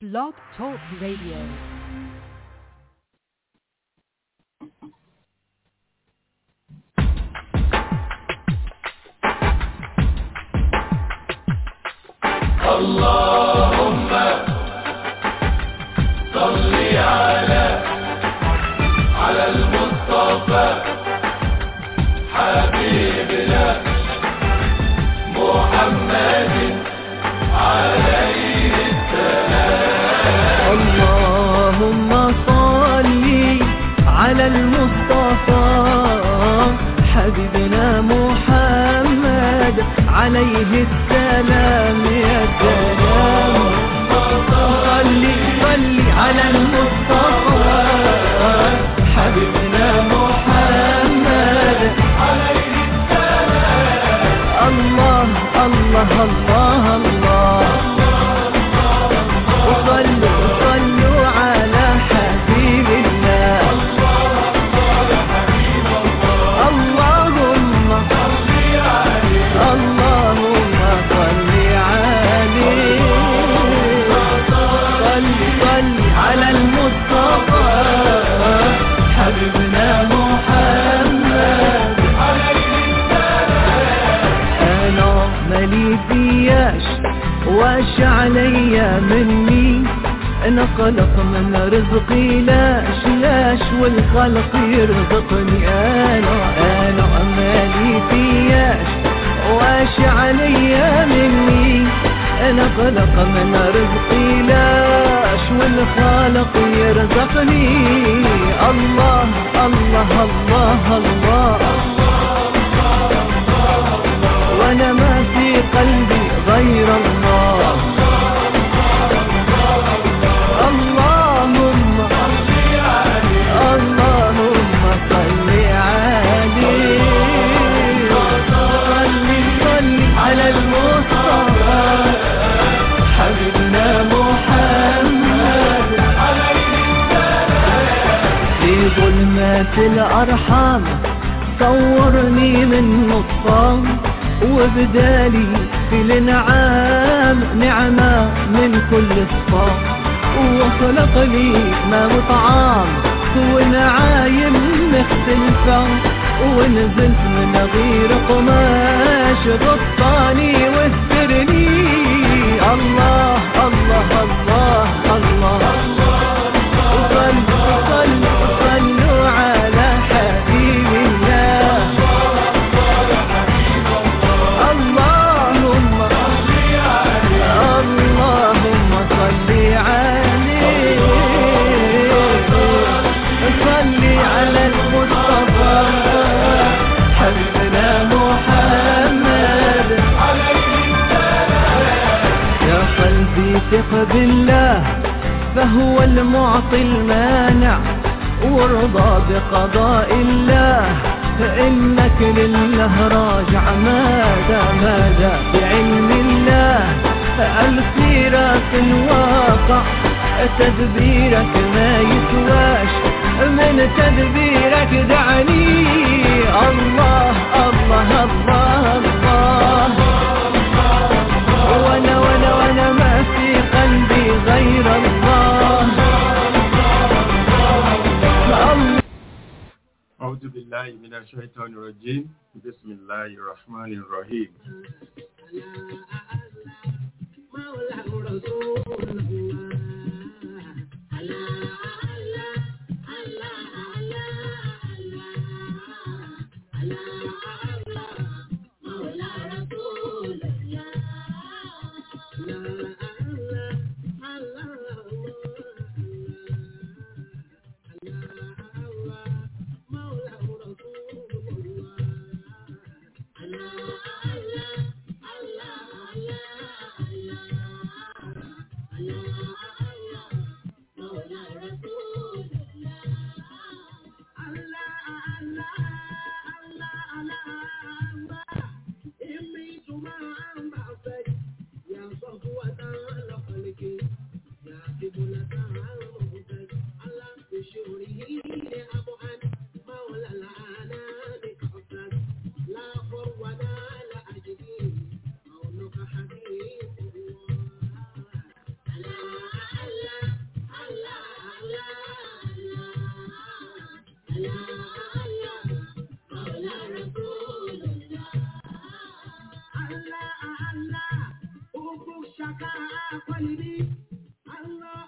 Blog Talk Radio. اللهم صل على على المصطفى حبيبنا محمد عليه اللهم صل على المصطفى حبيبنا محمد عليه السلام يا سلام صل صل على المصطفى حبيبنا محمد عليه السلام الله الله الله الله وصلوا صلوا على حبيب الله اللهم اللهم صل عليه صل صل على المصطفى حبيبنا محمد انا مالي فياش واش عليا مني انا خلق من رزقي لاش لاش والخلق يرزقني انا انا مالي فياش واش عليا مني انا خلق من رزقي لاش والخالق يرزقني الله الله الله, الله وانا ما في قلبي غير الله اللهم اللهم صل عليه صل صل على المصطفى حبيبنا محمد في ظلمات الأرحام صورني من نصام وبدالي في الانعام نعمة من كل الصام وخلق لي ما وطعام ونعايم مختلفة ونزلت من غير قماش غطاني واسترني الله الله الله الله, صلوا صلوا صلوا على حبيب الله اللهم اللهم صل عليه صل على المصطفى حبيبنا محمد يا قلبي ثق بالله فهو المعطي المانع وارضى بقضاء الله فإنك لله راجع ماذا ماذا بعلم الله السيرة الواقع تدبيرك ما يسواش من تدبيرك دعني الله الله الله الله وانا وانا وانا ما في قلبي غير الله الله أعوذ بالله من الشيطان الرجيم بسم الله الرحمن الرحيم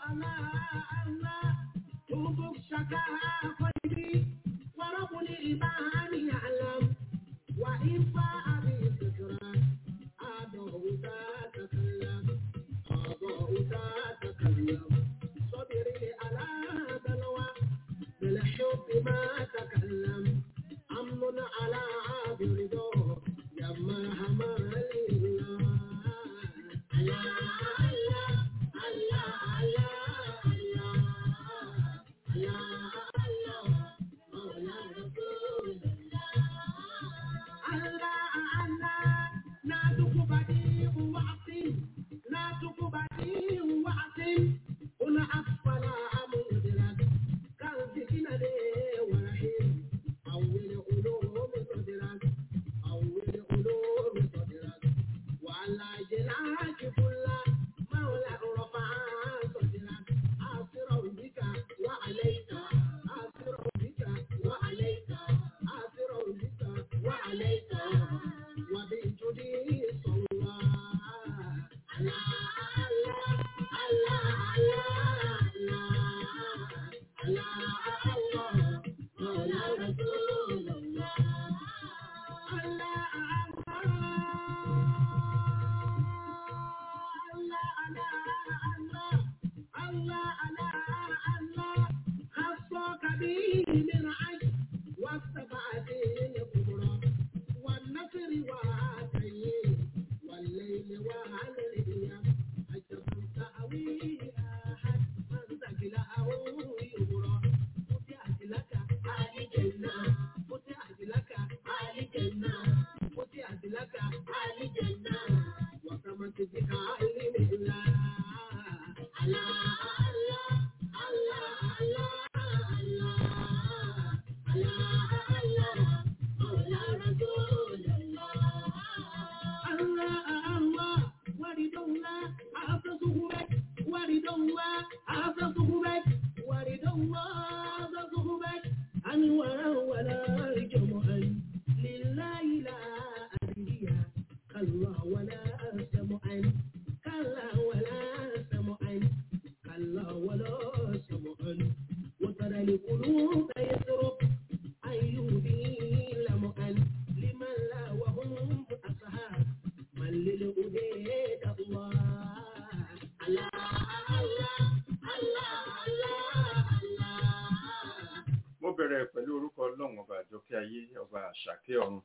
mo bẹ̀rẹ̀ pẹ̀lú orúkọ ọlọ́run ọba àjọkẹ́ ayé ọba àṣàkẹ́ ọ̀run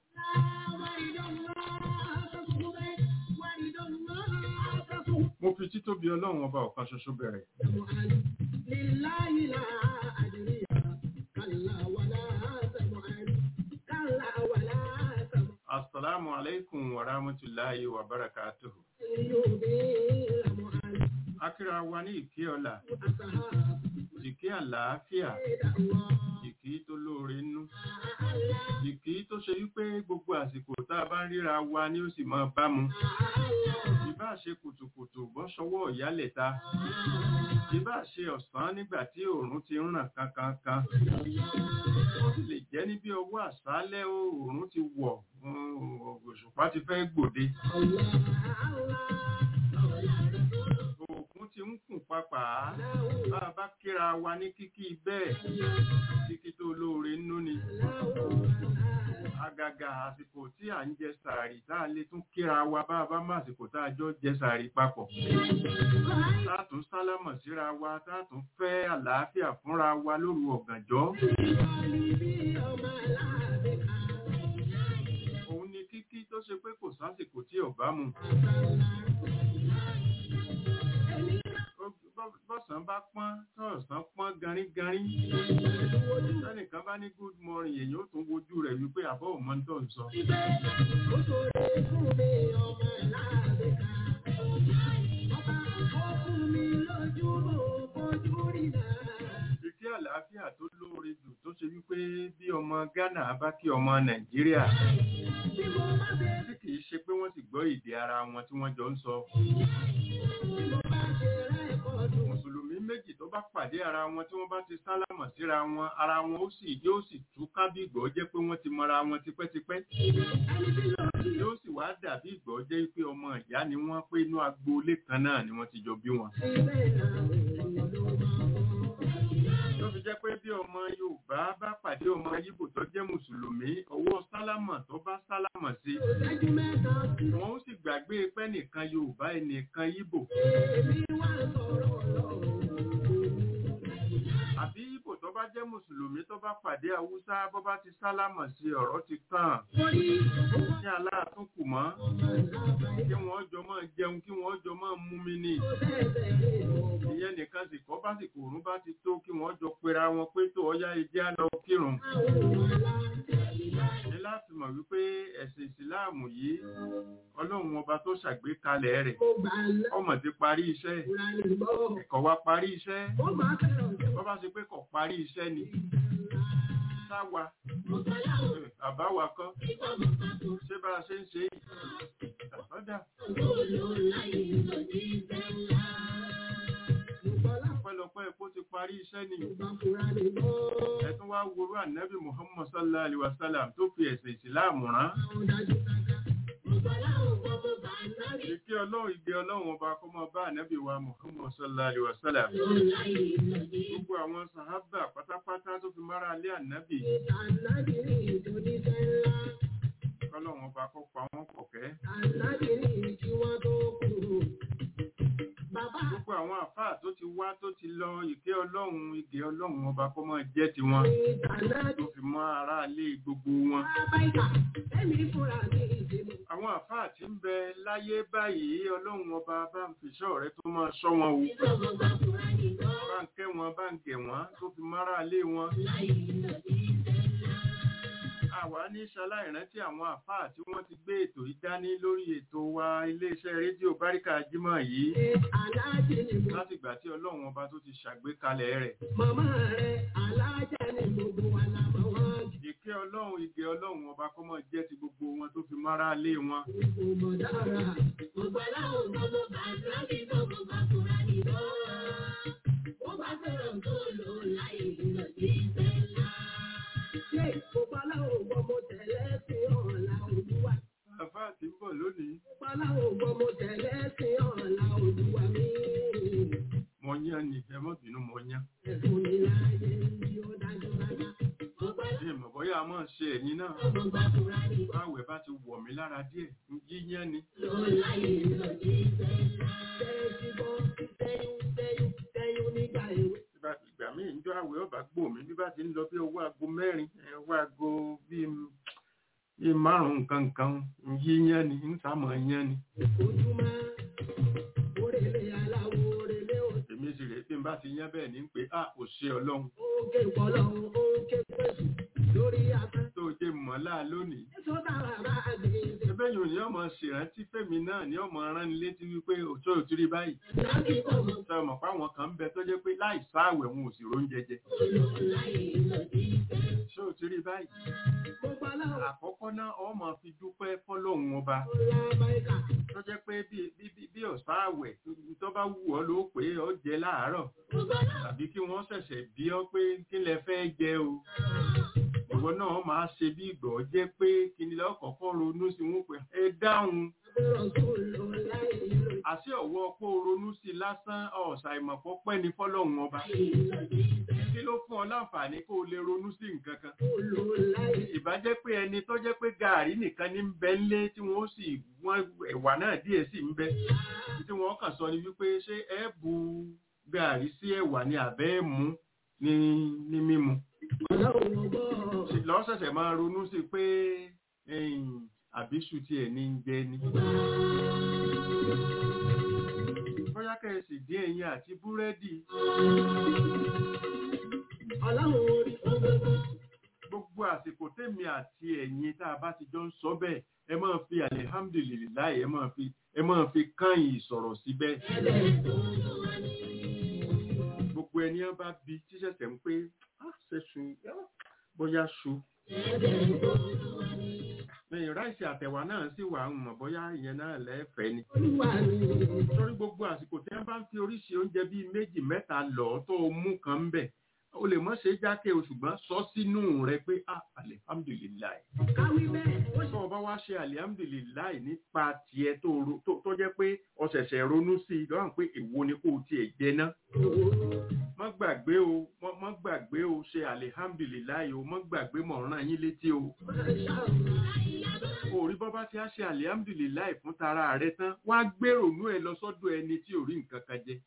mo fi títóbi ọlọ́run ọba ọ̀kan ṣoṣo bẹ̀rẹ̀ asalaamu alaikum wa rahmatulahi wa barakatuhu akíra wa ní ìkí ọlá ìkí àlàáfíà ìkí tó lóore nú ìkí tó ṣe wípé gbogbo àsìkò tá a bá ń ríra wa ni ó sì máa bá mu ìbá ṣe kùtùkùtù bọ́ sọwọ́ ìyálẹ̀ta ìbá ṣe ọ̀sán nígbà tí òòrùn ti ń ràn kankankan ó sì lè jẹ́ ní bí ọwọ́ àṣálẹ́ òòrùn ti wọ̀ òṣùpá ti fẹ́ gbòde òkun ti ń kùn papà bá a bá kíra wa ní kíkí bẹ́ẹ̀ kíkí tó lóore nú ni àgàgà àsìkò tí à ń jẹ sàárì tá a lè tún kíra wa bá a bá má àsìkò tá a jọ jẹ sàárì papọ̀ tá a tún sálámọ̀ síra wa tá a tún fẹ́ àlàáfíà fúnra wa lóru ọ̀gànjọ́ òun ni kíkí tó ṣe pé kò sásìkò tí ò bá mu bọ́sàn bá pọ́n tọ́ọ̀sán pọ́n garígarí sẹ́nìkan bá ní good morning èyí ó tún wojú rẹ̀ wípé àbọ̀ òmọ́ tó ń sọ. ìkí àlàáfíà tó lóore jù tó ṣe wípé bí ọmọ Ghana bá kí ọmọ Nàìjíríà tí kìí ṣe pé wọ́n sì gbọ́ èdè ara wọn tí wọ́n jọ ń sọ mùsùlùmí méjì tó bá pàdé ara wọn tí wọ́n bá ti sálámọ̀ síra wọn ara wọn ó sì yóò sì tú kábígbọ́ jẹ́ pé wọ́n ti mọra wọn tipẹ́tipẹ́ yóò sì wá dàbí ìgbọ́ jẹ́ pé ọmọ ìyá ni wọ́n pé inú agboolé kan náà ni wọ́n ti jọ bí wọn. ọmọ yíbò tó jẹ́ mùsùlùmí ọwọ́ sálámà tó bá sálámà sí wọn ó sì gbàgbé pé nìkan yorùbá ẹnìkan yíbò àbí yíbò tó bá jẹ́ mùsùlùmí tó bá pàdé haúsá bó bá ti sálámà sí ọ̀rọ̀ ti tàn ní aláàtún kù mọ́ kí wọ́n jọ máa jẹun kí wọ́n jọ máa mú mi ní ìyẹn nìkan sì kọ́ bá sì kòrún bá ti tó kí wọ́n jọ pera wọn pé tó ọyá ẹjẹ́ á lọ kírun ní láti mọ̀ wípé ẹ̀sìn ìsìláàmù yìí ọlọ́run ọba tó ṣàgbékalẹ̀ rẹ̀ ọmọ ti parí iṣẹ́ ẹ̀kọ́ wa parí iṣẹ́ bọ́ bá ṣe pé kò parí iṣẹ́ ni sáwa àbáwa kọ́ ṣé bá a ṣe ń ṣe ọ̀dà ọpẹ́lọpẹ́ epo ti parí iṣẹ́ ni ẹ̀tún wá worú ànábì muhammad sallallahu alaihi wasallam tó fi ẹ̀sìn ìsìláàmù rán ìkí ọlọ́run ìgbé ọlọ́run ọba kó máa bá ànábì wa muhammad sallallahu alaihi wasallam gbogbo àwọn sàhábà pátápátá tó fi mára lé ànábì kọ́lọ́run ọba kó pa wọ́n pọ̀kẹ́ gbogbo àwọn àfáà tó ti wá tó ti lọ ìké ọlọ́run ìgé ọlọ́run ọba kó máa jẹ́ tiwọn tó fi mọ́ ara lé gbogbo wọn àwọn àfáà tí ń bẹ láyé báyìí ọlọ́run ọba bá ń fiṣọ́ rẹ tó máa ṣọ́ wọn o bá ń kẹ́ wọn bá ń gẹ̀ wọ́n tó fi mọ́ra lé wọn àwa ní ṣaláìrántí àwọn àfáà tí wọ́n ti gbé ètò yìí dání lórí ètò wa iléeṣẹ́ rédíò báríkà jímọ̀ yìí láti ìgbà tí ọlọ́run ọba tó ti ṣàgbékalẹ̀ rẹ̀. Màmá rẹ̀ alájà ni gbogbo wa la mọ̀ wọ́n. ìkẹ́ ọlọ́run ìgẹ̀ ọlọ́run ọba kó máa jẹ́ ti gbogbo wọn tó fi mọ́ra lé wọn. Gbogbo dára. Gbogbo aláwọ̀ gbogbo bàtà bí gbogbo bàtúrà ní lọ. Wọ́n bá fẹ́ràn tó lò láyé lọ sí ìfẹ́lá. Ṣé gbogbo aláwọ̀ gbogbo tẹ̀lé sí ọ̀la olúwa? àfáà tí ń bọ̀ lónìí Gbogbo aláwọ̀ gbogbo tẹ̀lé sí ọ̀la olúwa mi. mo yán ni ẹ mọ́ bínú mo yán. Ẹ̀fún mi láyé ní ó dájú dájú. Gbogbo ṣé ìmọ̀ bóyá a máa ṣe ẹ̀yin náà aláwọ̀ bàtúrà ní lọ. báwẹ̀ bá ti wọ̀ mí lára díẹ̀ yíyán ni. Lọ láyé lọ sí ìfẹ́lá. Tẹ́jú bọ́ tẹ́yún tẹ́yún tẹ́yún nígbà èwe. Ìgbà ìgbà míì ń jọ àwẹ̀ ọba gbò mí bí bá ti ń lọ bí owó aago mẹ́rin ẹ̀, owó aago bíi bíi márùn-ún nǹkan nǹkan yíyán ni ń sàmọ̀ yán ni. Ojúmọ́ òrèlè aláwọ̀ òrèlè òsì. èmi sì rèé bí n bá ti yán bẹ́ẹ̀ ní pé a kò ṣe ọlọ́run Oúnjẹ ìpọ̀lọ́run oúnjẹ pẹ̀sù lórí afẹ́. tó jẹ́ mọ́lá lónìí. Èso dára bá a gbé ṣe. ẹbẹ́ yòó ni ọmọ ṣèrántí fẹ́mi náà ni ọmọ rán ni létí wípé òtó òtúrí báyìí. Láti ọmọ sọ ọmọ páwọn kan ń bẹ tó jẹ́ pé láì sáàwẹ̀ wọn ò sì róúnjẹ jẹ. lò láyé lọ sí ìfẹ́. ṣé òtúrí báyìí. Gbogbo aláwọ̀ àkọ́kọ́ náà ọmọ fi dúpẹ́ fọ́lọ́hun ọba ọ̀la Amẹ́ríkà. tó jẹ́ pé bí bí bí bí ọ̀sán àwẹ̀ tó bá wù ọ́ ló pé ọ jẹ láàárọ̀ Gbogbo aláwọ̀ tàbí kí wọ́n ṣẹ̀ṣẹ̀ bí ọ pé kí lẹ fẹ́ jẹ o ìwọ náà máa ṣe bí ìgbọ̀ jẹ́ pé kí ni lọ́kọ̀ọ́kọ́ ronú sí wọn pé ẹ dáhùn àbúrò tó lò láyé lọ àṣẹ ọ̀wọ́ pé o ronú sí i lásán ọ̀sà ìmọ̀pọ̀ pẹ́ ni fọ́lọ́hun ọba sí ìfẹ́. kí ló fún ọ láǹfààní kó o lè ronú sí nǹkan kan Tó lò láyé ìbá jẹ́ pé ẹni tó jẹ́ pé gàárì nìkan ní ń bẹ ńlé tí wọ́n sì wọ́n ẹ̀wà náà díẹ̀ sì ń bẹ tí wọ́n kàn sọ ni wípé ṣé ẹ bu gàárì sí ẹ̀wà ni àbẹ́ ẹ̀ mú ní ní mímu ọlọ́run ọgbọ́. lọ́sẹ̀sẹ̀ máa ronú sí pé ẹ̀yìn àbíṣu tiẹ̀ ní ń jẹ ni. bóyá kẹ́sì dín ẹyin àti búrẹ́dì Ọlọ́run orí gbogbo. gbogbo àsìkò tèmi àti ẹ̀yin tá a bá ti jọ ń sọ bẹ́ẹ̀ ẹ máa fi alihamdulilayi ẹ máa fi ẹ máa fi káyìn ìsọ̀rọ̀ síbẹ̀. Ẹgbẹ́ tó lò wá ní. gbogbo ẹni ẹ bá bi tíṣẹ̀ṣẹ̀ ń pé "Ah, ṣe ṣu bóyá ṣu Ẹgbẹ́ tó lò wá ní. lẹ́yìn ráìsì àtẹ̀wà náà sì wà ń mọ̀ bóyá ìyẹn náà lẹ́ẹ̀fẹ́ ni. Olúwa mi. torí gbogbo àsìkò tí wọ́n bá ń fi oríṣi oúnjẹ bíi méjì mẹ́ta lọ tó o mú kan ń bẹ̀ o lè mọ̀ ṣe jákè o ṣùgbọ́n sọ sínú rẹ pé ah alihamdulilayi. Káwí bẹ́ẹ̀. Ó tó o bá wá ṣe alihamdulilayi nípa tiẹ̀ tó ro- tó- tó jẹ́ pé o ṣẹ̀ṣẹ̀ ronú sí i lọ́rùn pé èwo ni kò tiẹ̀ jẹ ná. ṣòro. má gbàgbé o mọ́- mọ́ gbàgbé o ṣe alihamdulilayi o mọ́ gbàgbé mọ̀ ràn yín létí o orí bọ́bá tí a ṣe alihamdulilayi fún tara rẹ tán wá gbèrònú ẹ lọ sọ́dọ̀ ẹni tí ò rí nǹkan kan jẹ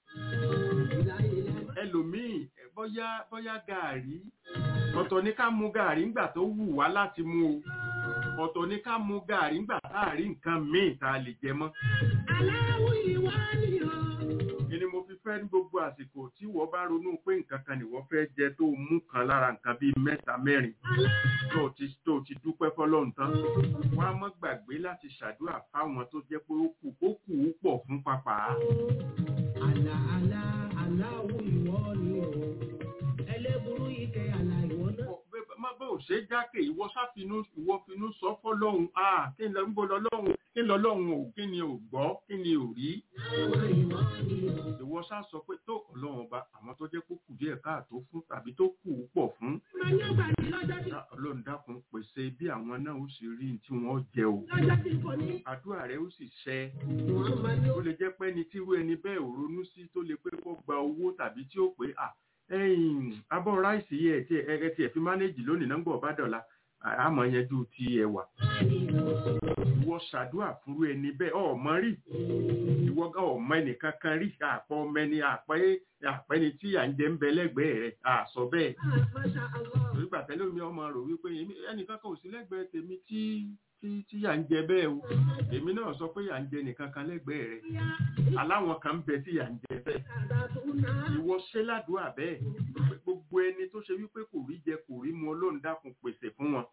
ẹlòmíì bóyá bóyá gàárì ọ̀tọ̀ ní ká mu gàárì ńgbà tó wù wá láti mu o ọ̀tọ̀ ní ká mu gàárì ńgbà tá a rí nǹkan míì tá a lè jẹ mọ́ Aláwọ̀ ìwà ni o. ni mo fi fẹ́ ní gbogbo àsìkò tí wọ́n bá ronú pé nǹkan kan ni wọ́n fẹ́ jẹ tó mú kan lára nǹkan bíi mẹ́ta mẹ́rin tó ti tó ti dúpẹ́ fọlọ́run tán wọ́n á mọ́ gbàgbé láti ṣàdúrà fáwọn tó jẹ́ pé ó kù ó kù ú pọ̀ fún papà Àlà àlà aláwọ̀ ìwọ ni o. Ẹlẹ́burú ike àlà ìwọ náà. má bó ò ṣe jákè ìwọ sáfinú ìwọ finú sọ fọlọ́run ah kí ni lọ ń bọ̀ lọ́lọ́run kí ni lọ́lọ́run ò kí ni ò gbọ́ kí ni ò rí Àwọn ìwọ ni o. ìwọ sá sọ pé tó ọlọ́run ọba àwọn tó jẹ́ kó kù díẹ̀ káàtó fún tàbí tó kù ú pọ̀ fún Máa ní ọgbà ní lọ́jọ́ tí Dá- ọlọ́run dákun pèsè bí àwọn náà ó sì rí tí wọ́n jẹ o lọ́jọ́ tí kò ní. àdúrà rẹ ó sì ṣẹ Wọ́n máa ní ó lè jẹ́ pé ẹni tí irú ẹni bẹ́ẹ̀ ò ronú sí tó lè pé kó gba owó tàbí tí ó pé à ẹ̀yìn abọ́ ráìsì yẹ tí ẹ ẹ tí ẹ fi mánéjì lónìí náà ń gbọ́ bá dọ̀la à- àmọ́ yẹn ju ti ẹ̀wà ìwọ ṣàdúrà fúru ẹni bẹ́ẹ̀ ọmọ rí ìwọ gan ọmọ ẹnìkan kan rí àpọ̀ ọmọ ẹni àpẹ́ àpẹ́ni tí à ń jẹ ń bẹ lẹ́gbẹ̀ẹ́ rẹ̀ àsọ bẹ́ẹ̀ Masha Allah. nígbà tẹ́lẹ̀ mi ọmọ rò wípé èmi- ẹnìkan kan ò sí lẹ́gbẹ̀ẹ́ tèmi tí tí tí yà ń jẹ bẹ́ẹ̀ o èmi náà sọ pé yà ń jẹ nìkan kan lẹ́gbẹ̀ẹ́ rẹ̀ aláwọn kan ń bẹ tí yà ń jẹ bẹ́ẹ̀ ìwọ ṣe ládùúgbà bẹ́ẹ̀ pé gbogbo ẹni tó ṣe wípé kò rí jẹ kò rí mu ọlọ́run dákun pèsè fún wọn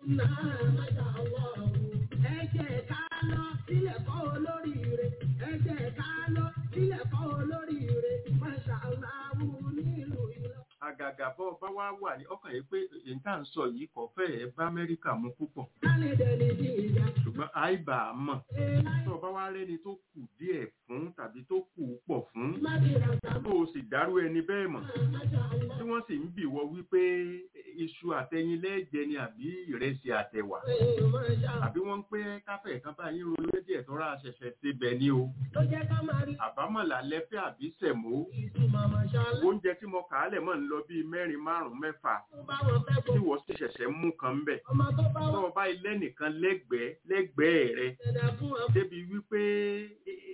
Ẹ jẹ́ ká lọ sílẹ̀ kọ́ olóríire. Ẹ jẹ́ ká lọ sílẹ̀ kọ́ olóríire. Masha Allah nílùú Ìlọ. àgàgà bọ́ bá wá wà ní ọkàn yìí pé èyí tá à ń sọ yìí kò fẹ́ ẹ̀ bá amẹ́ríkà mu púpọ̀ Kálẹ̀ dẹni bí ìjà. ṣùgbọ́n àìbà á mọ̀ Ẹ láì tó o bá wá rẹ́ni tó kù díẹ̀ fún tàbí tó kù pọ̀ fún má bí ràdà. tó o sì dárú ẹni bẹ́ẹ̀ mọ̀ Masha Allah. tí wọ́n sì ń bì wọ wípé iṣu àtẹyin lẹ́ẹ̀jẹ ni àbí ìrẹsì àtẹ̀wà Ẹ Masha Allah. àbí wọ́n ń pé káfẹ́ kan bá yín ronú lédè ẹ̀tọ́ra ṣẹ̀ṣẹ̀ ṣe bẹ̀ ni o Ló jẹ́ ká máa rí àbámọ̀là lẹ́fẹ́ àbí sẹ̀mó ìtumọ̀ Masha Allah. oúnjẹ tí mo kà á lẹ̀ mọ́ ń lọ bíi mẹ́rin márùn-ún mẹ́fà Tó bá wọn fẹ́ tí gbogbo wọ́n sì ṣẹ̀ṣẹ̀ mú kan bẹ̀ ọmọ tó bá tó wọn o bá ilé nìkan lẹ́gbẹ̀ẹ́ lẹ́gbẹ̀ẹ́ rẹ ṣẹ̀dá fún wọn débi wípé eh,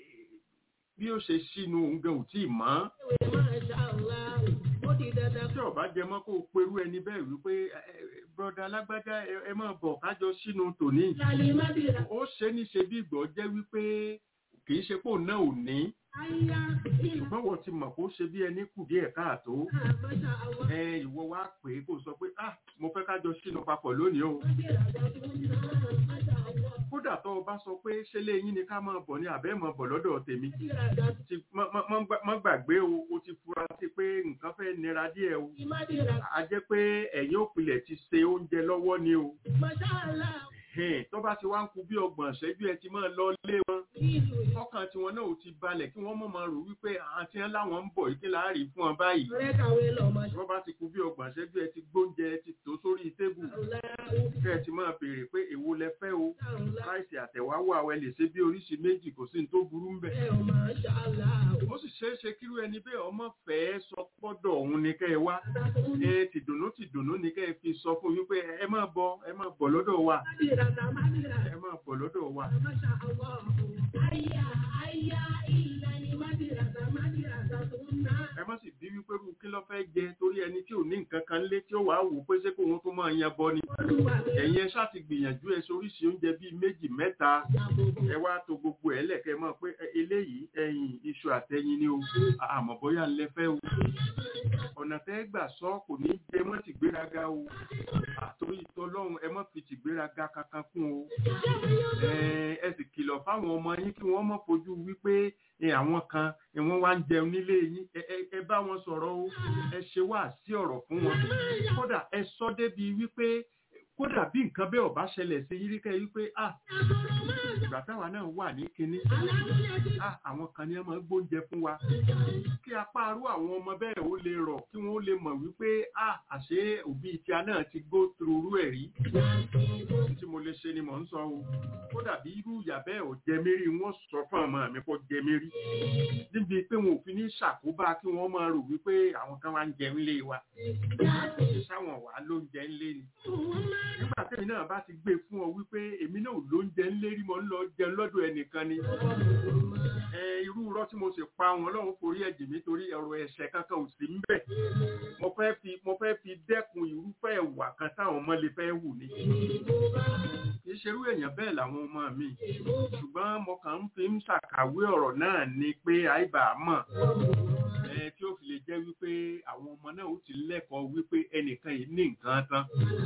bí ó ṣe sínú oúnjẹ ò tí ì mọ́ ìwé Masha Allah. Ó di dandan tí ọba jẹ mọ́ kó o perú ẹni bẹ́ẹ̀ wípé broda alágbádá ẹ- ẹ máa bọ̀ kájọ sínú tòní Lálẹ́ má bí ràdà. ó ṣe ní ṣe bí ìgbọ́ jẹ́ wípé kì í ṣe pò náà ò ní Àyà ìlà. ṣùgbọ́n wọ́n ti mọ̀ kó ṣe bí ẹni kù díẹ̀ káàtó Masha Allah. ẹ ìwọ wá pè é kó sọ pé ah mo fẹ́ kájọ sínú papọ̀ lónìí o Má bí ràdà tó ń ná. Masha Allah. kódà tó o bá sọ pé ṣé léyìn ni ká máa bọ̀ ní àbẹ́ máa bọ̀ lọ́dọ̀ tèmi Má bí ràdà ti mọ́- mọ́- mọ́ gbà- mọ́ gbàgbé o o ti fura sí pé nǹkan fẹ́ nira díẹ̀ o tó má bí ràdà. a jẹ́ pé ẹ̀yin òpìlẹ̀ ti se oúnjẹ lọ́wọ́ ni o Masha Allah. Ẹ̀hẹ́n, tó bá ti wá ń kú bí ọgbọ̀n ṣẹ́jú ẹ ti máa lọ lé wọn Nílùú Ìlọ. ọkàn tiwọn náà ò ti balẹ̀ kí wọ́n mọ̀ máa rò wípé àti ẹ̀ láwọn ń bọ̀ yìí kí láàárín fún wọn báyìí Ọ̀rẹ́ kàwé lọ Masha wọ́n bá ti kú bí ọgbọ̀n ṣẹ́jú ẹ ti gbóúnjẹ ẹ ti tò sórí tébù Allah. kẹ́ ẹ ti máa béèrè pé èwo lẹ fẹ́ o Allah. ráìsì àtẹ̀wá wà wẹ lè ṣe bí oríṣi méjì kò sí ní tó burú ń bẹ̀. Ẹ ò Masha Allah. ó sì ṣeé ṣe kírú ẹni bẹ́ẹ̀ ọmọ fẹ́ẹ́ sọ pọ́dọ̀ òun ni kẹ́ ẹ wá Ràdà tó ń ná. ẹ tìdùnnú tìdùnnú ni kẹ́ ẹ fi sọ fún wípé ẹ máa bọ̀ ẹ máa bọ̀ lọ́dọ̀ wa Má bí ràdà, má bí ràdà. ẹ máa bọ̀ lọ́dọ̀ wa. Masha Allah. Àyà àyà ìlà ni má bí ràdà, má bí ràdà tó ń ná. ẹ má sì bí wípé irú kí ló fẹ́ jẹ torí ẹni tí ò ní nǹkan kan lé tí ó wàá wò pé ṣé kó òun tó máa yan bọ ni. Olúwa mi ẹ̀yin ẹ ṣáà ti gbìyànjú ẹ soríṣi oúnjẹ bíi méjì mẹ́ta àbòbò. ẹ wá to gbogbo ẹ lẹ̀kẹ́ mọ̀ pé ẹ- eléyìí ẹyin iṣu àtẹyin ni o àmọ́ bóyá ń lẹ́fẹ́ o. ọ̀nà tẹ́ gbà sọ kò ní jẹ mọ́ ti gbéraga o àtòrí ìtọ́lọ́run ẹ mọ́ fi ti gbéraga kankan kún o. ẹ ẹ sì kìlọ̀ fáwọn ọmọ yín kí wọ́n mọ̀ fojú wípé ẹ, àwọn kan ẹ, wọ́n wá ń jẹun nílé yín ẹ ẹ- ẹ bá wọn sọ̀rọ̀ o ẹ ṣe wá sí ọ̀rọ̀ fún wọn kódà ẹ sọ débi wípé kódà bí nǹkan bẹ́ẹ̀ ọ̀bá ṣẹlẹ̀ sí yín rí kẹ́ wípé ah Àbòrò máa ń ìgbà táwa náà wà ní kinní ah, àwọn kan ní ẹ máa gbóúnjẹ fún wa kí apá arú àwọn ọmọ bẹ́ẹ̀ ó lè rọ̀ kí wọ́n ó lè mọ̀ wípé ah, àṣé òbí tíá náà ti go through irú ẹ̀ rí tí mo lè ṣe ni mò ń sọ o kó dàbí irú ìyà bẹ́ẹ̀ ò jẹ mí rí wọ́n sọ fún ọmọ mi kó jẹ mí rí níbi pé wọn ò fi ní ṣàkóbá kí wọ́n máa rò wípé àwọn kan wá ń jẹun lé wa sáwọn wà ló ń jẹ ńlé ni nígbà tẹ́mi náà bá ti gbé fún ọ wípé èmi náà ló ń jẹ ńlé rí mo ń lọ jẹun lọ́dọ̀ ẹnìkan ni ẹ irú irọ́ tí mo sì pa wọn lọ́run forí ẹ̀jẹ̀ mi torí ọ̀rọ̀ ẹ̀ṣẹ̀ kankan ò sí ń bẹ̀ mo fẹ́ fi mo fẹ́ fi dẹ́kun irúfẹ́ ìwà kan táwọn ọmọ lè fẹ́ wù ní kì í ṣerú èèyàn bẹ́ẹ̀ làwọn ọmọ mi ṣùgbọ́n mo kàn ń fi ń ṣàkàwé ọ̀rọ̀ náà ni pé àìbà mọ̀ ẹ tí ó fi lè jẹ́ wípé àwọn ọmọ náà ó ti lẹ́kọ̀ọ́ wípé ẹnìkan yìí ní nǹkan tán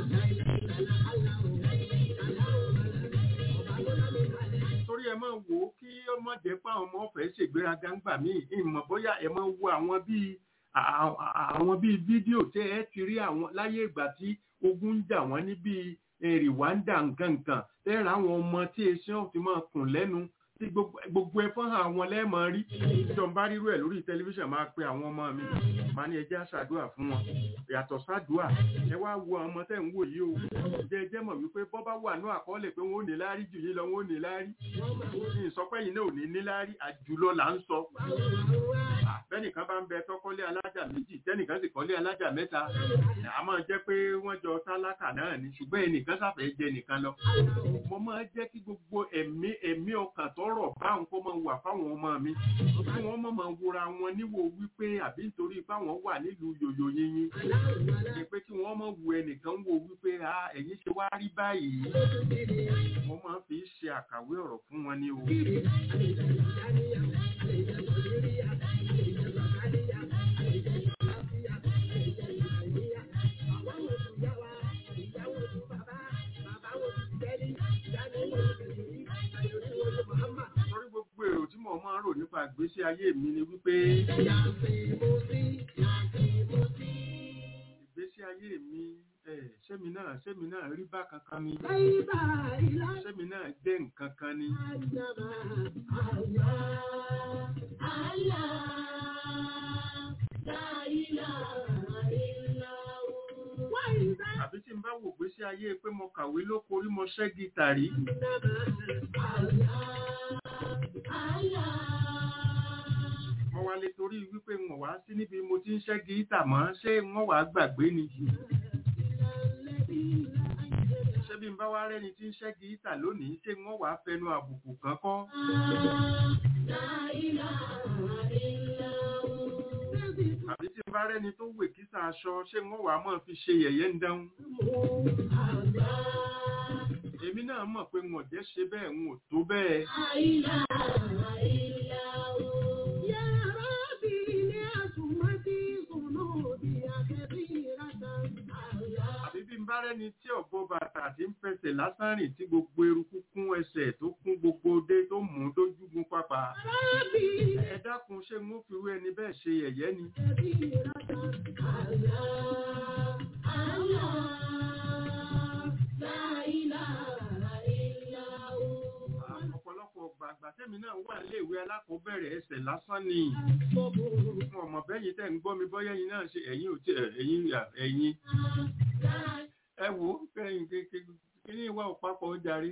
torí ẹ máa wò ó kí ọmọ jẹ́ pé àwọn ọmọ ọ̀fẹ́ ṣègbéraga ń gbà míì ìmọ̀ bóyá ẹ máa wo àwọn bíi à- à- àwọn bíi fídíò tẹ́ ẹ ti rí àwọn láyé ìgbà tí ogun ń jà wọ́n ní bíi eh, Rwanda nǹkankan tẹ́ ẹ ra àwọn ọmọ tí eṣẹ́ ò ti máa kùn lẹ́nu tí gbogbo gbogbo ẹ̀fọ́n àwọn lẹ́ẹ̀mọ́ rí ìjọba rírú ẹ̀ lórí tẹlifíṣàn máa pe àwọn ọmọ mi máa ní ẹjẹ́ àṣàdúà fún wọn yàtọ̀ sádùà ẹ wá wo àwọn ọmọ tẹ́ ń wò yìí o jẹ́ ẹjẹ́ mọ̀ wípé bọ́ bá wà ní àkọọ́lẹ̀ pé wọ́n ò ní láárí jù yín lọ wọ́n ò ní láárí ní ìsọpẹ́ yìí náà ò ní ní láárí àjùlọ là ń sọ bẹ́nìkan bá ń bẹ tọ́kọ́lé alájà méjì tẹ́nìkan sì kọ́lé alájà mẹ́ta a máa jẹ́ pé wọ́n jọ tálákà náà ni ṣùgbọ́n ẹnìkan sáfẹ́ jẹ nìkan lọ mo máa jẹ́ kí gbogbo ẹ̀mí ẹ̀mí ọkàn tọrọ báwọn kó máa wà fáwọn ọmọ mi kí wọ́n má máa wúra wọn níwò wípé àbí nítorí fáwọn wà nílùú yòyò yínyín ni pé kí wọ́n má wu ẹnìkan wò wípé a ẹ̀yin ṣe wá rí báyìí mo máa fi ṣe àkàwé ọ̀rọ̀ fún wọn ní o. torí gbogbo èrò tí mo máa ń rò nípa ìgbésí ayé mi ni wípé ìgbésí ayé mi ẹ̀ sẹ́mi náà sẹ́mi náà rí bákan kan ni sẹ́mi náà jẹ́ nǹkan kan ni àbí tí n bá wò ìgbésí ayé pé mo kàwé lóko rí mo ṣẹ́ gítàrí mo wá lè torí wípé wọn wá sí níbi mo ti ń ṣẹ́ gítà mọ́ ṣé wọ́n wá gbàgbé ni ṣé bí n bá wá rẹ́ni tí ń ṣẹ́ gítà lónìí ṣé wọ́n wá fẹnu àbùkù kan kọ́ àbí tí n bá rẹ́ni tó wè kísà aṣọ ṣé wọ́n wá mọ̀ fi ṣe yẹ̀yẹ́ ń dáhùn èmi náà mọ̀ pé wọn ò jẹ́ ṣe bẹ́ẹ̀ wọn ò tó bẹ́ẹ̀ àbí bí n bá rẹ́ni tí ọ̀bọ bàtà tí ń fẹsẹ̀ lásán rìn tí gbogbo eruku kún ẹsẹ̀ tó kún gbogbo dé tó mú dójúgun pápá ẹ dákun ṣé n ó fi rú ẹni bẹ́ẹ̀ ṣe yẹ̀yẹ́ ni ọ̀pọ̀lọpọ̀ gbàgbà tẹ́mi náà wà léèwé alákọ̀ọ́bẹ̀rẹ̀ ẹsẹ̀ lásán ni fún ọmọ bẹ́yìn tẹ́ ń gbọ́ mi bọ́yá yín náà ṣe ẹ̀yìn ò tí ẹ̀yìn ẹ̀yìn ẹ wò ó kẹ́yìn kékeré kí ní ìwà òpapọ̀ ó jarí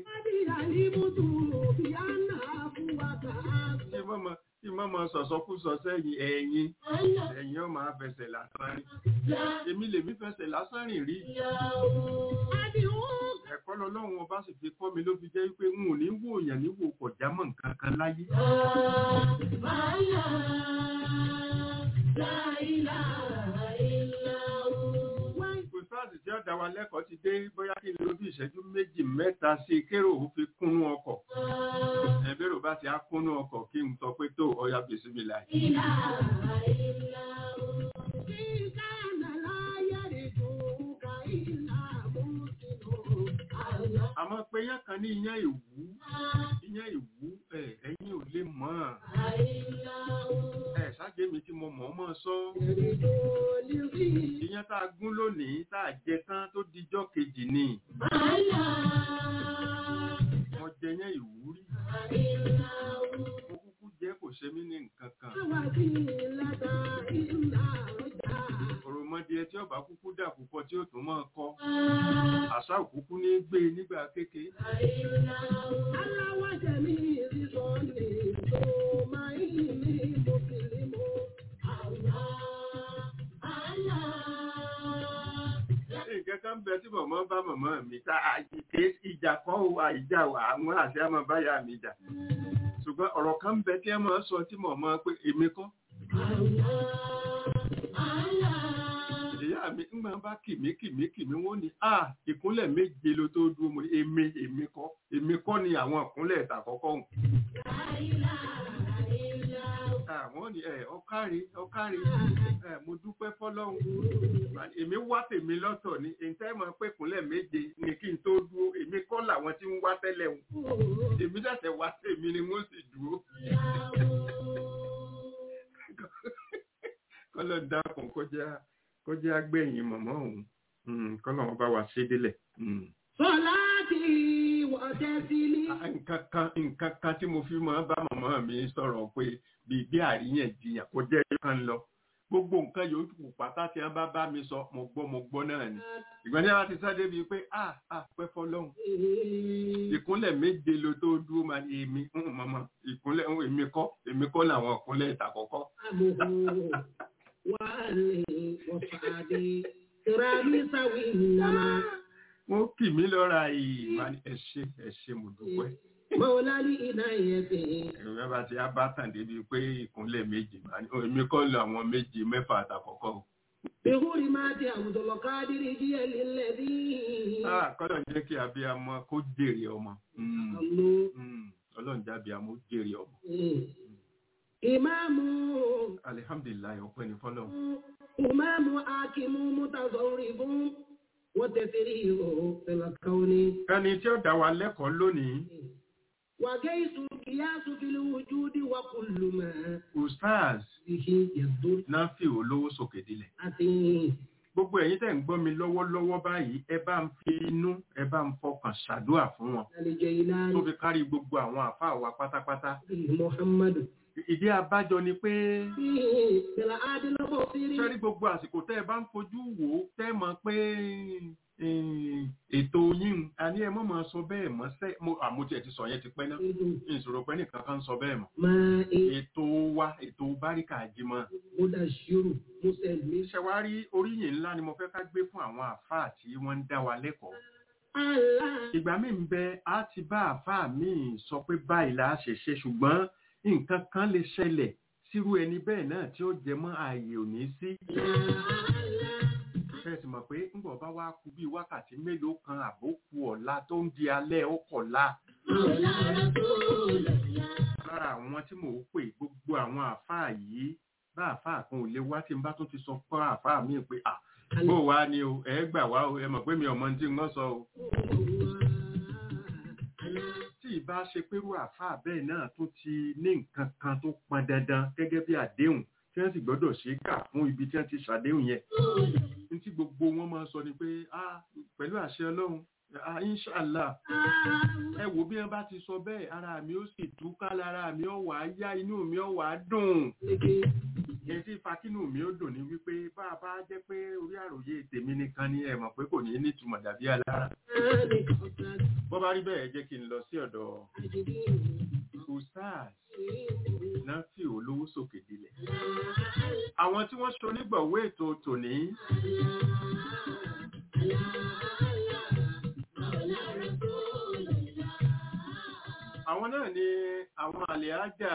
tí mọ́mọ́ tí mọ́mọ́ sọ̀sọ́kúsọ sẹ́yìn ẹ̀yìn ẹ̀yìn ọmọ afẹsẹ̀ lásán rìn èmi lèmi fẹsẹ̀ lásán rìn rí ẹ̀kọ́ lọ́lọ́run ọba sì fi kọ́ mi ló fi jẹ́ pé n ò ní wò yàn ní wò kọjá mọ́ nǹkan kan láyé ìfúnfáàsì tí ọ̀dà wa lẹ́kọ̀ọ́ ti dé bóyá kí n lo bí ìṣẹ́jú méjì mẹ́ta sí i kérò ó fi kúnnú ọkọ̀ ẹ̀bẹ̀rù bá ti á kúnnú ọkọ̀ kí n sọ pé tó ọya bèsí mi láì. àmọ́ pé yán kan ní iyán ìwú iyán ìwú ẹ̀ ẹ̀yin ò lè mọ̀ ẹ̀ ṣáájú mi tí mo mọ̀ ọ́ mọ̀ sọ iyán tá a gún lónìí tá a jẹ tán tó dijọ́ kejì ni mo jẹ yán ìwú rí ṣe mí ní nǹkan kan وسيلة إلا رجع òròmọdìẹ tí ọba kúkú dà púpọ̀ tí ó tún máa kọ́ àṣà òkúkú ní gbé nígbà kéke على وجميع ظني ثم إني مسلم الله الله nǹkan kan bẹ tí mọ̀mọ́ bá mọ̀mọ́ mi ta àìké ìjà kan ò àìjà wà àwọn àti àmọ́ báyà mi jà ṣùgbọ́n ọ̀rọ̀ kan bẹ tí ẹ máa sọ tí mọ̀mọ́ pé èmi kọ́ ìyá mi ńgbà bá kìmí kìmí kìmí wọ́n ní à ìkúnlẹ̀ méje ló tó dúró mo ní èmi èmi kọ́ èmi kọ́ ni àwọn ìkúnlẹ̀ ìtàkọ́kọ́ hùn àwọn ni ẹ ọkárí ọkárí ẹ mo dúpẹ́ fọ́lọ́run èmi wá tèmi lọ́tọ̀ ni ǹtẹ́ mọ̀ pé kúnlẹ̀ méje ni kí n tó dúró èmi kọ́ làwọn tí ń wá tẹ́lẹ̀ hùn èmi ṣẹ̀ṣẹ̀ wá tèmi ni wọ́n sì dúró kọ́lọ̀ dákun kọjá kọjá gbẹ̀yìn mọ̀mọ́ òun Mm, kọ́lọ̀ wọn bá wa ṣe délẹ̀. Mm. صلاتي وتسليمي Ah, nǹkan kan nǹkan kan tí mo fi máa ń bá màmá mi sọ̀rọ̀ pé bíi bí àríyànjiyàn kò jẹ́ kan lọ gbogbo nǹkan yòókù pátá tí wọ́n bá bá mi sọ mo gbọ́ mo gbọ́ náà ni ìgbọ́n tí wọ́n ti sáré bíi pé ah ah pẹ́ fọlọ́hún ìkúnlẹ̀ méje ló tó dúró máa ní èmi ń mọ̀mọ́ ìkúnlẹ̀ ń èmi kọ́ èmi kọ́ làwọn ìkúnlẹ̀ ìtàkọ́kọ́ أبوه وأهلي وصحبي كرامي سوي إنما wọ́n kì mí lọ́ra yìí máa ní ẹ ṣé ẹ ṣé mo dúpẹ́ مولى لإنايته ẹ̀rọ bá ti á bá tàn débi pé ìkúnlẹ̀ méje máa ní "Oh, èmi kọ́ làwọn méje mẹ́fà àtàkọ́kọ́ o. بغرمات عبد القادر جيل الذي Ah, kọ́lọ̀ ń jẹ́ kí abiyamọ kó jèrè ọmọ. Mm, الله mm, Ọlọ́run jẹ́ abiyamọ ó jèrè ọmọ. إمام Alihamdulilayi ọpẹ́ ni fọ́lọ́. إمام حاكم متصرف وتسرير في الكون Ẹni tí ó dá wa lẹ́kọ̀ọ́ lónìí, وجيس القياس في الوجود وكل ما Ustaz به يدل náà fi olówó sókè dilẹ̀. عتيم Gbogbo ẹ̀yin tẹ̀ ń gbọ́ mi lọ́wọ́lọ́wọ́ báyìí, ẹ bá ń fi inú, ẹ bá ń fọkàn ṣàdúrà fún wọn. Tó الجيلاني fi kárí gbogbo àwọn àfáà wa pátápátá. محمد Ìdí abájọ ni pé فيه بالعادل البصير sẹ́rí gbogbo àsìkò tẹ́ ẹ bá ń fojú wò ó tẹ́ mọ̀ pé eh, ètò yín a ní ẹ mọ̀ máa sọ bẹ́ẹ̀ mọ́ sẹ́ mo àmójẹ ti sọ yẹn ti pẹ́ náà ìṣòro pẹ́ nìkan kan sọ bẹ́ẹ̀ mọ́ ما ètò wa ètò báríkà jimọ̀ مدشر مسلم iṣẹ́ wa rí oríyìn ńlá ni mo fẹ́ ká gbé fún àwọn àáfàá tí wọ́n ń dá wa lẹ́kọ̀ọ́ الله ìgbà míì ń bẹ á ti bá àáfàá míì sọ pé báyìí la ṣe ṣe ṣùgbọ́n nǹkan kan lè ṣẹlẹ̀ sírú ẹni bẹ́ẹ̀ náà tí ó jẹ mọ́ ààyè òní sí fẹ́ẹ̀sì mọ̀ pé ńgbọ̀ bá wá kú bí wákàtí mélòó kan àbókù ọ̀la tó ń di alẹ́ ọkọ̀la lára àwọn tí mò ń pè gbogbo àwọn àáfàá yìí bá àáfàá kan ò lè wá tí n bá tún ti sọ fún àáfàá mi pé à bó wá ni o ẹ gbà wá o ẹ mọ̀ pé mi ò mọ ohun tí ń sọ o tí ìbá ṣe pérú àáfàá bẹ́ẹ̀ náà tó ti ní nǹkan kan tó pọn dandan gẹ́gẹ́ bí àdéhùn tí wọ́n sì gbọ́dọ̀ ṣe é kà fún ibi tí wọ́n ti ṣàdéhùn yẹn ní tí gbogbo wọn máa sọ ni pé ah pẹ̀lú àṣẹ ọlọ́run ah inṣàlá ẹ wò bí wọn bá ti sọ bẹ́ẹ̀ ara mi ó sì túká lára mi ó wà á yá inú mi ó wà á dùn èyí tí fakínú mi ó dùn ní wípé bá a bá jẹ́ pé orí àròyé tèmi nìkan ni ẹ mọ̀ pé kò ní nítumọ̀ dàbí alára bó bá rí bẹ́ẹ̀ jẹ́ kí n lọ sí ọ̀dọ̀ ustaz náà fi olówó sókè dilẹ̀ àwọn tí wọ́n ṣonígbọ̀wé ètò tòní àwọn náà ni àwọn àlèájà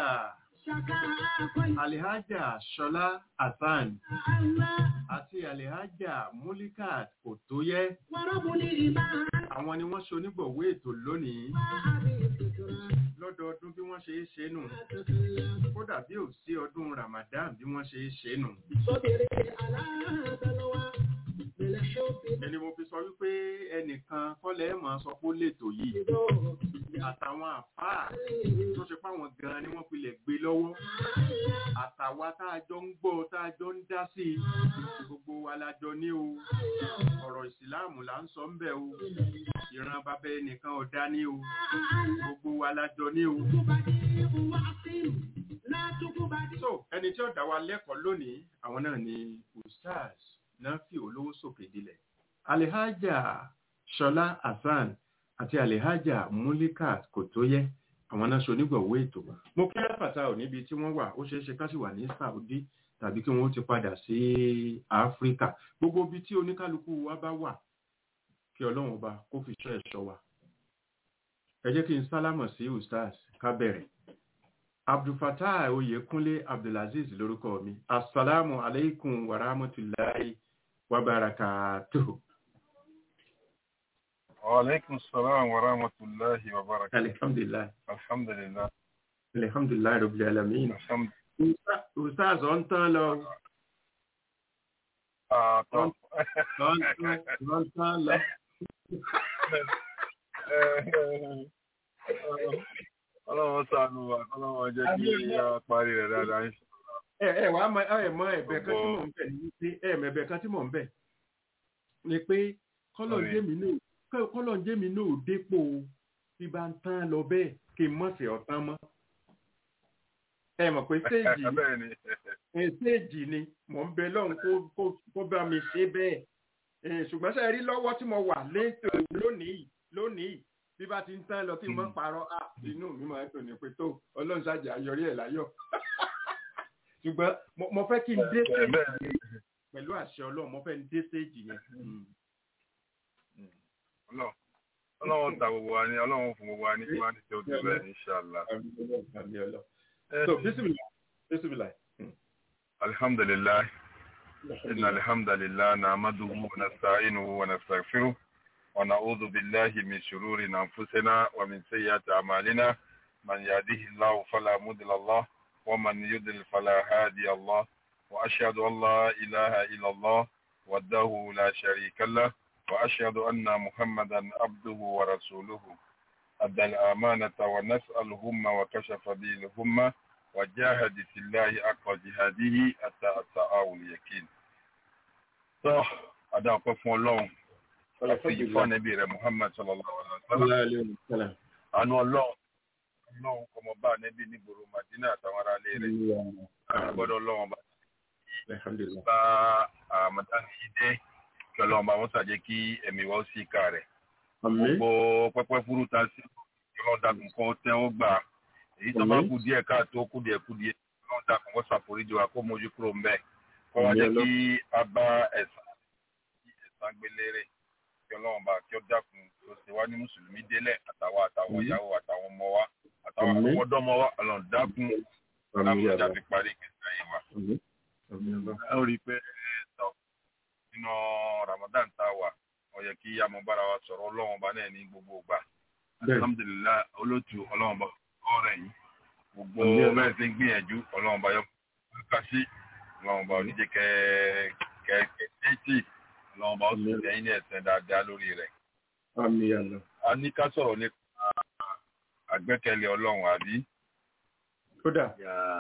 àlèájà ṣọlá hasan àti àlèájà mulikat òtóyẹ àwọn ni wọ́n ṣonígbọ̀wé ètò lónìí lọ́dọọdún bí wọ́n ṣe é ṣe nù kódà bí ò sí ọdún ramadan bí wọ́n ṣe é ṣe nù ẹni mo fi sọ wípé ẹnìkan kọ́lẹ̀ mọ̀ sọ pé ó lètò yìí àtàwọn àfáà tó ṣe páwọn gan ni wọ́n pilẹ̀ gbé lọ́wọ́ àtàwa tá a jọ ń gbọ́ tá a jọ ń dá sí i gbogbo wa la jọ ní o ọ̀rọ̀ ìsìláàmù là ń sọ ń bẹ̀ o ìran bàbá ẹnìkan ọ̀dá ní o gbogbo wa la jọ ní o so ẹni tí ó dá wa lẹ́kọ̀ọ́ lónìí àwọn náà ni ustaz nafi olówó sókè dilẹ̀ alihaja ṣọlá hasan àti alihaja mulika kòtóyẹ àwọn náà ṣonígbọ̀wọ́ ètò mo kí láfàtà ò níbi tí wọ́n wà ó ṣeé ṣe ká sì wà ní saudi tàbí kí wọ́n ti padà sí áfíríkà gbogbo ibi tí oníkálukú wa bá wà kí ọlọ́run ọba kó fi ṣọ́ ẹ̀ṣọ́ wa ẹ jẹ́ kí n sálámọ̀ sí ustaz ká bẹ̀rẹ̀ abdulfatah oyekunle abdulaziz lórúkọ mi asalaamu aleykum wa rahmatulahi wa barakatuhu. وعليكم السلام ورحمة الله وبركاته alhamdulilayi الحمد لله alhamdulilayi rabbil alamin. الحمد ustaz ọ̀ ń tán lọ آه طب ọ̀ ń tán ọ̀ ń tán lọ. ọlọ́run ṣàánú wa ọlọ́run jẹ́ kí a parí rẹ̀ dáadáa ń ṣe. ẹ ẹ wàá mọ ẹ mọ ẹ̀bẹ̀ kan tí mò ń bẹ̀ ní pé ẹ mọ ẹ̀bẹ̀ kan tí mò ń bẹ̀ ni pé kọlọ ń jẹ mi náà kọlọ ń jẹ mi náà ò dépò bí bá ń tán lọ bẹ́ẹ̀ kí n mọ̀ sí ọ̀tán mọ́ ẹ mọ̀ pé stéèjì bẹ́ẹ̀ ni ẹ stéèjì ni mò ń bẹ lọ́hùn kó kó kó bá mi ṣe bẹ́ẹ̀ ẹ ṣùgbọ́n sẹ́ẹ̀ rí lọ́wọ́ tí mo wà létò lónìí lónìí bí bá ti ń tán lọ kí n mọ̀ parọ́ à inú mi máa ń tò ní pé tó ọlọ́run ṣàjà ayọ̀rí ẹ̀ láyọ̀ ṣùgbọ́n mo- mo fẹ́ kí n dé bẹ́ẹ̀ stéèjì bẹ́ẹ̀ yẹn pẹ̀lú àṣẹ ọlọ́run mo fẹ́ ń dé stéèjì yẹn. ọlọ́run ọlọ́run ta gbogbo wa ní ọlọ́run fún gbogbo wa ní kí wọ́n á ti ṣe ojú bẹ́ẹ̀ ní ṣàlá. Àmì ọlọ́run, àmì ọlọ́run. So, bismillah, bismillah. alhamdulilayi إن الحمد لله نعمده ونستعينه ونستغفره ونعوذ بالله من شرور أنفسنا ومن سيئات أعمالنا من يهده الله فلا مضل له ومن يضلل فلا هادي الله وأشهد أن لا إله إلا الله وحده لا شريك له وأشهد أن محمدا عبده ورسوله أدى الأمانة ونسأل الهم وكشف به الهمة وجاهد في الله حق جهاده حتى أتاه اليقين. tó adá ọpẹ́ fún Ọlọ́run àti ìfọ ànẹbí rẹ̀ Muhammad sallallahu alaihi wa sallam Sallallahu alaihi wa sallam. àánú Ọlọ́run Ọlọ́run kọmọ bá ànẹbí nígboro Madina àtàwọn ará ilé rẹ̀ àgbọ́dọ̀ Ọlọ́run bá Alhamdulillah. bá àmọtán yìí dé kí Ọlọ́run bá wọn ṣàjẹ kí ẹ̀mí wa ó sì ká rẹ̀ Àmín. gbogbo pẹpẹ fúru ta sí Ọlọ́run dàkún kọ tẹ ó gbà èyí tó bá Àmín. kú díẹ̀ káàtó kú díẹ̀ kú díẹ̀ Ọlọ́run dàkún kọ ṣàforíjì wa kó mójú kúrò ń bẹ kó wá Àmín jẹ́ Ọlọ́run. kí a bá ẹ̀san kí ẹ̀san gbélére kí Ọlọ́run bá kí ó dákun kí ó ṣe wá ní mùsùlùmí délẹ̀ àtàwọn àtàwọn Àmín. ìyàwó àtàwọn ọmọ wa àtàwọn Àmín. ọmọdọ́mọ wa Ọlọ́run dákun Àmín dákun ya já Allah. fi parí ìgbésí ayé wa Àmín. Àmín Allah. ẹ ó rí i pé tọ nínú Ramadan tá a wà ó yẹ kí amọ̀bára wa sọ̀rọ̀ ọlọ́run ọba náà ní gbogbo ìgbà Bẹ́ẹ̀. alhamdulilayi olótú ọlọ́run ọba ọ̀rẹ́ yìí gbogbo Àmín Allah. bẹ́ẹ̀ ti ń gbìyànjú ọlọ́run ọba yọ ká sí ọlọ́run ọba oníjẹ kẹ kẹ kẹ tẹ́tì ọlọ́run ọba ó sì Àmín. lẹ́yìn ní ẹ̀sẹ̀ dáadáa lórí rẹ̀ Àmín ya Allah. a ní ká sọ̀rọ̀ nípa àgbẹ́kẹ̀lé ọlọ́run àbí Kódà,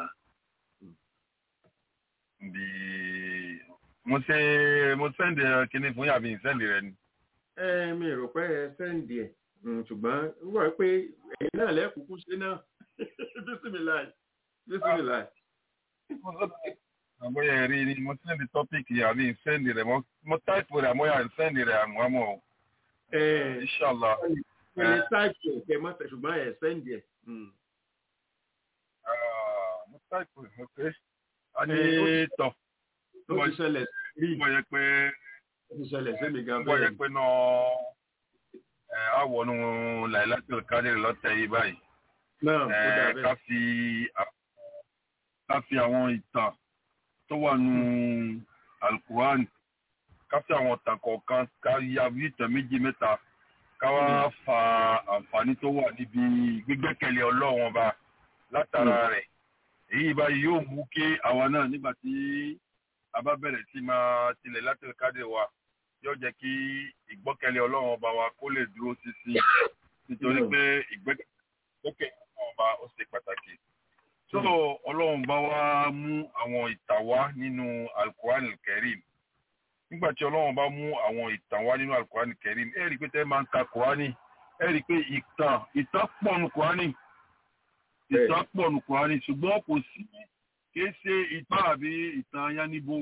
bí mo ṣe mo sẹ́ndì kinní fún yàrá mi sẹ́ndì rẹ ni. ẹ mi rò pé ẹ sẹ́ǹdì ẹ̀ Mm, ṣùgbọ́n wọ́n pé ẹ̀yin náà lẹ́kùnkú ṣe náà. Bismillah. Bismillah. àbóyá ẹ̀rí ni mo sẹ́ndì tọ́pìkì àbí sẹ́ndì rẹ̀ mo- mo táìpù rẹ̀ àmóyà sẹ́ndì rẹ̀ àmọ́ o Ẹ inṣàlá ẹ lè táìpì ẹ̀ kẹ́ mọ́tẹ̀ ṣùgbọ́n ẹ sẹ́ǹdì ẹ̀. Mm. mo táìpù rẹ̀ ok a ní Ẹ, tọ̀ Ó ti ṣẹlẹ̀ rí. mo yẹ pé Ó ti ṣẹlẹ̀ sí mi gan mo yẹ bẹ́ẹ̀. pé náà ẹ àwọnú làìláṣẹ kádìrì lọ́tẹ̀ yìí báyìí Náà, ó dà ẹ bẹ́ẹ̀. ká fi à- ká fi àwọn ìtàn tó wà nù alukuran ká fi àwọn ìtàn kọ̀ọ̀kan ká ya bí ìtàn méjì mẹ́ta ká wá fa àǹfààní tó wà níbi gbígbẹ́kẹ̀lé ọlọ́run ọba látara rẹ̀ èyí báyìí yóò mú kí àwa náà nígbà tí a bá bẹ̀rẹ̀ sí máa tilẹ̀ láti kádé wa yóò jẹ́ kí ìgbọ́kẹ̀lé ọlọ́run ọba wa kó lè dúró sísí nítorí Mm. pé ìgbẹ́kẹ̀lé ọlọ́run ọba ó ṣe pàtàkì. tó ọlọ́run bá wá mú àwọn ìtàn wá nínú alukuran kẹrim nígbà tí ọlọ́run bá mú àwọn ìtàn wá nínú alukuran kẹrim ẹ rí i pé tẹ́ máa ń ka kurani ẹ rí i pé ìtàn ìtàn pọ̀ nù kurani ìtàn pọ̀ nù kùránì ṣùgbọ́n kò sí kìí ṣe ìtàn àbí ìtàn ayánibo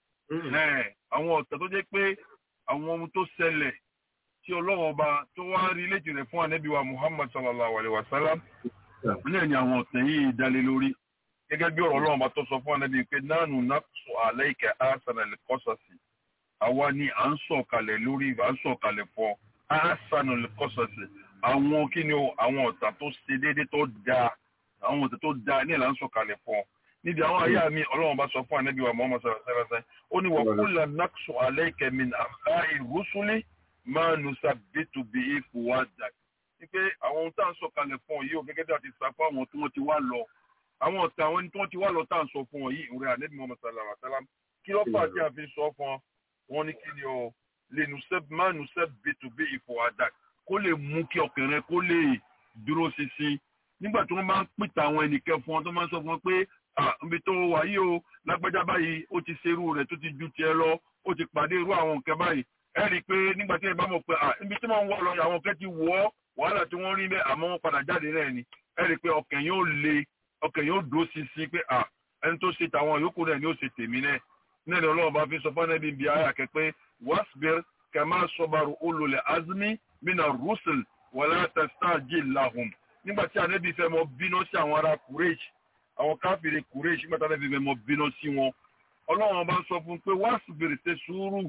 àwọn ọ̀tẹ̀ tó jẹ́ pé àwọn ohun tó ṣẹlẹ̀ tí ọlọ́run ọba tó wá rí létí rẹ̀ fún ànábì wa muhammad sallallahu alayhi wa sallam náà ni àwọn ọ̀tẹ̀ yìí dalé lórí gẹ́gẹ́ bí ọ̀rọ̀ ọlọ́run ọba tó sọ fún ànábì pé nánú naqsu alayka ahsanal qasasi àwa ni à ń sọ̀kalẹ̀ lórí à ń sọ̀kalẹ̀ fọ́ ahsanal qasasi àwọn kí ni o àwọn ọ̀tà tó ṣe déédéé tó dáa àwọn ọ̀tà tó dáa ní ìlànà sọ̀kalẹ̀ fọ́ níbi àwọn ayé mi ọlọ́run bá sọ fún ànábì wa muhammad sallallahu alayhi wa sallam ó ní wa kullu naqsu alayka min anba'i rusuli máa nù sàbẹ̀tù bí ipò wa dà wípé àwọn ohun tá à ń sọ kalẹ̀ fún ọ yìí ò gẹ́gẹ́ bí a ti sá fún àwọn tí wọ́n ti wá lọ àwọn ọ̀tá àwọn ẹni tí wọ́n ti wá lọ tá à ń sọ fún ọ yìí ìwúrẹ́ ànẹ́bí Muhammad sallallahu alaihi wasallam kí ló fà tí a fi sọ fún ọ wọn ní kí ni ọ lè nù sẹ́ máa nù sàbẹ̀tù bí ipò wa dà kó lè mú kí ọkàn rẹ kó lè dúró ṣinṣin nígbà tí wọ́n máa ń pìtà àwọn ẹnìkẹ́ fún ọ tó máa ń sọ fún ọ pé ibi tó wà yìí o lágbájá báyìí ó ti ṣerú rẹ̀ tó ti ju tiẹ̀ lọ ó ti pàdé irú àwọn nǹkan báyìí ẹ rí i pé nígbà tí ẹ bá mọ̀ pé ibi tí wọ́n ń wọ̀ lọ àwọn kẹ́ ti wọ̀ ọ́ wàhálà tí wọ́n rí bẹ́ẹ̀ àmọ́ wọ́n padà jáde náà ni ẹ rí i pé ọkàn yóò le ọkàn yóò dúró ṣinṣin pé ẹni tó ṣe tàwọn yòókù náà ni ó ṣe tèmi náà náà ni ọlọ́run bá fi sọ fún ẹbí bíi ayà kẹ pé wasbir kama sabaru ulul azmi mina rusul wala tastajil lahum nígbà tí ànábì fẹ́ mọ bínú sí àwọn ará kúrèjì àwọn káfíìrì kúrèjì nígbà tí ànábì fẹ́ mọ bínú sí wọn ọlọ́run bá sọ fún pé wasbir ṣe sùúrù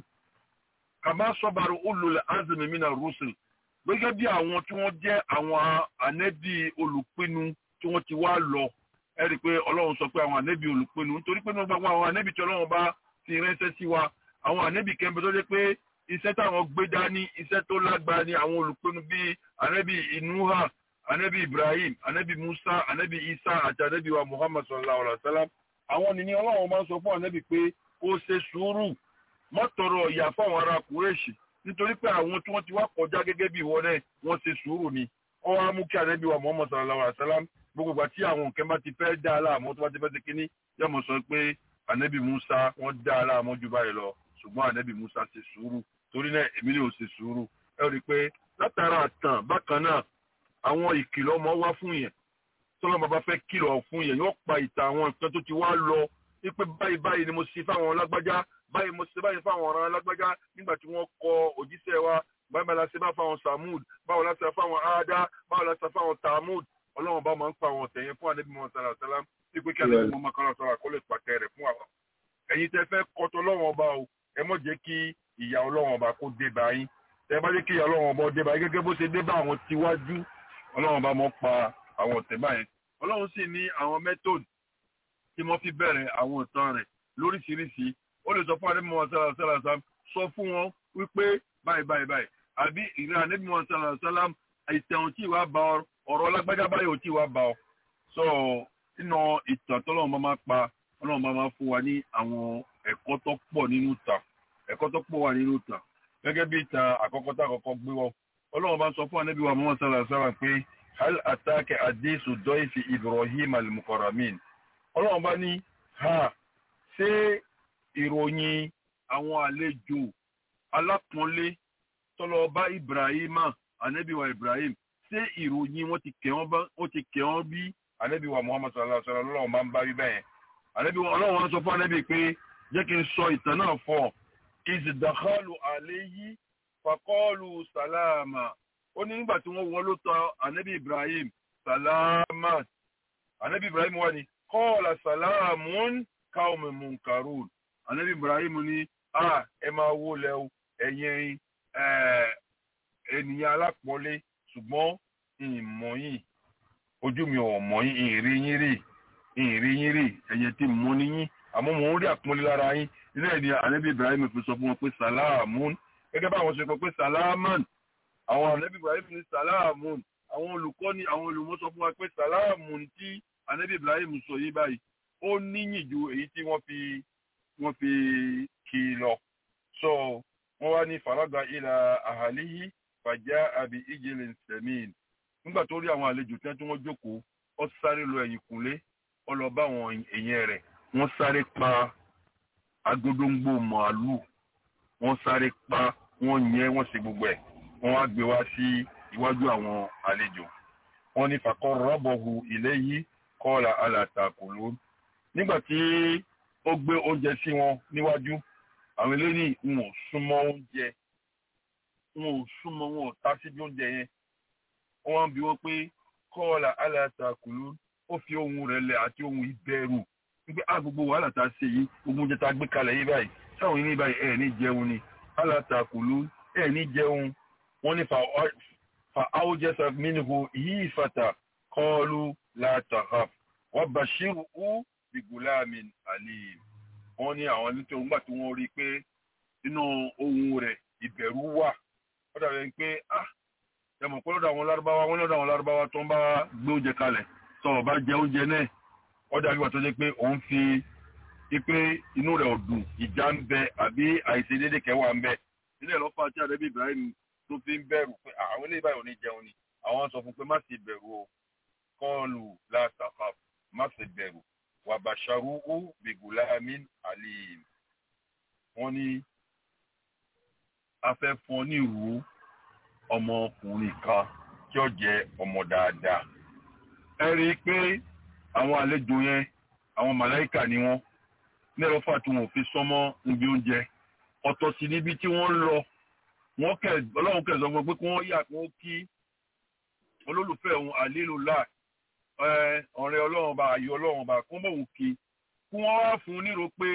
kàmá sọ́bàrù ulul azmi mina rusul gẹ́gẹ́ bí àwọn tí wọ́n jẹ́ àwọn ànẹ́bí olùpinnu tí wọ́n ti wá lọ ẹ rí i pé ọlọ́run sọ pé àwọn ànẹ́bí olùpinnu nítorí pé nígbà àwọn ànẹ́bí tí ọlọ́run bá fi ránṣẹ́ sí wa àwọn ànẹ́bí kẹ́ńbẹ́ tó jẹ́ pé iṣẹ́ táwọn gbé dání iṣẹ́ tó lágbára ni àwọn olùpinnu bíi ànẹ́bí inuha ànẹ́bí ibrahim ànẹ́bí musa ànẹ́bí isa àti ànẹ́bí wa muhammad sallallahu alayhi wa sallam àwọn nìní ọlọ́run máa ń sọ fún ànẹ́bí pé kó ṣe sùúrù mọ́tọ̀rọ̀ ìyà fáwọn ará kúrẹ́ṣì nítorí pé àwọn tí wọ́n ti wá kọjá gẹ́gẹ́ bí ìwọ náà wọ́n ṣe sùúrù ni wọ́n wá mú kí ànábì wa Muhammad sallallahu alaihi wasallam gbogbo ìgbà tí àwọn nǹkan bá ti fẹ́ dá aláàmú tó bá ti fẹ́ ti kíní yóò mọ̀ sọ pé ànábì Musa wọ́n dá aláàmú ju báyìí lọ ṣùgbọ́n ànábì Musa ṣe sùúrù torí náà èmi ni ò ṣe sùúrù ẹ rí i pé látara àtàn bákan náà àwọn ìkìlọ̀ ọmọ wá fún yẹn tọ́lọ́ bàbá fẹ́ kìlọ̀ fún yẹn yóò pa ìtàn àwọn nǹkan tó ti wá lọ wípé báyìí báyìí ni mo ṣe fáwọn lágbájá báyìí mo ṣe báyìí fáwọn ọ̀ràn alágbájá nígbà tí wọ́n kọ òjíṣẹ́ wa báyìí la ṣe bá fáwọn samud báwo la ṣe fáwọn ada báwo la ṣe fáwọn tamud ọlọ́run bá máa ń pa àwọn ọ̀tẹ̀ yẹn fún àdébí mọ́ sàlá sàlá wípé kí àdébí mọ́ máa kọ́ra sọ́ra kó lè pàtẹ rẹ̀ fún àwọn. ẹ̀yin tẹ́ fẹ́ kọ́tọ́ ọlọ́run ọba o ẹ mọ̀ jẹ́ kí ìyà ọlọ́run ọba kó dé bá yín tẹ́ bá jẹ́ kí ìyà ọlọ́run ọba dé bá yín gẹ́gẹ́ bó ṣe dé bá àwọn tiwájú ọlọ́run ọba mọ́ pa àwọn ọ̀tẹ̀ báyẹn ọlọ́run sì ní àwọn method tí wọ́n fi bẹ̀rẹ̀ àwọn ìtàn rẹ̀ lóríṣiríṣi ó lè sọ fún àdébìmọ̀ sálà sálà sálàm sọ fún wọn wípé báyìí báyìí báyìí àbí ìrìn àdébìmọ̀ sálà sálàm ìtẹ̀wọ̀n tí ìwà bá ọ ọ̀rọ̀ lágbájá báyìí ò tí ìwà bá ọ. sọ nínú ìtàn tọ́lọ́run bá máa pa ọlọ́run bá máa fún wa ní àwọn ẹ̀kọ́ tó pọ̀ nínú ìtàn ẹ̀kọ́ tó pọ̀ wà nínú ìtàn gẹ́gẹ́ bí ìtàn àkọ́kọ́ tá àkọ́kọ́ gbé wọ ọlọ́run bá sọ fún àdébìmọ̀ Muhammad sálà sálàm pé hal atake adesu dọ́ìfì Ibrahim al-mukarramin ọlọ́run bá ní ha ṣé ìròyìn àwọn àlejò alápọ̀nlé tọ́lọ bá ibrahima anabiwa ibrahim ṣé ìròyìn wọn ti kẹ́ wọ́n bí anabiwa muhammad sallallahu alaihi wa sallam ọlọ́run bá ń bá rí bẹ́ẹ̀ anabiwa ọlọ́run wọn sọ fún anabi pé jẹ́ kí n sọ ìtàn náà fọ́ ìsìdàkọ́lù àléyí fakọ́lù sàlámà ó ní nígbà tí wọ́n wọ́n ló tọ̀ anabi ibrahim sàlámà anabi ibrahim wà ní kọ́ọ̀lá sàlámùn káwọn munkarun anabi ibrahim ní a ẹ máa wó lẹ́wọ́ ẹ̀yin ènìyàn alápọ̀lé ṣùgbọ́n ìmọ̀ yìí ojú mi ò mọ̀ yín ìrì yín rí ìrì yín rí ẹ̀yẹ tí mo ní yín àmọ́ mò ń rí àpọ́nlé lára yín ilé ẹ̀dí anabi ibrahim fi sọ fún wọn pé sàlámùn gẹ́gẹ́ bá àwọn ṣe kọ pé sàlámùn àwọn anabi ibrahim ní sàlámùn àwọn olùkọ́ ní àwọn olùmọ̀ sọ fún wa pé sàlámùn tí anabi ibrahim sọ yìí báyìí ó níyìn ju èyí tí wọ́n fi wọ́n fi kì í lọ so wọ́n wá ní faraga ilà àhàlíyí fàjá àbí ìjìnlẹ̀ sẹ̀mìn nígbà tó rí àwọn àlejò tí wọ́n jókòó ó sáré lọ ẹ̀yìn kúnlé ó lọ bá àwọn èèyàn rẹ̀ wọ́n sáré pa agodongbo màálù wọ́n sáré pa wọ́n yẹn wọ́n ṣe gbogbo ẹ̀ wọ́n wá gbé wá sí iwájú àwọn àlejò wọ́n ní faqarrabahu ilayhi qala ala ta'kulun nígbà tí ó gbé oúnjẹ sí wọn níwájú àwọn eléyìí ń ò súnmọ́ oúnjẹ ń ò súnmọ́ wọn ò tá síbi oúnjẹ yẹn wọ́n bi wọ́n pé qala ala ta'kulun ó fi ohun rẹ̀ lẹ̀ àti ohun ìbẹ̀rù wípé a gbogbo wàhálà tá a ṣe yìí gbogbo oúnjẹ tá a gbé kalẹ̀ yìí báyìí sáwọn yìí ní báyìí ẹ̀ ní jẹun ni ala ta'kulun ẹ̀ ní jẹun wọ́n ní fa awjasa minhu hifata qalu la takhaf wa bashiruhu bigulamin alim wọ́n ní àwọn nítorí nígbà tí wọ́n rí i pé nínú ohun rẹ̀ ìbẹ̀rù wà ó dàbí pé ah ẹ mọ̀ pé lọ́dọ̀ àwọn lárúbáwá wọ́n lọ́dọ̀ àwọn lárúbáwá tó ń bá gbé oúnjẹ kalẹ̀ tó o bá jẹ oúnjẹ náà ó dàbí wà tó jẹ́ pé òun fi ipe inú rẹ̀ ọ̀dùn ìjà ń bẹ àbí àìṣedéédé kẹwàá ń bẹ ilé ìlọ́fà tí àdébí Ibrahim tó fi ń bẹ̀rù pé àwọn ilé ìbáyọ̀ ní jẹun ni àwọn sọ fún pé má sì bẹ̀rù o kọ́ọ̀lù látàfà má sì bẹ̀rù wàbàṣàrúhù bìgùlámin alim wọ́n ní a fẹ́ fún ọ ní ìrú ọmọkùnrin kan tí ó jẹ́ ọmọ dáadáa ẹ rí i pé àwọn àlejò yẹn àwọn màláìkà ni wọ́n ní ẹ̀rọ fà tí wọn ò fi sọmọ́ níbi oúnjẹ ọ̀tọ̀ sí níbi tí wọ́n ń lọ wọ́n kẹ̀ ọlọ́run kẹ̀ sọ fún pé kí wọ́n yà kí wọ́n kí olólùfẹ́ òun àlélùlá ọ̀rẹ́ ọlọ́run bá ayọ̀ ọlọ́run bá kó mọ̀ òun kí kí wọ́n wá fún un nírò pé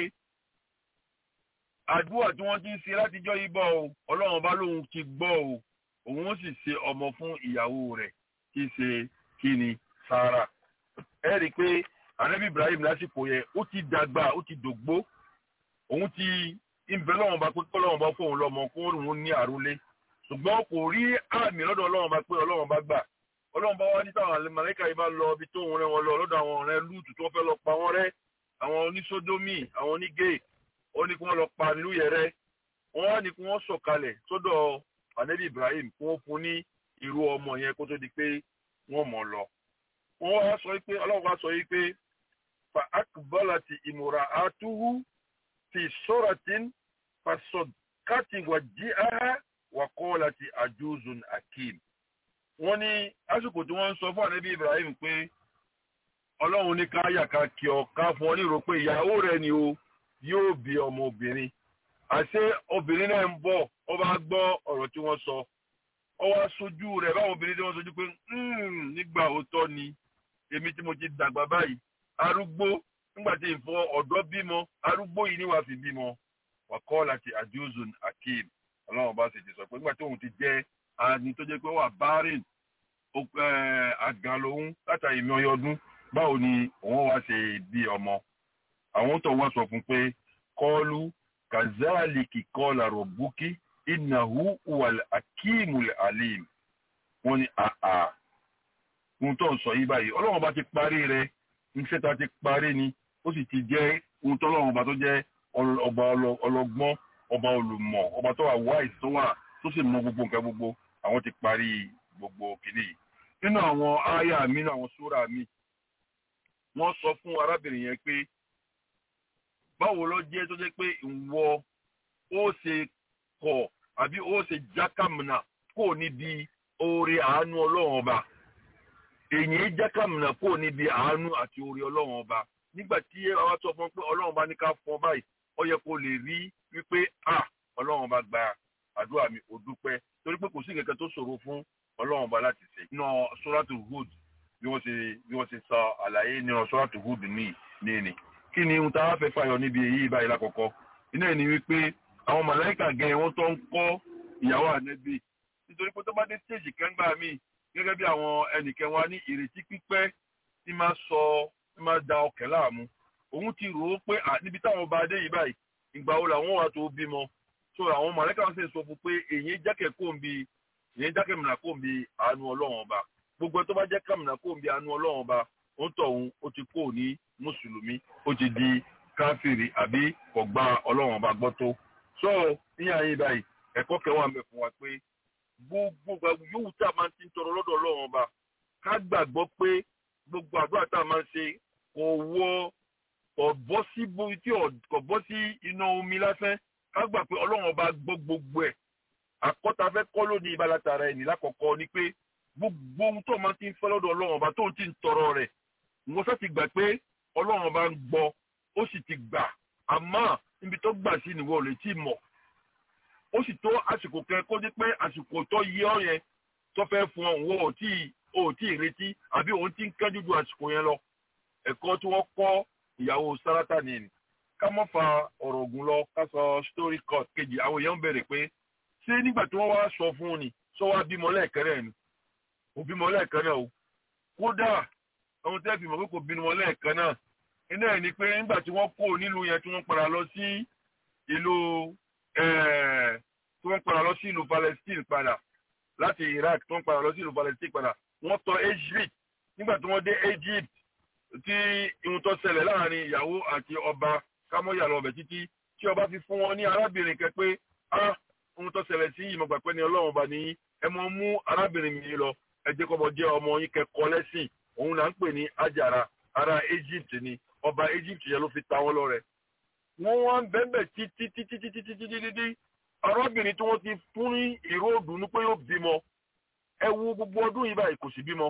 àdúrà tí wọ́n ti ń ṣe látijọ́ yìí bọ̀ o ọlọ́run bá lóun ti gbọ́ o òun ó sì ṣe ọmọ fún ìyàwó rẹ̀ kí ṣe kí ni Sárà ẹ rí i pé anabi Ibrahim lásìkò yẹn ó ti dàgbà ó ti dògbó òun ti ìbẹ́ lọ́wọ́n bá pé kọ́ lọ́wọ́n bá fóun lọ́mọ kó òun ní àrólé ṣùgbọ́n kò rí àmì lọ́dọ̀ ọlọ́wọ́n bá pé ọlọ́wọ́n bá gbà ọlọ́wọ́n bá wá ní táwọn màláíkà yìí bá lọ ibi tó ń rẹ́ wọn lọ lọ́dọ̀ àwọn ọ̀rẹ́ lúùtù tó fẹ́ lọ pa wọ́n rẹ́ àwọn onísódómì àwọn onígé ó ní kí wọ́n lọ pa nílùú yẹn rẹ́ wọ́n wá ní kí wọ́n sọ̀kalẹ̀ sọ́dọ̀ anabi Ibrahim kí wọ́n fún ní irú ọmọ yẹn kó tó di pé wọ́n mọ̀ lọ. wọ́n wá sọ pé ọlọ́wọ́n wá sọ pé fa akbalati imra'atuhu fi suratin fasọdkati wàjíhá wàkọ́ọ̀láti àjùzùn akim. wọ́n ní àsìkò tí wọ́n ń sọ fún ànábì Ibrahim pé ọlọ́run ní káyà ká kí ọ ká fún ọ ní ìrò pé ìyàwó rẹ ni o yóò bí ọmọbìnrin àṣé obìnrin náà ń bọ̀ ọ bá gbọ́ ọ̀rọ̀ tí wọ́n sọ ọ wá sojú rẹ̀ báwọn obìnrin tí wọ́n sojú pé nígbà òótọ́ ni èmi tí mo ti dàgbà báyìí arúgbó nígbà tí ìfọ ọ̀dọ́ bímọ arúgbó yìí ni wàá fi bímọ wàkọ́ láti àjọzùn akeem ọlọ́run bá sì ti sọ pé nígbà tí òun ti jẹ́ ani tó jẹ́ pé wà bárìn àgàn lòun látàrí mi ọyọ ọdún báwo ni òun wá ṣe bí ọmọ àwọn tó wá sọ fún pé kọ́ọ́lù kazaliki kọ́ọ̀lá rọ̀bùkì ìnáwó wàl akíìmùl alim wọ́n ní àà ohun tó ń sọ yìí báyìí ọlọ́run bá ti parí rẹ̀ iṣẹ́ ta ti parí ni ó sì ti jẹ́ ohun tó ọlọ́run bá tó jẹ́ ọba ọlọ́gbọ́n ọba olùmọ̀ ọba tó wà wáìs tó wà tó sì mọ gbogbo nǹkan gbogbo àwọn ti parí gbogbo kìíní yìí nínú àwọn ááyà mi nínú àwọn súrà mi wọ́n sọ fún arábìnrin yẹn pé báwo ló jẹ́ tó jẹ́ pé ìwọ ó ṣe kọ̀ àbí ó ṣe jákàmùnà kò níbi oore àánú ọlọ́run ọba èyí jákàmùnà kò níbi àánú àti oore ọlọ́run ọba nígbà tí àwa sọ fún pé ọlọ́run bá ní ká fọ́ báyìí ó yẹ kó lè rí wípé à ọlọ́run bá gba àdúrà mi ò dúpẹ́ torí pé kò sí kẹ̀kẹ́ tó ṣòro fún ọlọ́run bá láti ṣe. iná sóràtù Hud bí wọ́n ṣe bí wọ́n ṣe sọ àlàyé ní sóràtù Hud ní ní ni. kí ni ohun tá a fẹ́ fàyọ níbi èyí báyìí lákọ̀ọ́kọ́ iná ẹ̀ ni wípé àwọn màláìkà gẹ̀ wọ́n tó ń kọ́ ìyàwó ànẹ́bí nítorí pé tó bá dé stéèjì kẹ́ńgbà míì gẹ́gẹ́ bí àwọn ẹnìkẹ́ wa ní ìrètí pípẹ́ tí máa sọ tí máa da ọkẹ́ láàmú òun ti rò ó pé níbi táwọn ọba adé yìí báyìí ìgbà wo làwọn wà tó bímọ so àwọn mọ̀lẹ́kà ń sì sọ fún pé èyí jákè kó ń bi èyí jákè mìíràn kó ń bi àánú ọlọ́run ọba gbogbo tó bá jẹ́ kàmìnà kó ń bi àánú ọlọ́run ọba ó ń tọ̀hún ó ti kó ní mùsùlùmí ó ti di káfíìrì àbí kò gba ọlọ́run ọba gbọ́ tó so níyà yín báyìí ẹ̀kọ́ kẹwàá mẹ́ fún wa pé gbogbo yòówù tá a máa ti ń tọrọ lọ́dọ̀ ọlọ́run ọba ká gbàgbọ́ pé gbogbo àdúrà tá a máa ń ṣe kò wọ kò bọ́ sí tí kò bọ́ sí iná omi lásán ká gbà pé ọlọ́run ọba gbọ́ gbogbo ẹ̀ àkọ́ta fẹ́ kọ́ lónìí ìbálátara ẹni lákọ̀ọ́kọ́ ni pé gbogbo ohun tó máa ti ń fẹ́ lọ́dọ̀ ọlọ́run ọba tó ti ń tọrọ rẹ̀ wọ́n sá ti gbà pé ọlọ́run ọba ń gbọ́ ó sì ti gbà àmọ́ níbi tó gbà sí nìwọ lè tí mọ̀ ó sì tó àsìkò kẹ kó dé pé àsìkò tó yẹ ọ yẹn tó fẹ́ fún ọ òun ò tí ò tí ì retí àbí òun ti ń kánjú ju àsìkò yẹn lọ ẹ̀kọ́ tí wọ́n kọ́ ìyàwó sárátà nìyẹn ká má fa ọ̀rọ̀ ògùn lọ ká sọ story court kejì àwọn èèyàn ń bẹ̀rẹ̀ pé ṣé nígbà tí wọ́n wá sọ fún un ni sọ wá bímọ lẹ́ẹ̀kẹ́rẹ́ ni kò bímọ lẹ́ẹ̀kan náà o kódà ohun tẹ́ fi mọ̀ pé kò bímọ lẹ́ẹ̀kan náà iná ẹ̀ ni pé nígbà tí wọ́n kó nílùú yẹn tí wọ́n padà lọ sí ìlú tí wọ́n padà lọ sí ìlú Palestine padà láti Iraq tí wọ́n padà lọ sí ìlú Palestine padà wọ́n tọ Egypt nígbà tí wọ́n dé Egypt tí ihun tó ṣẹlẹ̀ láàrin ìyàwó àti ọba kámọ́yà lọ bẹ̀ títí tí ọba fi fún wọn ní arábìnrin kẹ pé ah ohun tó ṣẹlẹ̀ sí ìmọ̀gbà pé ní ọlọ́run ọba ní ẹ mọ mú arábìnrin mi lọ ẹ jẹ́ kọ́mọ jẹ́ ọmọ yín kẹ́kọ̀ọ́ lẹ́sìn òun là ń pè ní Àjàrà ará Egypt ni ọba Egypt yẹn ló fi ta wọ́n lọ́rẹ. wọ́n wá ń bẹ́ẹ̀ títí títí títí títí títí arábìnrin tí wọ́n ti fún ní ìró òdùnnú pé yóò bímọ ẹ wo gbogbo ọdún yìí báyìí kò sì bímọ.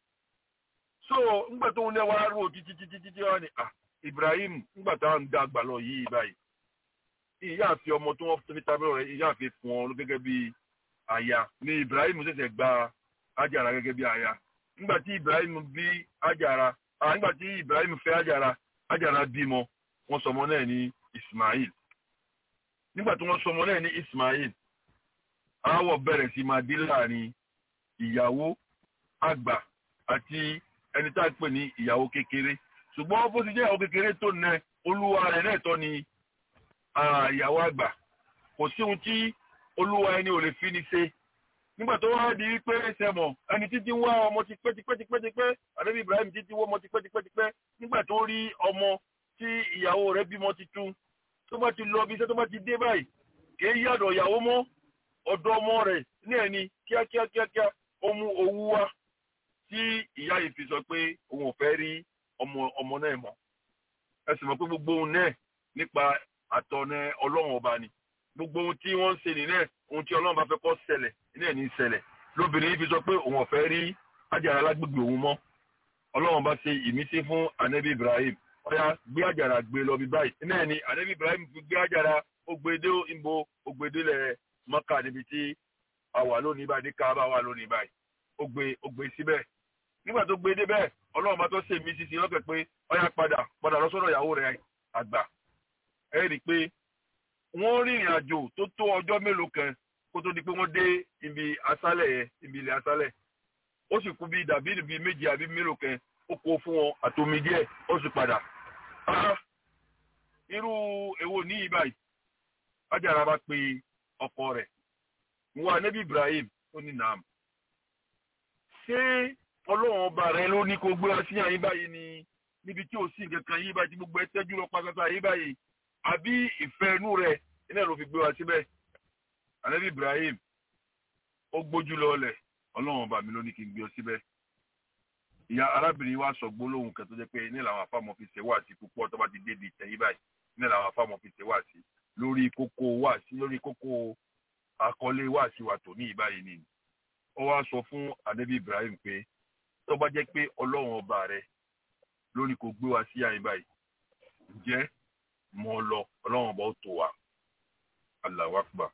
so ńgbà tó ń lẹ́wọ́ aró títí títí títí wá ní ah Ibrahim ńgbà tá à ń dàgbà lọ yìí báyìí ìyá àfi ọmọ tí wọ́n fi tábìlì rẹ̀ ìyá àfi fún ọ gẹ́gẹ́ bí aya ni Ibrahim ṣẹ̀ṣẹ̀ gba Àjàrà gẹ́gẹ́ bí aya nígbà tí Ibrahim bí Àjàrà ah nígbà tí Ibrahim fẹ́ Àjàrà Àjàrà bímọ wọ́n sọmọ náà ní Ismail nígbà tí wọ́n sọmọ náà ní Ismail aáwọ̀ bẹ̀rẹ̀ sí máa dé láàrin ìyàwó àgbà àti ẹni tá a pè ní ìyàwó kékeré ṣùgbọ́n bó ti jẹ́ ìyàwó kékeré tó nẹ olúwa rẹ̀ náà tọ́ ni ìyàwó àgbà kò sí ohun tí olúwa ẹni ò lè fi ni ṣe nígbà tó wá di pé sẹmọ ẹni títí wá ọmọ ti pẹ́ ti pẹ́ ti pẹ́ ti pẹ́ àdébí Ibrahim títí wá ọmọ ti pẹ́ ti pẹ́ ti pẹ́ nígbà tó rí ọmọ tí ìyàwó rẹ̀ bímọ titun tó bá ti lọ bí iṣẹ́ tó bá ti dé báyìí kìí yàdọ̀ ìyàwó mọ́ ọ̀dọ̀ ọmọ rẹ̀ ní ẹni kíákíá kíákíá ó mú owó wá tí ìyá yìí fi sọ pé òun ò fẹ́ rí ọmọ ọmọ náà mọ́ ẹ sì mọ̀ pé gbogbo ohun náà nípa àtọ̀nà ọlọ́run ọba ni gbogbo ohun tí wọ́n ń ṣe nìyẹn ohun tí ọlọ́run bá fẹ́ kó ṣẹlẹ̀ ní ẹ̀ ní ṣẹlẹ̀ lóbìnrin yìí fi sọ pé òun ò fẹ́ rí Àjàrà lágbègbè òun mọ́ ọlọ́run bá ṣe ìmísí fún anabi Ibrahim ọ̀yà gbé Àjàrà gbé lọ bí báyìí ní ẹ̀ ní anabi Ibrahim fi gbé Àjàrà ó gbé dé ìbò ó gbé délẹ̀ Mọ́kà níbi tí a wà lónìí báyìí ní Káàbà wà lónìí báyìí ó gbé ó gbé síbẹ̀ nígbà tó gbé débẹ̀ ọlọ́run bá tó ṣe ìmísí sí lọ́kẹ̀ pé ọ̀yà padà padà lọ sọ́dọ̀ ìyàwó rẹ̀ àgbà ẹ rí i pé wọ́n rìnrìn àjò tó tó ọjọ́ mélòó kan kó tó di pé wọ́n dé ibi asálẹ̀ yẹn ibi ilẹ̀ asálẹ̀ ó sì kú bí dàbí ibi méjì àbí mélòó kan ó kó fún wọn àtomi díẹ̀ ó sì padà. irú èwo ní ibàyí Àjàrà bá pe ọkọ rẹ̀ wà nẹ́bí Ibrahim ó ní nàám. ṣé ọlọ́run ọba rẹ ló ní kó gbé wá sí àyín báyìí ni níbi tí ò sí nǹkan kan yí báyìí tí gbogbo ẹ tẹ́jú lọ pátátá yí báyìí àbí ìfẹ́ inú rẹ̀ iná ló fi gbé wa síbẹ̀ anabi Ibrahim ó gbójú lọ́ọ̀lẹ̀ ọlọ́run ọba mi ló ní kí n gbé ọ síbẹ̀ ìyá arábìnrin wa sọ gbólóhùn kan tó jẹ́ pé ní làwọn afáàmọ́ fi ṣe wá sí púpọ̀ tó bá ti dé di ìtẹ̀yí báyìí ní làwọn afáàmọ́ fi ṣe wá sí lórí kókó wá sí lórí kókó àkọlé wá sí wa tò ní ìbáyìí ni ó wá sọ fún anabi Ibrahim pé tó bá jẹ́ pé ọlọ́run ọba rẹ̀ lórí kò gbé wa sí àyín báyìí ǹjẹ́ mọ́ lọ ọlọ́run ọba ó tó wa Allahu Akbar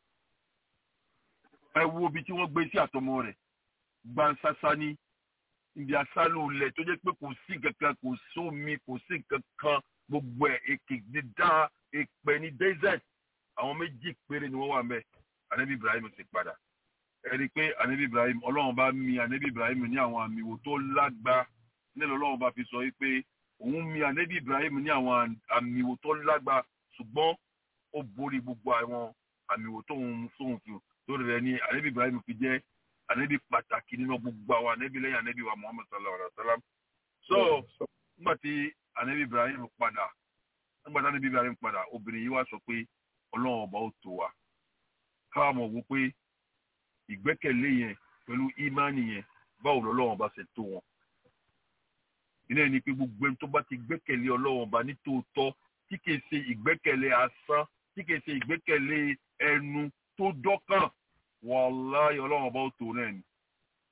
ẹ wo ibi tí wọ́n gbé sí àtọmọ rẹ̀ gbansasa ní ibi asálù ilẹ̀ tó jẹ́ pé kò sí kankan kò sómi kò sí kankan gbogbo ẹ̀ èkè dídá èpè ní desert àwọn méjì péré ni wọ́n wà mẹ́ anabi Ibrahim sì padà ẹ rí i pé anabi Ibrahim ọlọ́run bá mi anabi Ibrahim ní àwọn àmì wò tó lágbá nílò ọlọ́run bá fi sọ wípé òun mi anabi Ibrahim ní àwọn àmì wò tó lágbá ṣùgbọ́n ó borí gbogbo àwọn àmì wò tóun tóun fi lórí rẹ̀ ní anabi Ibrahim fi jẹ́ anabi pàtàkì nínú gbogbo àwọn anabi lẹ́yìn anabi wa Muhammad sallallahu alaihi wa sallam so nígbà tí anabi Ibrahim padà nígbà tí anabi Ibrahim padà obìnrin yìí wá sọ pé ọlọ́run ọba ó tó wa káwọn mọ̀ wò pé ìgbẹ́kẹ̀lé yẹn pẹ̀lú ìmánì yẹn báwo lọ́lọ́run ọba ṣe tó wọn ilé ni pé gbogbo ẹni tó bá ti gbẹ́kẹ̀lé ọlọ́run ọba ní tòótọ́ tí kìí ṣe ìgbẹ́kẹ̀lé asán tí kìí ṣe ìgbẹ́kẹ̀lé ẹnu tó dọ́kàn wàláyé ọlọ́run ọba ó tó náà ni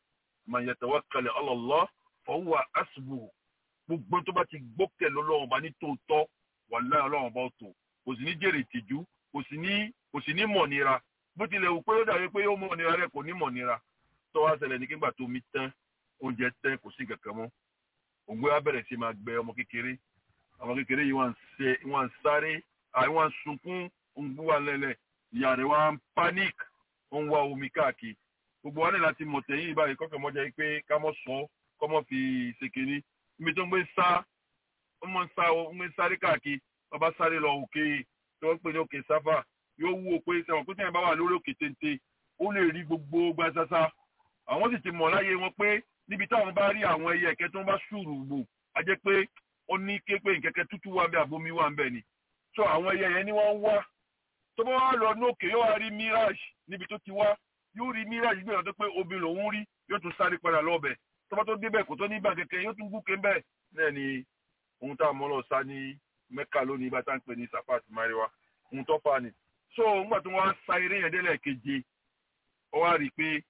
man yatawakkal ala Allah fa huwa hasbuh gbogbo tó bá ti gbókè lọ́lọ́run ọba ní tòótọ́ wàláhì ọlọ́run ọba ó tó kò sì ní jèrè ìtìjú kò sì ní kò sì ní mọ̀ nira bó tilẹ̀ wù pé ó dàbí pé ó mọ̀ nira rẹ̀ kò ní mọ̀ nira tó wá ṣẹlẹ̀ ní kígbà tó mi tán oúnjẹ tán kò sí kankan mọ́ ògbé wa bẹ̀rẹ̀ sí máa gbẹ ọmọ kékeré ọmọ kékeré yìí wọ́n ń ṣe wọ́n ń sáré àì wọ́n ń sunkún òǹgbú wa lẹ́lẹ̀ ìyá rẹ̀ wá ń panic ó ń wá omi káàkiri gbogbo wa ní láti mọ̀ tẹ̀yìn báyìí kọ́kọ́ mọ́ jẹ́ pé ká mọ́ sọ kọ́ mọ́ fi ṣe kínní ibi tó ń gbé sá ó mọ̀ ń sá ó ń gbé sáré káàkiri ọba sáré lọ òkè tí wọ́n ń pè ní òkè sáfà yóò wú o pé sẹ́wọ̀n pé sẹ́yìn bá wà lórí òkè téńté ó lè rí gbogbo gbasasa àwọn sì ti mọ̀ láyé wọn pé níbi táwọn bá rí àwọn ẹyẹ ẹ̀kẹ́ tó ń bá ṣùrù gbò á jẹ́ pé ó ní ké pé nkẹ́kẹ́ tútù wà ń bẹ àbomi wà ń bẹ ni so àwọn ẹyẹ yẹn ni wọ́n ń wá tó bá wà lọ ní òkè yóò wá rí mirage níbi tó ti wá yóò rí mirage gbé ọ̀dọ́ pé omi lòún rí yóò tún sáré padà lọ́ọ̀bẹ̀ tó bá tó débẹ̀ kò tó ní ìgbà kẹ̀kẹ́ yóò tún gúkè ń bẹ̀ náà ni ohun tá a mọ́ lọ sá ní mẹ́kà lónìí bá tá ń pè ní safat mariwa ohun tó fa ni so ńgbà tó wọ́n á sa eré yẹn délẹ̀ keje ó wá rí i pé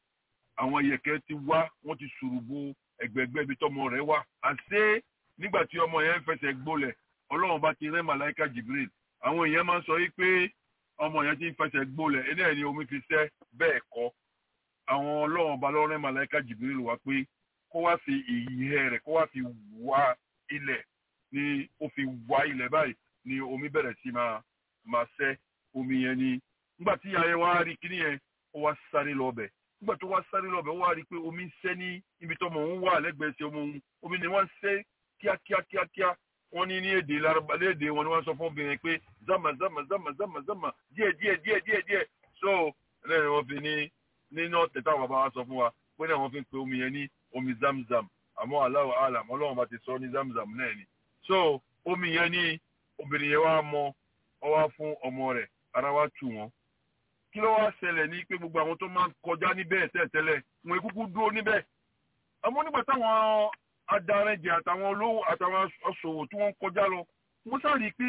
àwọn ìyẹ̀kẹ́ ti wá wọ́n ti ṣùrùbù ẹgbẹ̀gbẹ́ ibi tọ́mọ rẹ̀ wà àṣé nígbà tí ọmọ yẹn ń fẹsẹ̀ gbólẹ̀ ọlọ́run bá ti rẹ́ màláìka jibril àwọn èèyàn máa ń sọ wípé ọmọ yẹn ti ń fẹsẹ̀ gbólẹ̀ ẹni ẹ̀ ni omi fi sẹ́ bẹ́ẹ̀ kọ́ àwọn ọlọ́run bá lọ́rẹ́ màláìka jibril wá pé kó wá fi ìyẹ́ rẹ̀ kó wá fi wá ilẹ̀ ni ó fi wá ilẹ̀ báyìí ni omi bẹ̀rẹ̀ sí máa máa sẹ́ omi yẹn ni nígbà tí ìyá yẹn wá rí kíní yẹn ó wá sáré lọ bẹ̀ nígbà tó wá sáré lọ bẹ̀ ó wá rí i pé omi ń sẹ́ ní ibi tó mọ̀ ń wà lẹ́gbẹ̀ẹ́ sí ọmọ òun omi ni wọ́n ń sẹ́ kíákíá kíákíá wọ́n ní ní èdè laraba léde wọn ni wọ́n sọ fún obìnrin pé zama zama zama zama zama díẹ̀ díẹ̀ díẹ̀ díẹ̀ díẹ̀ so lẹ́yìn wọ́n fi ní nínú ọ̀tẹ̀ táwọn bàbá wa sọ fún wa pé náà wọ́n fi ń pe omi yẹn ní omi zamzam àmọ́ aláwọ̀ alam ọlọ́run bá ti sọ ní zamzam náà ni so omi yẹn ní obìnrin yẹn wá mọ ọ wá fún ọmọ rẹ̀ ara wá tù wọ́n kí ló wá ṣẹlẹ̀ ní pé gbogbo àwọn tó máa ń kọjá níbẹ̀ tẹ́tẹ́lẹ̀ wọn kúkú dúró níbẹ̀ àmọ́ nígbà táwọn adarẹjẹ àtàwọn olówó àtàwọn aṣòwò tí wọ́n ń kọjá lọ wọ́n sáré pé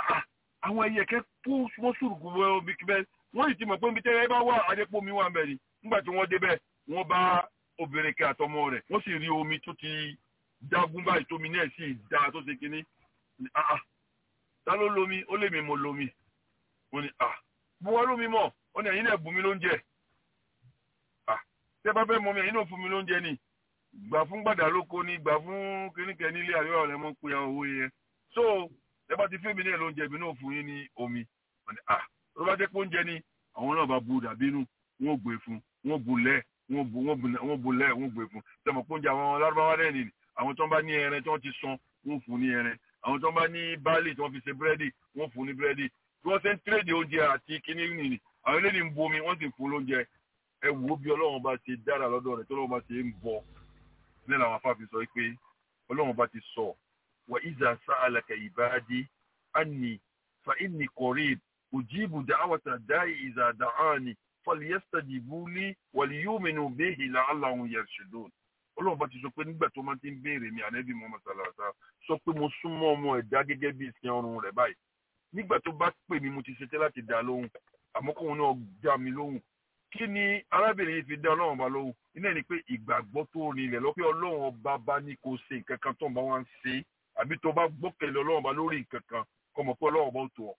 àwọn ẹyẹ kẹ́ kó wọ́n sùrùkù wọ ibi kíbẹ̀ wọ́n sì ti mọ̀ pé ibi tẹ́lẹ̀ bá wà adépò mi wà ń bẹ̀ ni nígbà tí wọ́n débẹ̀ wọ́n bá obìnrin kẹ́ àtọmọ rẹ̀ wọ́n sì rí omi tó ti dágún báyìí tómi náà sì dá tó ṣe kínní ta ló lomi ó lè mi mo lomi wọ́n ní mo wá lómi mọ̀ ó ní ẹ̀yin náà bù mí lóúnjẹ tẹ́ bá fẹ́ mọ mi ẹ̀yin náà fún mi lóúnjẹ ni gbà fún gbàdá lóko ni gbà fún kíníkẹ nílé àríwá ọ̀rẹ́ mọ́ pé owó yẹn so ẹ bá ti fẹ́ mi náà lóúnjẹ mi náà fún yín ní omi ah tó bá jẹ́ pé oúnjẹ ni àwọn náà bá bu dàbínú wọn ò gbé fún wọn bu lẹ̀ wọn bu wọn bu lẹ̀ wọn gbé fún tẹmọ pé oúnjẹ àwọn lárúbáwá náà nìyí àwọn tó ń bá ní ẹran tí wọ́n ti san wọn fún ní ẹran àwọn tó ń bá ní báàlì tí wọ́n fi ṣe búrẹ́dì wọn fún ní búrẹ́dì bí wọ́n ṣe ń tírèdì oúnjẹ àti kíní nìyí àwọn eléyìí ń bu omi wọ́n sì fún lóúnjẹ ẹ wò ó bí ọlọ́run bá ṣe dára lọ́dọ̀ rẹ̀ tó ọlọ́run bá ṣe ń bọ̀ ní làwọn afáàfin sọ pé ọlọ́run bá ti sọ wa iza sa'alaka ibadi anni fa inni qarib ujibu da'wata da'i iza da'ani falyastajibu li waliyu'minu bihi la'allahum yarshudun ọlọ́run bá ti sọ pé nígbà tó máa ti ń béèrè mi ànábì Muhammad sallallahu alaihi wasallam sọ pé mo súnmọ́ ọmọ ẹ̀dá gẹ́gẹ́ bí ìsìn ọrùn rẹ̀ báyìí nígbà tó bá pè mí mo ti ṣetán láti dá lóhùn àmọ́ kóun náà dá mi lóhùn kí ni arábìnrin yìí fi dá ọlọ́run ọba lóhùn iná ni pé ìgbàgbọ́ tó rinlẹ̀ lọ pé ọlọ́run ọba bá ní kó ṣe nǹkan kan tó ń bá wá ń ṣe àbí tó bá gbọ́kẹ̀lé ọlọ́run ọba lórí nǹkan kan kó mọ̀ pé ọlọ́run ọba ó tó ọ.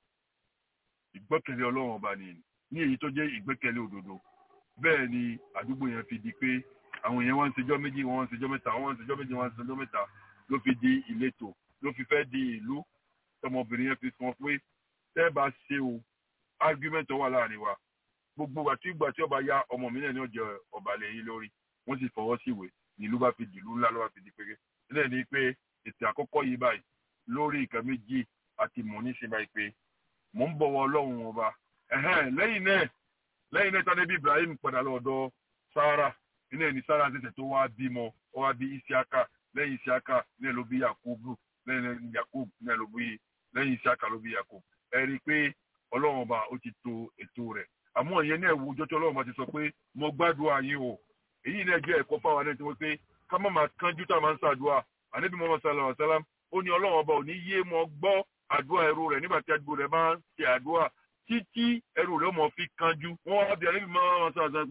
ìgbọ́kẹ̀lé ọlọ́run ọba ni ní èyí tó jẹ́ ìgbẹ́kẹ̀lé òdodo bẹ́ẹ̀ ni àdúgbò yẹn fi di pé àwọn èèyàn wọ́n ń ṣèjọ́ méjì wọ́n ń ṣèjọ́ mẹ́ta wọ́n ń ṣèjọ́ méjì wọ́n ń ṣèjọ́ mẹ́ta ló fi di ìletò ló fi fẹ́ di ìlú tọmọbìnrin yẹn fi sọ pé tẹ́ bá ṣe o argument wà láàrin wa gbogbo àti ìgbà tí ọba ya ọmọ mi náà ní ọjọ́ ọba lẹ́yìn lórí wọ́n sì fọwọ́ sí ìwé nílùú bá fi dìlú ńlá ló bá fi di péré sílẹ̀ ní pé ètò àkọ́kọ́ yìí báyìí lórí nǹkan méjì àti mọ̀ ní ṣe báyìí pé mò ń bọ̀wọ̀ ọlọ́run ọba lẹ́yìn náà lẹ́yìn náà tani bí Ibrahim padà lọ́dọ̀ Sárà iná ẹni Sárà tẹ̀sẹ̀ tó wá bímọ ó wá bí Isiaka lẹ́yìn Isiaka náà ló bí Yakubu lẹ́yìn Yakub náà ló bí lẹ́yìn Isiaka ló bí Yakub ẹ rí i pé ọlọ́run ọba ó ti tò ètò rẹ̀ àmọ́ ìyẹn náà wo ọjọ́ tí ọlọ́run bá ti sọ pé mo gbàdúrà yín o èyí náà jẹ́ ẹ̀kọ́ fáwọn ẹni tí wọ́n pé ká má máa kánjú tá a máa ń ṣàdúrà ànábì Muhammad sallallahu alaihi wasallam ó ní ọlọ́run ọba ò ní yé mọ gbọ́ àdúrà ẹrú rẹ̀ nígbà tí àdúgbò rẹ̀ máa ń ṣe àdúrà títí ẹrú rẹ̀ mọ̀ fi kánjú wọ́n wá bí ànábì Muhammad sallallahu alaihi wasallam pé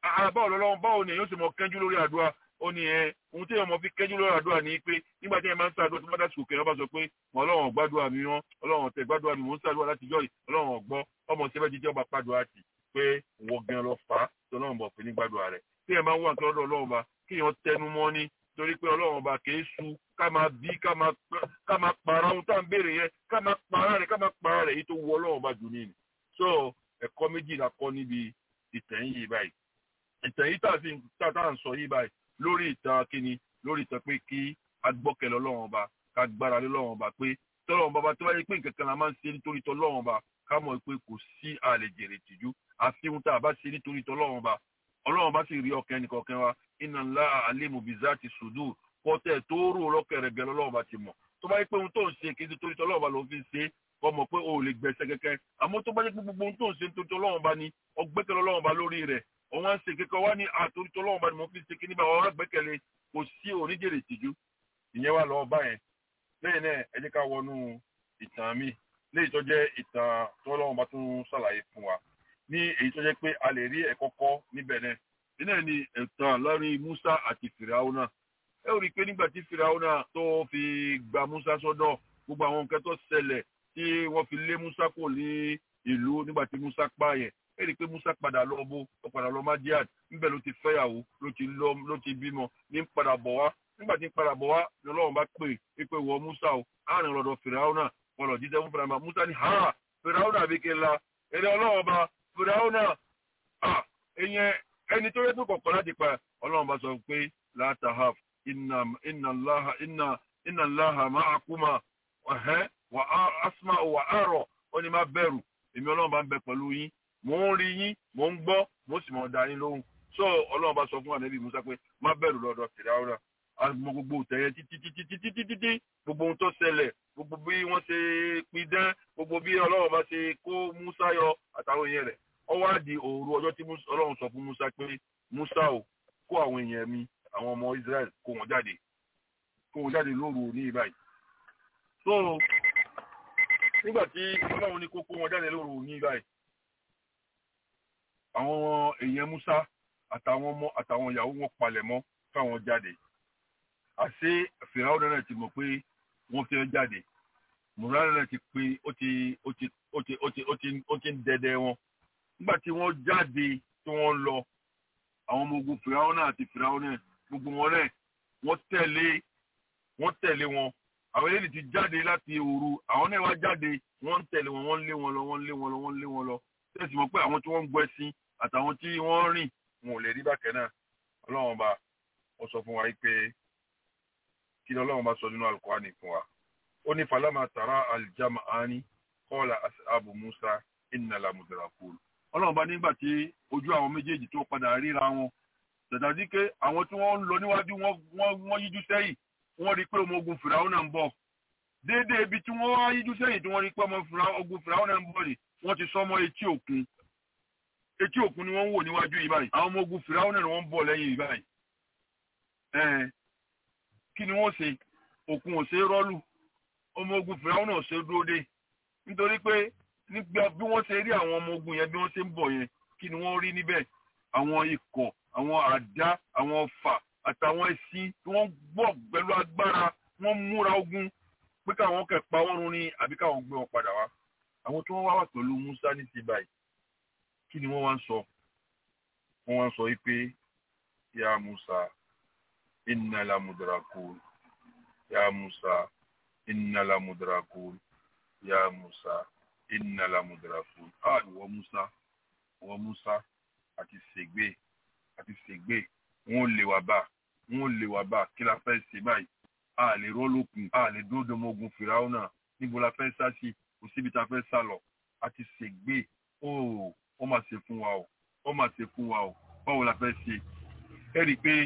báwo lọ́lọ́run báwo ni èèyàn sì mọ kẹ́jú lórí àdúrà ó ní ẹ ohun tí èèyàn mọ fi kẹ́jú lórí àdúrà ni pé nígbà tí èèyàn máa ń ṣàdúrà tó bá dá sùkè ẹ bá sọ pé mọ ọlọ́run ọ̀gbádùn mi wọn ọlọ́run ọ̀tẹ̀ gbádùn mi mò ń ṣàdúrà láti jọ́ yìí ọlọ́run ọ̀gbọ́ ọmọ tí ẹ bá jíjẹ́ ọba pàdùn àti pé wọ gan lọ fà á tí ọlọ́run bọ̀ pé ní gbádùn rẹ̀ tí èèyàn máa ń wà nǹkan lọ́dọ̀ ọlọ́run ọba kí èèyàn tẹnu mọ́ ní torí pé ọlọ́run ọba kì í su ká máa bí ká máa para ohun tá à ń béèrè yẹn ká máa para rẹ̀ ká máa para rẹ̀ èyí tó wọ ọlọ́run ọba jù ní ni so ẹ̀kọ́ méjì la kọ́ níbi ìtàn yìí báyìí ìtàn yìí tà sí tà tá à ń sọ yìí báyìí lórí ìtàn kíni lórí ìtàn pé kí agbọ́kẹ̀lẹ̀ ọlọ́run ọba ká gbára lé ọlọ́run ọba pé tọ́lọ́run bàbá tó bá yẹ pé nǹkan kan la máa ń ṣe nítorí tọ́lọ́run ọba ká mọ̀ pé kò sí àlejèrè tìjú àfi ohun tá a bá ṣe nítorí tọ́lọ́run ọba ọlọ́run bá sì rí ọkàn ẹnìkọ̀ọ̀kan wa inna Allaha alimu bizati sudur kọ́tẹ́ tó rò lọ́kẹ̀rẹ̀gẹ̀ lọ́lọ́run bá ti mọ̀ tó bá yẹ pé ohun tó ń ṣe kì í ṣe torí tọ́lọ́run ọba ló fi ń ṣe kọ́ mọ̀ pé o ò lè gbẹ̀sẹ̀ kẹ́kẹ́ àmọ́ tó bá yẹ pé gbogbo ohun tó ń ṣe nítorí tọ́lọ́run bá ní ọgbẹ́kẹ̀ lọ́lọ́run bá lórí rẹ̀ òun á ń ṣe kẹ́kẹ́ wá ní àtòrí tọ́lọ́run bá ní mo fi ṣe kí níbà wọn gbẹ́kẹ̀lé kò sí oníjèrè tìjú ìyẹn wà lọ́ọ́ bá yẹn lẹ́yìn náà ẹ jẹ́ ká wọnú ìtàn mi léyìí tó jẹ́ ìtàn tọ́lọ́run bá tún ṣàlàyé fún wa ní èyí tó jẹ́ pé a lè rí ẹ̀kọ́ kọ́ níbẹ̀ náà nínú ní ìtàn láàrin Musa àti Fìràwọ́nà ẹ ò rí i pé nígbà tí Fìràwọ́nà tó fi gba Musa sọ́dọ̀ gbogbo àwọn nǹkan tó ṣẹlẹ̀ tí wọ́n fi lé Musa kò ní ìlú nígbà tí Musa pààyàn ẹ rí i pé Musa padà lọ bó ó padà lọ Madian níbẹ̀ ló ti fẹ́yàwó ló ti lọ ló ti bímọ ní padà bọ̀ wá nígbà tí padà bọ̀ wá ni Ọlọ́run bá pè é pé wọ Musa o àárín lọ́dọ̀ Fìràwọ́nà wọn lọ jíjẹ fún Fìràwọ́nà Musa ní ha Fìràwọ́nà àbíkẹ́ la èrè Ọlọ́run bá Fìràwọ́nà ẹ̀yẹn ẹni tó yẹ tó kọ̀kọ́ láti pa ọlọ́run bá sọ pé látàhàf iná láha iná iná láha máa kúmà ọ̀hẹ́ wà á asma wà á rọ̀ ó ní má bẹ̀rù èmi ọlọ́run bá ń bẹ pẹ̀lú yín mò ń rí yín mò ń gbọ́ mò sì mọ̀ dá yín lóhùn so ọlọ́run bá sọ fún ànábì Musa pé má bẹ̀rù lọ́dọ̀ Fìráúnà àmọ́ gbogbo tẹ̀yẹ títí títí títí títí tí gbogbo ohun tó ṣẹlẹ̀ gbogbo bí wọ́n ṣe pidán gbogbo bí ọlọ́run bá ṣe kó Musa yọ àtàwọn èèyàn rẹ̀ ó wá di òru ọjọ́ tí ọlọ́run sọ fún Musa pé Musa o kó àwọn èèyàn mi àwọn ọmọ Israel kó wọn jáde kó wọn jáde lóru ní ìbáyìí so nígbà tí ọlọ́run ní kó kó wọn jáde lóru ní ìbáyìí àwọn èèyàn Musa àtàwọn ọmọ àtàwọn ìyàwó wọn palẹ̀ mọ́ káwọn jáde àṣé Fìràwọ́n náà ti mọ̀ pé wọ́n fẹ́ jáde mùránà náà ti pé ó ti ó ti ó ti ó ti ó ti ó ti ń dẹdẹ wọn nígbà tí wọ́n jáde tí wọ́n lọ àwọn ọmọ ogun fìràwọ́n náà àti fìràwọ́n náà gbogbo wọn náà wọ́n tẹ̀lé wọ́n tẹ̀lé wọn àwọn eléyìí ti jáde láti òru àwọn náà wá jáde wọ́n ń tẹ̀lé wọn wọ́n ń lé wọn lọ wọ́n ń lé wọn lọ wọ́n ń lé wọn lọ tẹ̀sí mọ̀ pé àwọn tí wọ́n ń gbọ́ ẹṣin àtàwọn tí wọ́n rìn wọn ò lè rí bákẹ́ náà ọlọ́run bá ó sọ fún wa yìí pé kí ni ọlọ́run bá sọ nínú Al-Qur'ani fún wa ó ní falama tara al-jam'ani qala ashabu Musa inna la mudrakun ọlọ́run bá nígbà tí ojú àwọn méjèèjì tó padà ríra wọn tẹ̀tàdí pé àwọn tí wọ́n ń lọ níwájú wọ́n yíjú sẹ́yìn wọ́n rí pé ọmọ ogun fìràwọ́n náà ń bọ̀ déédéé ibi tí wọ́n wá yíjú sẹ́yìn tí wọ́n rí pé ọmọ ogun fìràwọ́n náà ń bọ̀ rè wọ́n ti sọ́mọ́ etí òkun etí òkun ni wọ́n ń wò níwájú yìí báyìí àwọn ọmọ ogun fìràwọ́n náà wọ́n ń bọ̀ lẹ́yìn yìí báyìí ẹ̀ẹ́n kí ni wọ́n ṣe òkun ò ṣe é rọ́lù ọmọ ogun fìràwọ́n náà ò ṣe é dúró dé nítorí pé nígbà bí wọ́n ṣe rí àwọn ọmọ ogun yẹn bí wọ́n ṣe ń bọ̀ yẹn kí ni wọ́n rí níbẹ̀ àwọn ikọ̀ àwọn àdá àwọn ọfà àtàwọn ẹṣin tí wọ́n gbọ́ pẹ̀lú agbára wọ́n múra ogun pé káwọn kẹ̀ pa wọ́n run ni àbí káwọn gbé wọn padà wá àwọn tí wọ́n wá wà pẹ̀lú Musa ní ti báyìí kí ni wọ́n wá ń sọ wọ́n wá ń sọ wípé ya Musa inna la mudrakun ya Musa inna la mudrakun ya Musa inna la mudrakun ah ìwọ Musa ìwọ Musa àti ṣègbè àti ṣègbè wọn ò lè wá bá wọn ò lè wá bá kí la fẹ́ ṣe báyìí a lè rọ́lókun a lè dúró ọmọ ogun fìràwọ́nà níbo la fẹ́ sá sí kò síbi tá a fẹ́ sá lọ àti ṣègbè ó ó máa ṣe fún wa o ó máa ṣe fún wa o báwo la fẹ́ ṣe ẹ rí i pé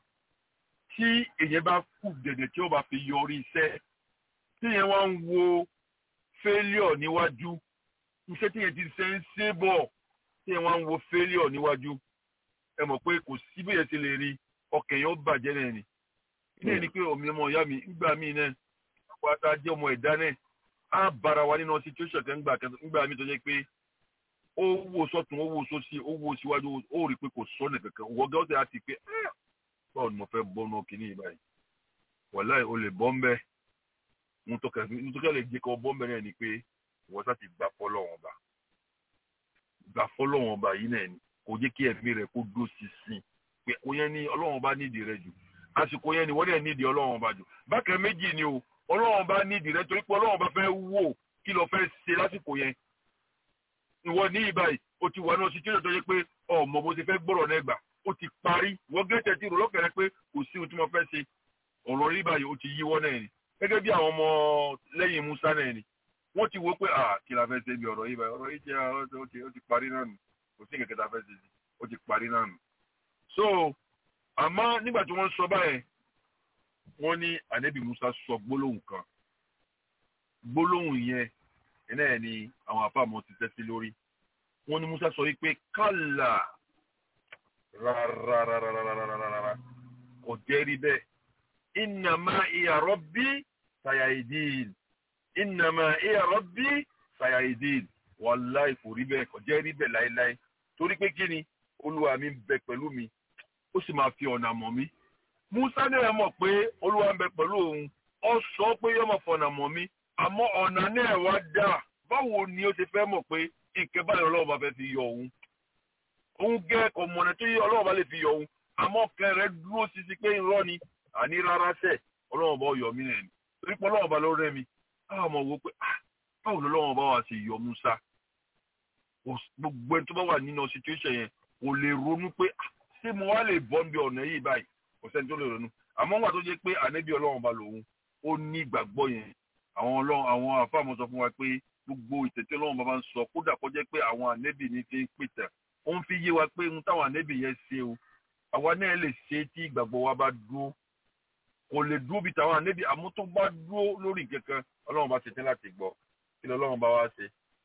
tí èyàn bá kù dẹ̀dẹ̀ tí ó bá fi yọrí iṣẹ́ tí èyàn wá ń wo failure níwájú iṣẹ́ tí èyàn ti ṣe ń ṣe bọ̀ tí èyàn wá ń wo failure níwájú ẹ mọ̀ pé kò sí bí èyàn ti lè rí ọkàn yẹn ó bàjẹ́ náà ni ilé ní pé ọmọ ọmọ ìyá mi ńgbà míì náà àwọn ata jẹ́ ọmọ ẹ̀dá náà á bára wa nínú situation kan ńgbà mi tó jẹ́ pé ó wò sọ́tún ó wò sósì ó wò síwájú ó rí i pé kò sọ́nà kankan wọ́n gẹ́ ọ́ tẹ̀ á ti pé "Ah, báwo ni mo fẹ́ bọ́ náà kìíní yìí báyìí wàláì o lè bọ́ ń bẹ́ nítorí lè jẹ́ kó bọ́ ń bẹ́ náà ni pé wọ́n sá ti gbà fọ́lọ́wọ́n ọba gbà fọ́lọ́wọ́n ọba yìí náà ni kò jẹ́ kí ẹ̀mí rẹ̀ kó dó sísìn pé kò yẹn ní ọlọ́wọ́n ọba nídìí rẹ̀ jù àsìkò yẹn ni wọ́n dẹ̀ nídìí ọlọ́wọ́n ọba jù bákan méjì ni o ọlọ́wọ́n ọba nídìí rẹ̀ torí pé ọlọ́wọ́n ọba fẹ́ wò kí ló fẹ́ ṣe lásìkò yẹn ìwọ ní ìbáyìí o ti wà náà sí tí ó yẹ pé ọmọ bó ti fẹ́ gbọ́rọ̀ náà gbà ó ti parí wọ́n gẹ́tẹ̀ tí ìrọ̀lọ́kẹ̀rẹ́ pé kò sí ohun tí mo fẹ́ ṣe ọ̀rọ̀ rí báyìí ó ti yíwọ́ náà ni gẹ́gẹ́ bí àwọn ọmọ lẹ́yìn Musa náà ni wọ́n ti wo pé à kí la fẹ́ ṣe bí ọ̀rọ̀ yìí báyìí ọ̀rọ̀ yìí jẹ́ ó ti- ó ti parí náà nù kò sí kẹ̀kẹ́ tá a fẹ́ ṣe sí ó ti parí náà nù. so àmọ́ nígbà tí wọ́n sọ báyẹn wọ́n ní ànábì Musa sọ gbólóhùn kan gbólóhùn yẹn iná ẹ̀ ni àwọn àfàmọ́ ti tẹ́sí lórí wọ́n ní Musa sọ wípé kálà rárárárárárárá kò jẹ́ rí bẹ́ẹ̀ innama iya rabbi sayahidin innama iya rabbi sayahidin wàláì kò rí bẹ́ẹ̀ kò jẹ́ rí bẹ́ẹ̀ láéláé torí pé kí ni olúwa mi ń bẹ pẹ̀lú mi ó sì máa fi ọ̀nà mọ̀ mí musa náà mọ̀ pé olúwa ń bẹ pẹ̀lú òun ó sọ pé yóò máa fọ̀nà mọ̀ mí àmọ́ ọ̀nà náà wá dà báwo ni ó ti fẹ́ mọ̀ pé nǹkan báyìí ọlọ́run bá fẹ́ fi yọ òun òun gẹ́ ọmọnà tó yẹ ọlọ́run bá lè fi yọ òun àmọ́ ọkàn rẹ̀ dúró sisi pé irọ́ ni àní rárá sẹ̀ ọlọ́run bá yọ mí nìyẹn torí pé ọlọ́run bá ló rẹ́ mi báwo mọ̀ wò pé ah báwo lọ́lọ́run bá wà sí yọ musa Kò- gbogbo ẹni tó bá wà nínú situation yẹn kò lè ronú pé ah ṣé mo wá lè bọ́ níbi ọ̀nà yìí báyìí kò sẹ́ni tó lè ronú àmọ́ wà tó jẹ́ pé ànẹ́bí ọlọ́run bá lòun ó ní ìgbàgbọ́ yẹn àwọn ọlọ́run àwọn àfáàmọ́ sọ fún wa pé gbogbo ìtẹ̀tẹ̀ ọlọ́run bá bá ń sọ kódà kó jẹ́ pé àwọn ànẹ́bí ní fi ń pìtà ó ń fi yé wa pé ohun táwọn ànẹ́bí yẹn ṣe o àwa náà lè ṣe tí ìgbàgbọ́ wa bá dúró kò lè dúró bí tàwọn ànẹ́bí àmọ́ tó bá dúró lórí kankan ọlọ́run bá ṣe tẹ́ láti gbọ́ kí lọ́lọ́run bá wá ṣe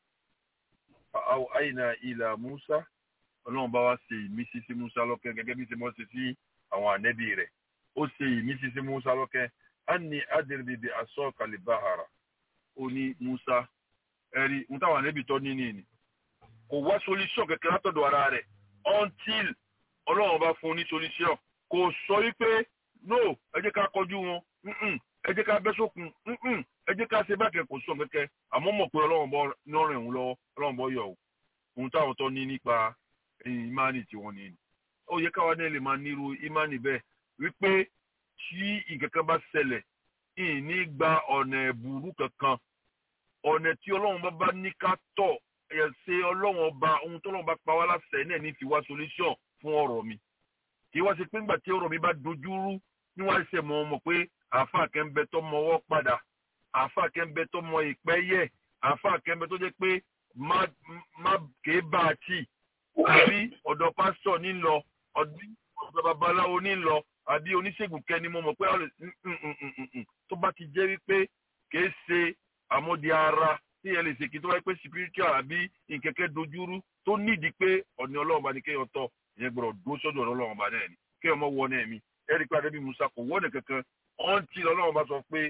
àwọn àyìnà ìlà Musa ọlọ́run bá wá ṣe ìmísí sí Musa lọ́kẹ́ gẹ́gẹ́ bí ṣe mọ́ ṣe sí àwọn ànẹ́bí rẹ̀ ó ṣe ìmísí sí Musa lọ́kẹ́ á ní adìrìbìbì aṣọ kalibahara ó ní Musa ẹ̀rí ohun táwọn ànẹ́bí tọ́ ní nìyí kò wá solution kẹ̀kẹ́ látọ̀dọ̀ ara rẹ̀ until ọlọ́run bá fún un ní solution kò sọ wípé no ẹ jẹ́ ká kọjú wọn mm-mm, ẹ jẹ́ ká bẹ́ sókun mm-mm, ẹ jẹ́ ká ṣe bákẹ́ kò sọ kẹ́kẹ́ àmọ́ mọ̀ pé ọlọ́run bọ́ nọ́ọ̀rìn òun lọ́wọ́ ọlọ́run bọ́ yọ̀ ọ́ ohun táwọn tọ́ ní nípa ìmánì tí wọ́n ní ni ó yẹ káwa náà lè máa nírú ìmánì bẹ́ẹ̀ wípé tí nǹkan kan bá ṣẹlẹ̀ ìní gba ọ̀nà ẹ̀bùrú kankan ọ̀nà tí ọlọ́run bá bá ní ká tọ̀ ẹ̀ ṣe ọlọ́run ọba ohun tó ọlọ́run bá pa wá láṣẹ náà ní fi wá solution fún ọ̀rọ̀ mi kì í wá sí pé ńgbà tí ọ̀rọ̀ mi bá dojú rú ní wọ́n ṣe mọ̀ ọmọ pé àáfàá kẹ́ńbẹ tó mọ ọwọ́ padà àáfàá kẹ́ńbẹ tó mọ ìpẹ́ yẹ àáfàá kẹ́ńbẹ tó jẹ́ pé má má kéé bá a tì àbí ọ̀dọ̀ pásítọ̀ ní lọ ọ̀dọ̀ babaláwo ní lọ àbí oníṣègùn kẹ́ni mo mọ̀ pé ọ̀rẹ́ tó bá ti jẹ́ wípé kìí ṣe àmọ́di ara tí ẹ lè ṣe kí tó wáyé pé spiritual àbí nkẹ́kẹ́ dojúrú tó nídìí pé ọ̀nà ọlọ́run bá ní kéèyàn tọ̀ ìyẹn gbọ́dọ̀ dúró sọ́dọ̀ ọlọ́run bá náà ni kéèyàn mọ̀ wọ náà mi ẹ̀rí pé adébí musa kò wọ́n kankan ọ̀ǹtí ọlọ́run bá sọ pé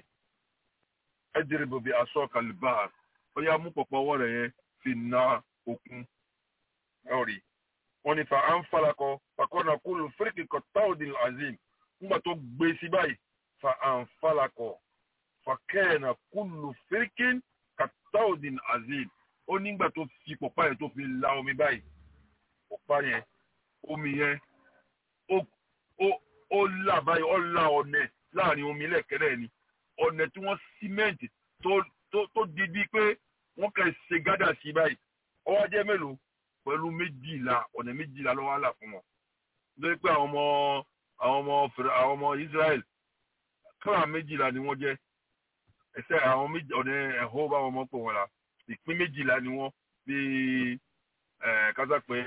ẹ jẹ́rìí bòbí aṣọ kàlíbà ó yá mú pọ̀pọ̀ ọwọ́ rẹ̀ yẹn fi na òkun ẹ̀rí wọ́n ní fa anfalakọ fakọ́nà kúlù fíríkì kọ́táòdì azim nígbà tó gbé sí báyìí fa anfalakọ fakẹ́ẹ̀nà kúlù fíríkì kọ́táòdì azim ó nígbà tó fi pọ̀pá yẹn tó fi la omi báyìí pọ̀pá yẹn omi yẹn ó ó ó là báyìí ó là ọ̀nẹ̀ láàrin omi lẹ́kẹ̀rẹ́ ni ọ̀nẹ̀ tí wọ́n símẹ́ǹtì tó tó tó di bíi pé wọ́n kàn ṣe gádà sí báyìí ọwọ́ jẹ́ mélòó pẹ̀lú méjìlá ọ̀nà méjìlá ló wà là fún wọn. nítorí pé àwọn ọmọ àwọn ọmọ fèrè àwọn ọmọ Israel kíláà méjìlá ni wọ́n jẹ́ ẹsẹ̀ àwọn méjì ọ̀nà ẹ̀hó bá wọn mọ̀ pé wọn la ìpín méjìlá ni wọ́n bíi ẹ̀ kásá pé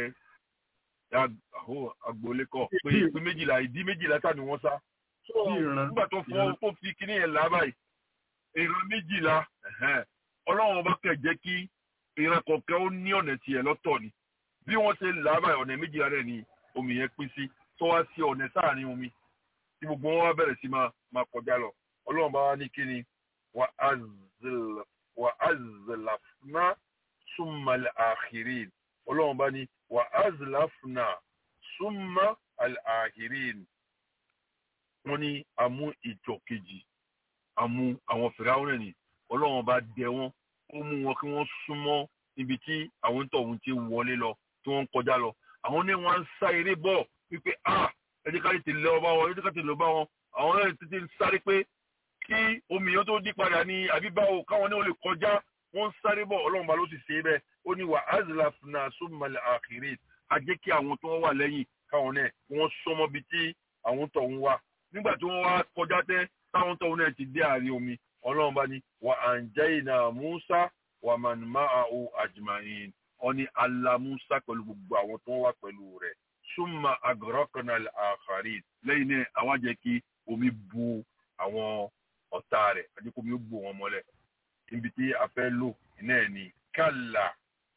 àhó agboolé kọ pé ìpín méjìlá ìdí méjìlá tà ni wọ́n sá. nígbà tó fọ́ tó fi kíní yẹn là báyìí ìran méjìlá ọlọ́run ọba kẹ̀ jẹ́ kí ìran kọ̀ọ̀kan ó ní ọ̀nà tiẹ̀ lọ́tọ̀ ni bí wọ́n ṣe là báyìí ọ̀nà méjìlá rẹ̀ ni omi yẹn pín sí tó wá sí ọ̀nà sáàrin omi tí gbogbo wọn wá bẹ̀rẹ̀ sí máa máa kọjá lọ ọlọ́run bá wá ní kíni wà á zèlàfúná summa al-akhirin ọlọ́run bá ní wa azlafna summa al-akhirin wọ́n ní amú ìjọ kejì amú àwọn fìràwọ́n ní ọlọ́run bá dẹ wọ́n ó mú wọn kí wọ́n súnmọ́ níbi tí àwọn tọ̀hún ti wọlé lọ tí wọ́n ń kọjá lọ àwọn ní wọ́n ń sá eré bọ̀ wípé ah ẹ jẹ́ ká tètè lọ bá wọn ẹ jẹ́ ká tètè lọ bá wọn àwọn náà tètè ń sáré pé kí omi yẹn tó dí padà ní àbíbáwò káwọn náà lè kọjá wọ́n ń sáré bọ̀ ọlọ́run bá ló sì ṣe é bẹ́ẹ̀ ó ní wà azlafna summal akhirin a jẹ́ kí àwọn tó wà lẹ́yìn káwọn náà wọ́n sọmọ bíi tí àwọn tọ̀hún wà nígbà tí wọ́n wá kọjá tẹ́ táwọn tọ̀hún náà ti dé àárín omi ọlọ́run bá ní wà anjayna Musa wà man ma'ahu ajma'in wọ́n ní Allah Musa pẹ̀lú gbogbo àwọn tó wà pẹ̀lú rẹ̀ summa agraqna al-akharin lẹ́yìn náà àwọn jẹ́ kí omi bu àwọn ọ̀tá rẹ̀ àti kó omi ó bò wọn mọ́lẹ̀ níbi tí a fẹ́ lò náà ni kàlà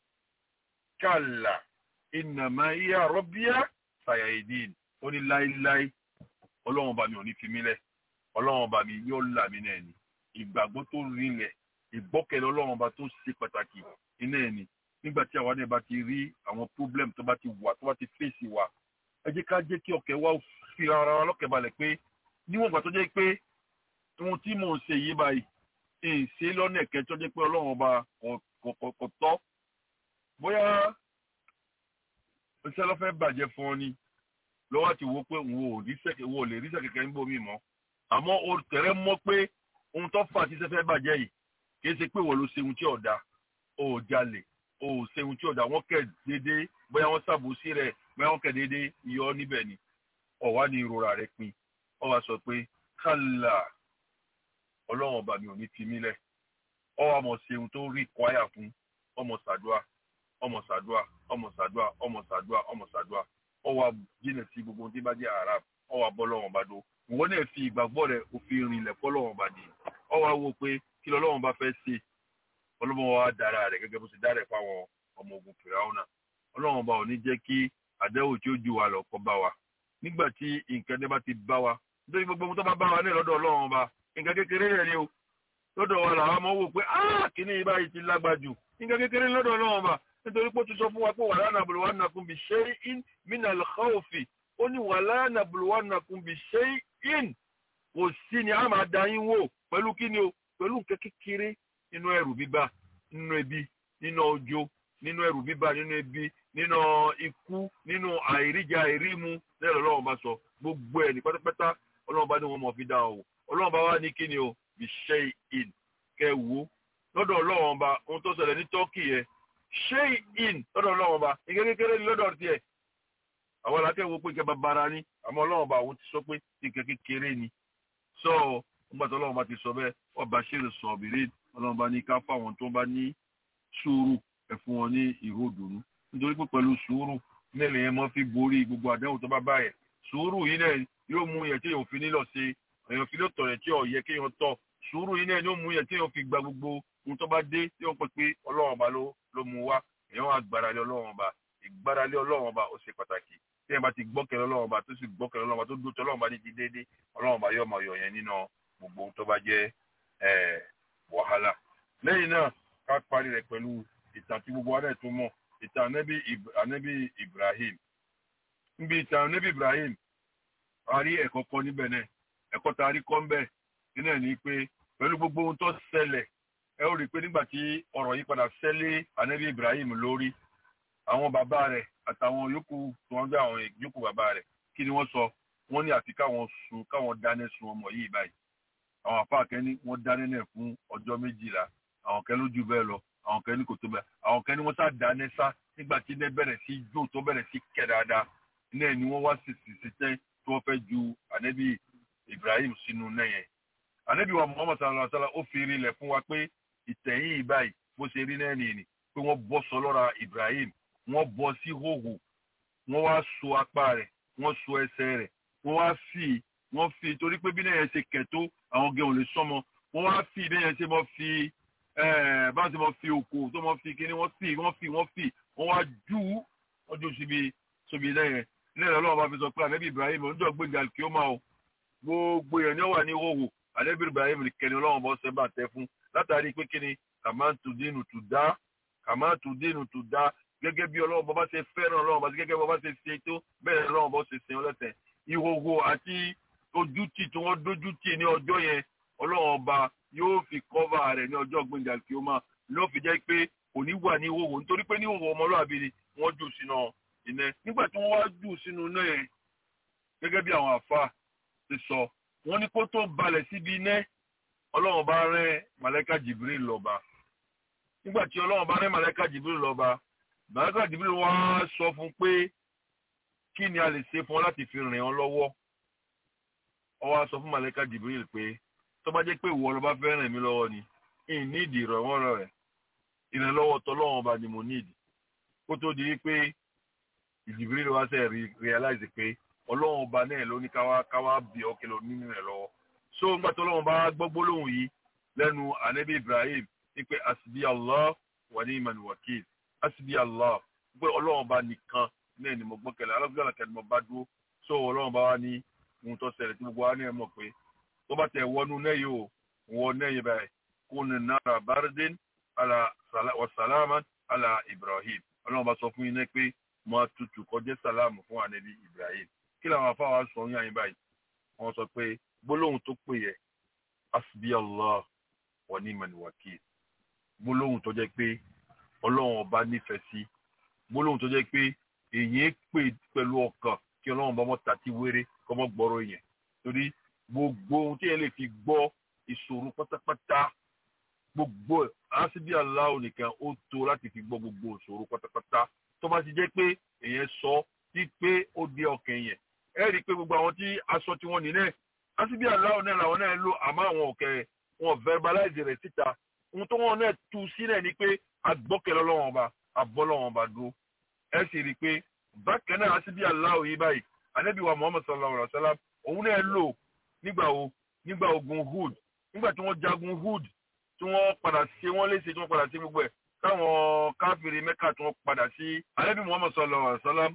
kàlà innama iya rabbiya sayahidin ó ní láíláí ọlọ́run bá mi ò ní fi mí lẹ̀ ọlọ́run bá mi yóò là mí náà ni ìgbàgbọ́ tó rinlẹ̀ ìgbọ́kẹ̀lé ọlọ́run bá tó ṣe pàtàkì iná ẹ̀ ni nígbà tí àwa náà bá ti rí àwọn problem tó bá ti wà tó bá ti fèsì wa ẹ jẹ́ ká jẹ́ kí ọkẹ́ wa fi ara wa lọ́kẹ́ balẹ̀ pé níwọ̀n ìgbà tó jẹ́ pé ohun tí mò ń ṣe yìí báyìí ń ṣe lọ́nà ẹ̀kẹ́ tó jẹ́ pé ọlọ́run ọba kò tọ́ bóyá iṣẹ́ ló fẹ́ bàjẹ́ fún ọ ni lọ́wọ́ ti wo pé wo ò ríṣẹ́ wo ò lè ríṣẹ́ kẹ̀kẹ́ ń bomi mọ́ àmọ́ o tẹ̀rẹ́ mọ́ pé ohun tó fà tí iṣẹ́ fẹ́ bàjẹ́ yìí kì í ṣe pé wọ́n ló ṣe ohun tí ọ̀dà o ò jalè o ò ṣe ohun tí ọ̀dà wọ́n kẹ̀ déédéé bóyá wọ́n ṣàbòsí rẹ̀ bóyá wọ́n kẹ̀ déédéé yọ níbẹ̀ ni ọ̀wá ni ìrora rẹ̀ pin ọ wá sọ pé kálá ọlọ́run ọba mi ò ní fi mí lẹ̀ ọ wá mọ̀ ṣe ohun tó rí kwaya fún ọmọ sàdúà ọmọ sàdúà ọmọ sàdúà ọmọ sàdúà ọmọ sàdúà ọ wá jìnà sí gbogbo ohun tí bá jẹ́ arab ọ wá bọ́ lọ́wọ́n bá dó ìwọ náà fi ìgbàgbọ́ rẹ òfin rinlẹ̀ fọ́ lọ́wọ́n bá di ọ wá wo pé kí lọ́wọ́n bá fẹ́ ṣe ọlọ́wọ́n wa dára rẹ̀ gẹ́gẹ́ bó ṣe dára ẹ̀ fáwọn ọmọ ogun fìràwọ́nà ọlọ́wọ́n bá ò ní jẹ́ kí àdéhùn tí ó ju wa lọ kọ́ bá wa nígbà tí nǹkan dé bá ti bá wa nítorí gbogbo ohun tó bá bá wa ní lọ́dọ̀ ọlọ́wọ́n bá nǹkan kékeré rẹ̀ ni o lọ́dọ̀ wa làwọn máa wò pé áà kíní yìí báyìí ti lágbájú nǹkan kékeré lọ́dọ̀ ọlọ́wọ́n bá nítorí pé ó ti sọ fún wa pé wàhálà nàbùlù wà nàkún bí ṣe in mina lọ́ọ̀fì ó ní wàhálà nàbùlù wà nàkún bí ṣe in kò sí ni a máa da yín wò pẹ̀lú kíni o pẹ̀lú nǹkan kékeré nínú ẹrù bíbá nínú ebi nínú ọjọ́ nínú ẹrù bíbá nínú ebi nínú ikú nínú àìríjà àìrímu lẹ́yìn ọlọ́run bá sọ gbogbo ẹ̀ ní pátápátá ọlọ́run bá ní wọn mọ̀ fi dá o ọlọ́run bá wá ní kíni o bí ṣe in kẹ wo lọ́dọ̀ ọlọ́run bá ohun tó ṣẹlẹ̀ ní tọ́kì yẹn ṣé in lọ́dọ̀ ọlọ́run ọba ike kékeré ni lọ́dọ̀ tiẹ̀ àwọn alákẹ́wò pé ìkẹ́ bàbára ni àmọ́ ọlọ́run ọba àwọn ti sọ pé ìkẹ́ kékeré ni sọ nígbà tó ọlọ́run ọba ti sọ bẹ́ẹ̀ ọba ṣeré sọ ọ̀bìnrin ọlọ́run ọba ní ká fáwọn tó bá ní sùúrù ẹ̀ fún wọn ní ìró òdùnú nítorí pé pẹ̀lú sùúrù nílẹ̀ yẹn mọ́ fi borí gbogbo àdéhùn tó bá bá yẹ sùúrù yìí náà yóò mú yẹn tí èèyàn fi nílọ ṣe èèyàn fi lóòótọ́ yẹn tí ò yẹ kéèyàn tọ̀ sùúrù yìí náà yóò mú yẹn tí èèyàn fi gba gbogbo ohun tó bá dé tí wọ́n pè pé ọlọ́run ọba ló ló mú wá èèyàn wá gbáralé ọlọ́run ọba ìgbáralé ọlọ́run ọba ó ṣe pàtàkì tí ẹ bá ti gbọ́kẹ̀lé ọlọ́run ọba tó sì gbọ́kẹ̀lé ọlọ́run ọba tó dúró tí ọlọ́run ọba ní ti déédé ọlọ́run ọba yóò máa yọ yẹn nínú gbogbo ohun tó bá jẹ́ wàhálà. lẹ́yìn náà ká parí rẹ̀ pẹ̀lú ìtàn tí gbogbo adé tó mọ̀ ìtàn anabi Ibrahim níbi ìtàn anabi Ibrahim a rí ẹ̀kọ́ kọ́ níbẹ̀ náà ẹ̀kọ́ tá a rí kọ́ ńbẹ̀ nínú ẹ̀ ní pé pẹ̀lú gbogbo ohun tó ṣẹlẹ̀ ẹ ó rí i pé nígbà tí ọ̀rọ̀ yìí padà ṣẹlẹ̀ anabi Ibrahim lórí àwọn bàbá rẹ̀ àtàwọn yòókù tí wọ́n gbé àwọn yòókù bàbá rẹ̀ kí ni wọ́n sọ wọ́n ní àfi káwọn sun káwọn dáná sun ọmọ yìí báyìí àwọn àfa kẹ́ni wọ́n dáná náà fún ọjọ́ méjìlá àwọn kẹ́ni ló jù bẹ́ẹ̀ lọ àwọn kẹ́ni kò tó bẹ́ẹ̀ àwọn kẹ́ni wọ́n sá dáná sá nígbà tí iná bẹ̀rẹ̀ sí jó tó bẹ̀rẹ̀ sí kẹ̀ dáadáa náà ni wọ́n wá sì sì sí tẹ́ tí wọ́n fẹ́ ju anabi Ibrahim sínú náà yẹn anabi wa Muhammad sallallahu alaihi wa sallam ó fi rí ilẹ̀ fún wa pé ìtẹ̀yìn ìbáyìí bó ṣe rí náà nìyí pé wọ́n bọ́ sọ lọ́ra Ibrahim wọ́n bọ́ sí hòhò wọ́n wá so apá rẹ̀ wọ́n so ẹsẹ̀ rẹ̀ wọ́n wá fi wọ́n fi torí pé bí náà yẹn ṣe kẹ̀tó àwọn gẹ̀ ò lè sọmọ wọ́n wá fi bí yẹn ṣe mọ́ fi bá ṣe mọ́ fi òkò tó mọ́ fi kíní wọ́n fi wọ́n fi wọ́n fi wọ́n wá jù ú wọ́n jù síbi síbi lẹ́yìn ilé ìrọ̀lọ́ wọn bá fi sọ pé ànábì Ibrahim oníjọ́ gbẹ̀ngà kí ó máa o gbogbo yẹn ni ó wà ní hòhò ànábì Ibrahim kẹni ọlọ́wọ́n bọ́ sẹ́ bá tẹ fún látàrí pé kíni kàmáǹtù dínú tù dá kàmá tó dénú tó dá gẹ́gẹ́ bí ọlọ́run bọ́bá ṣe fẹ́ràn ọlọ́run bá gẹ́gẹ́ bí ọba ṣe ṣe tó bẹ́ẹ̀ ọlọ́run bọ́ ṣe sin ọlẹ́sẹ̀ ìhòhò àti ojútì tí wọ́n dójútì ní ọjọ́ yẹn ọlọ́run ọba yóò fi kọ́va rẹ̀ ní ọjọ́ gbẹ̀ngà kí ó máa ló fi jẹ́ pé kò ní wà ní ìhòhò nítorí pé ní ìhòhò ọmọlúwàbí ni wọ́n jù sínú iná nígbà tí wọ́n wá jù sínú iná yẹn gẹ́gẹ́ bí àwọn àfa ti sọ wọ́n ní kó tó balẹ̀ síbi iná ọlọ́run bá rán màlẹ́kà Jibril lọ́ba nígbà tí ọlọ́run bá rán màlẹ́kà Jibril lọ́ba màlẹ́kà Jibril wá sọ fún pé kí ni a lè ṣe fún ọ láti fi rìn ọ lọ́wọ́ ó wá sọ fún màlẹ́kà Jibril pé tó bá jẹ́ pé ìwọ ló bá fẹ́ rìn mí lọ́wọ́ ni ìní ìdí ìrànwọ́ rẹ̀ ìrànlọ́wọ́ tọ́lọ́run ọba ni mo ní ìdí kó tó di wípé Jibril wá sẹ́ realize pé ọlọ́run ọba náà ló ní káwá káwá bí ọkẹ́ lọ nínú rẹ̀ lọ́wọ́ so ńgbà tó ọlọ́run bá gbọ́ gbólóhùn yìí lẹ́nu anabi Ibrahim wípé asibi Allah wà ní ìmọ̀ wakil asibi Allah pé ọlọ́run ọba nìkan náà ni mo gbọ́kẹ̀lé alágbèbá kẹ́ni mo bá dúró so ọlọ́run bá wá ní ohun tó ṣẹlẹ̀ tí gbogbo wa ní ẹ̀ mọ̀ pé tó bá tẹ̀ wọnú náà yìí o wọ náà yìí báyìí kó ní nara bardin ala wa salaman ala Ibrahim ọlọ́run bá sọ fún yín náà pé mo tutù kọjá sàlámù fún anabi Ibrahim kí làwọn afáwa sọ yín àyín báyìí wọ́n sọ pé gbólóhùn tó pè yẹ asbi Allah wa ni'mal wakil gbólóhùn tó jẹ́ pé ọlọ́run ọba nífẹ̀ẹ́ sí gbólóhùn tó jẹ́ pé èyí pè pẹ̀lú ọkàn kí ọlọ́run bá mọ́ tàti wéré kọ́ mọ́ gbọ́rọ̀ yẹn torí gbogbo ohun tí yẹn lè fi gbọ́ ìṣòro pátápátá gbogbo asbi Allah nìkan ó tó láti fi gbọ́ gbogbo ìṣòro pátápátá tó bá ti jẹ́ pé èyàn sọ sí pé ó dé ọkàn yẹn ẹ rí i pé gbogbo àwọn tí aṣọ tí wọ́n nílẹ̀ asibi aláwọ̀ náà làwọn náà lò àmọ́ àwọn ọ̀kẹ́ wọn verbalize rẹ̀ síta ohun tó wọn náà tu sílẹ̀ ni pé agbọ́kẹ̀lẹ́ ọlọ́wọ́n ọba abọ́lọ́wọ́n ọba dúró ẹ sì rí i pé bákan náà asibi aláwọ̀ yìí báyìí anabi wa muhammad sallallahu alaihi wa sallam òun náà lò nígbà wo nígbà ogun hood nígbà tí wọ́n jagun hood tí wọ́n padà ṣe wọ́n léṣe tí wọ́n padà ṣe gbogbo ẹ̀ táwọn káfíìrì mẹ́kà tí wọ́n padà sí anabi muhammad sallallahu alaihi wa sallam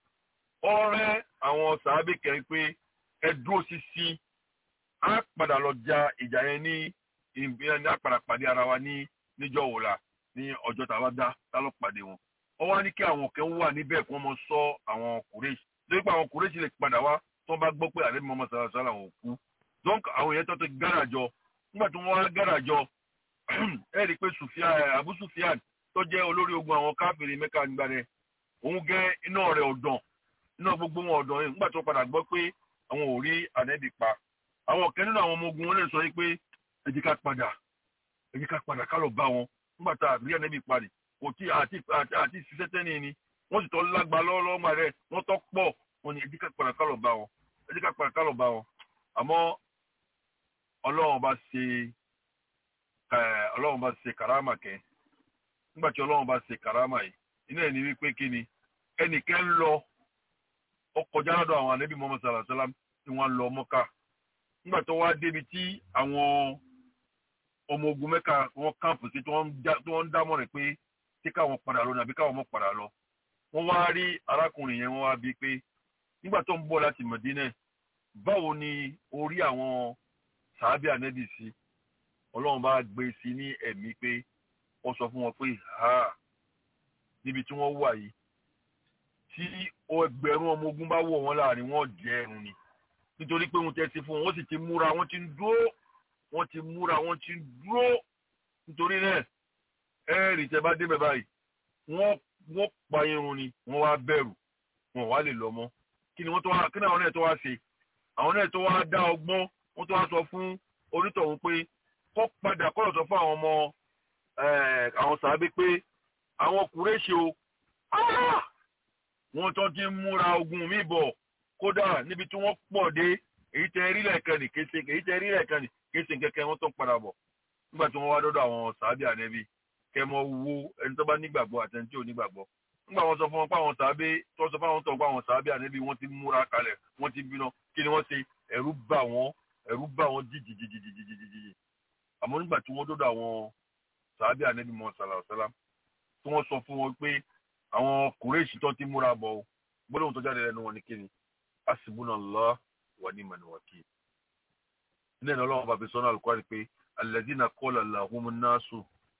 ọ̀rẹ́ àwọn sàábì kẹrin pé ẹ dúró sísí á padà lọ ja ìjà yẹn ní ìbílẹ̀ ní àpàdà pàdé ara wa ní níjọ́ òwòlà ní ọjọ́ tàwa dá tálọ́ pàdé wọn. wọ́n wá ní kí àwọn kan wà níbẹ̀ kí wọ́n mọ sọ àwọn kùrẹ́sì lórí pé àwọn kùrẹ́sì lè padà wá tí wọ́n bá gbọ́ pé àlẹ́ mọ́mọ́ sàrà sàrà wọn ò kú. donc àwọn yẹn tó ti gára jọ nígbà tí wọ́n wá gára jọ ẹ rí i pé Abu Sufyan tó jẹ́ olórí ogun àwọn káfíìrì Mẹ́kà nígbà rẹ̀ òun gẹ́ iná rẹ̀ ọ̀dàn iná gbogbo wọn ọ̀dàn yẹn nígbà tó padà gbọ́ pé àwọn ò rí ànẹ́bì pa àwọn ọ̀kẹ́ nínú àwọn ọmọ ogun wọn lè sọ pé ẹ jẹ́ ká padà ẹ jẹ́ ká padà ká lọ bá wọn nígbà tá àbí ànẹ́bì parí kò tí àti àti ṣiṣẹ́ tẹ́ni ni wọ́n sì tọ́ lágbá lọ́wọ́lọ́wọ́ rẹ̀ wọ́n tọ́ pọ̀ wọn ni ẹ jẹ́ ká padà ká lọ bá wọn ẹ jẹ́ ká padà ká lọ bá wọn àmọ́ ọlọ́run bá ṣe ọlọ́run bá ṣe kàrámà kẹ́ nígbà tí ọlọ́run bá ṣe kàrámà yìí iná ẹ̀ ní wípé kí ni ẹnìkẹ́ ń lọ ó kọjá lọ́dọ̀ àwọn ànábì Muhammad sallallahu alaihi wasallam tí wọ́n lọ mọ́ká nígbà tó wá débi tí àwọn ọmọ ogun mẹ́ka wọ́n káàpù sí tí wọ́n ń dámọ̀ rẹ̀ pé tí káwọn padà lọ nàbí káwọn mọ́ padà lọ wọ́n wá rí arákùnrin yẹn wọ́n wá bíi pé nígbà tó ń bọ̀ láti Mẹdínà báwo ni orí àwọn sàábì ànábì sí ọlọ́run bá gbé sí ní ẹ̀mí pé wọ́n sọ fún wọn pé ha níbi tí wọ́n wà yìí tí ẹgbẹ̀rún ọmọ ogun bá wọ̀ wọ́n láàrin wọ́n jẹ́ ẹ̀rùn ni nítorí pé wọ́n tẹ́sí fún wọn wọ́n sì ti múra wọ́n ti ń dúró wọ́n ti múra wọ́n ti ń dúró nítorí náà ẹ̀rì tẹ́ bá débẹ̀ báyìí wọ́n wọ́n pa irun ni wọ́n wá bẹ̀rù wọn wá lè lọ mọ́ kí ni wọ́n tó wá kí ni àwọn náà tó wá ṣe àwọn náà tó wá dá ọgbọ́n wọ́n tó wá sọ fún onítọ̀hún pé kó padà kó lọ sọ fún àwọn ọmọ àwọn sàábé pé àwọn kùrẹ́ṣe o wọ́n tó ti ń múra ogun mi bọ̀ kódà níbi tí wọ́n pọ̀ dé èyí tẹ rí lẹ́ẹ̀kan ní kése èyí tẹ rí lẹ́ẹ̀kan ní kése kẹ́kẹ́ wọ́n tó ń padà bọ̀ nígbà tí wọ́n wá dọ́dọ̀ àwọn sàábì ànẹ́bí kẹ́ mọ wo ẹni tó bá nígbàgbọ́ àti ẹni tí ò nígbàgbọ́ nígbà wọ́n sọ fún wọn pé àwọn sàábì tó sọ fún àwọn tó ń pa àwọn sàábì ànẹ́bí wọ́n ti múra kalẹ̀ wọ́n ti bínú kí ni wọ́n ṣe ẹ̀rù bà wọ́n ẹ̀rù bà wọ́n jìjìjìjìjìjì àmọ́ nígbà tí wọ́n dọ́dọ̀ àwọn sàábì ànẹ́bí mọ́ sàlàsàlà tí wọ́n sọ fún wọn pé àwọn kùrẹ́ẹ̀sì tó ti múra bọ̀ ọ́ gbọ́dọ̀ tó jáde lẹ́nu wọn ni kí ni asibunallah wa ni'mal wakil. ilé ìnáwó ọlọ́run bàbá sọ́nà alukọ́ni pé alladhina qala lahumun nasu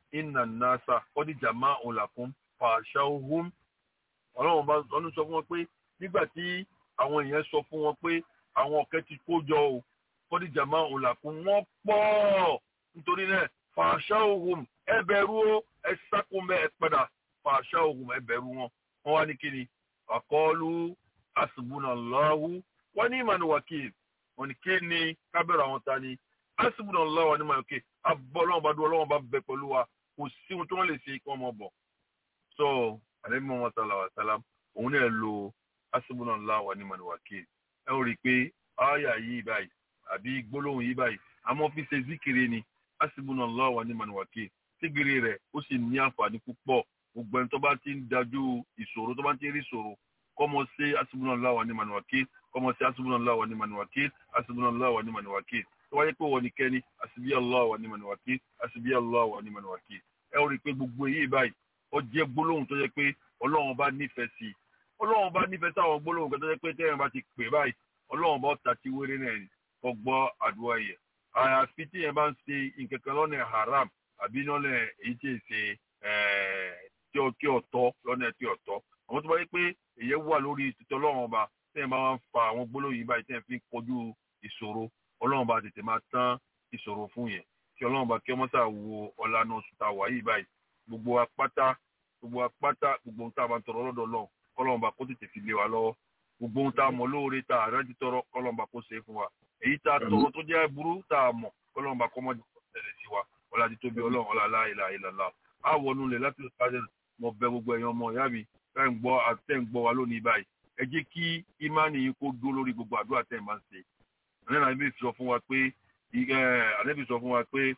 inna nasa qad jama'u lakum fashawhum ọlọ́run bá ọdún sọ fún wọn pé nígbà tí àwọn èèyàn sọ fún wọn pé àwọn ọ̀kẹ́ ti kó jọ o qad jama'u lakum wọ́n pọ̀ nítorí náà fashawhum ẹ bẹ̀rù o ẹ sákòmẹ́ ẹ padà fashawhum ẹ bẹ̀rù wọn wọ́n wá ní kíni àkọọ́lù asibunallahu wọ́n ní ìmọ̀ wakil wọ́n ní kí ni kábẹ̀rù àwọn ta ni asibunallahu wọ́n ní ìmọ̀ wakil abọ́ ọlọ́run bá dúró ọlọ́run bá bẹ pẹ̀lú wa kò sí ohun tí wọ́n lè ṣe kí wọ́n mọ̀ bọ̀ so alẹ́ mímọ́ wọn sálà wà sálám òun náà lo asibunallahu wọ́n ní ìmọ̀ wakil ẹ ó rí i pé ááyà yìí báyìí àbí gbólóhùn yìí báyìí àmọ́ fi ṣe zikiri ni asibunallahu wọ́n ní ìmọ̀ wakil sígiri rẹ̀ ó sì ní àǹfààní púpọ̀ gbogbo ẹni tó bá ti ń dájú ìṣòro tó bá ti ń rí ìṣòro kọ́mọ sí asibunallahu wa ni'mal wakil kọ́mọ sí asibunallahu wa ni'mal wakil asibunallahu wa ni'mal wakil tó wáyé pé wọ́n ní kẹ́ni asibiyallahu wa ni'mal wakil asibiyallahu wa ni'mal wakil ẹ ó rí i pé gbogbo èyí báyìí ó jẹ́ gbólóhùn tó yẹ pé ọlọ́run bá nífẹ̀ẹ́ sí i ọlọ́run bá nífẹ̀ẹ́ sí àwọn gbólóhùn kan tó yẹ pé tẹ́yìn bá ti pè báyìí ọlọ́run bá ta ti wéré náà ni kò gbọ́ àdúrà yẹ àyàfi tí yẹn bá ń ṣe nǹkan kan lọ́nà haram àbí lọ́nà èyí tí ì ṣe tí ó tí ó tọ́ lọ́nà tí ó tọ́ àwọn tó bá yẹ pé èyẹ wà lórí títọ́ ọlọ́run ọba tẹ́yìn bá wá ń fa àwọn gbólóhùn yìí báyìí tẹ́yìn fi ń kojú ìṣòro ọlọ́run ọba tètè máa tán ìṣòro fún yẹn kí ọlọ́run ọba kí ọmọ sà wo ọ̀làna oṣù tá a wà yìí báyìí gbogbo apáta gbogbo apáta gbogbo ohun tá a bá ń tọrọ lọ́dọ̀ ọlọ́run kọ́lọ́run ọba kó tètè fi lé wa lọ́wọ́ gbogbo ohun tá a mọ̀ lóore tá a rántí tọrọ kọ́lọ́run ọba kó ṣe é fún wa èyí tá a tọrọ tó jẹ́ burú tá a mọ̀ kọ́lọ́run ọba kọ́ mọ́jú tẹ̀lé sí wa ọlá ti tóbi ọlọ́run ọlá láìláà ìlàlá a wọnú lẹ̀ láti ṣáájú mo bẹ̀ gbogbo ẹ̀yin ọmọ ìyá mi tẹ́ ń gbọ́ àtẹ́ ń gbọ́ wa lónìí báyìí ẹ jẹ́ kí ìmánì yín kó dúró lórí gbogbo àdúrà tẹ́ ẹ̀ máa ń ṣe àlẹ́ náà níbi sọ fún wa pé àlẹ́ bí sọ fún wa pé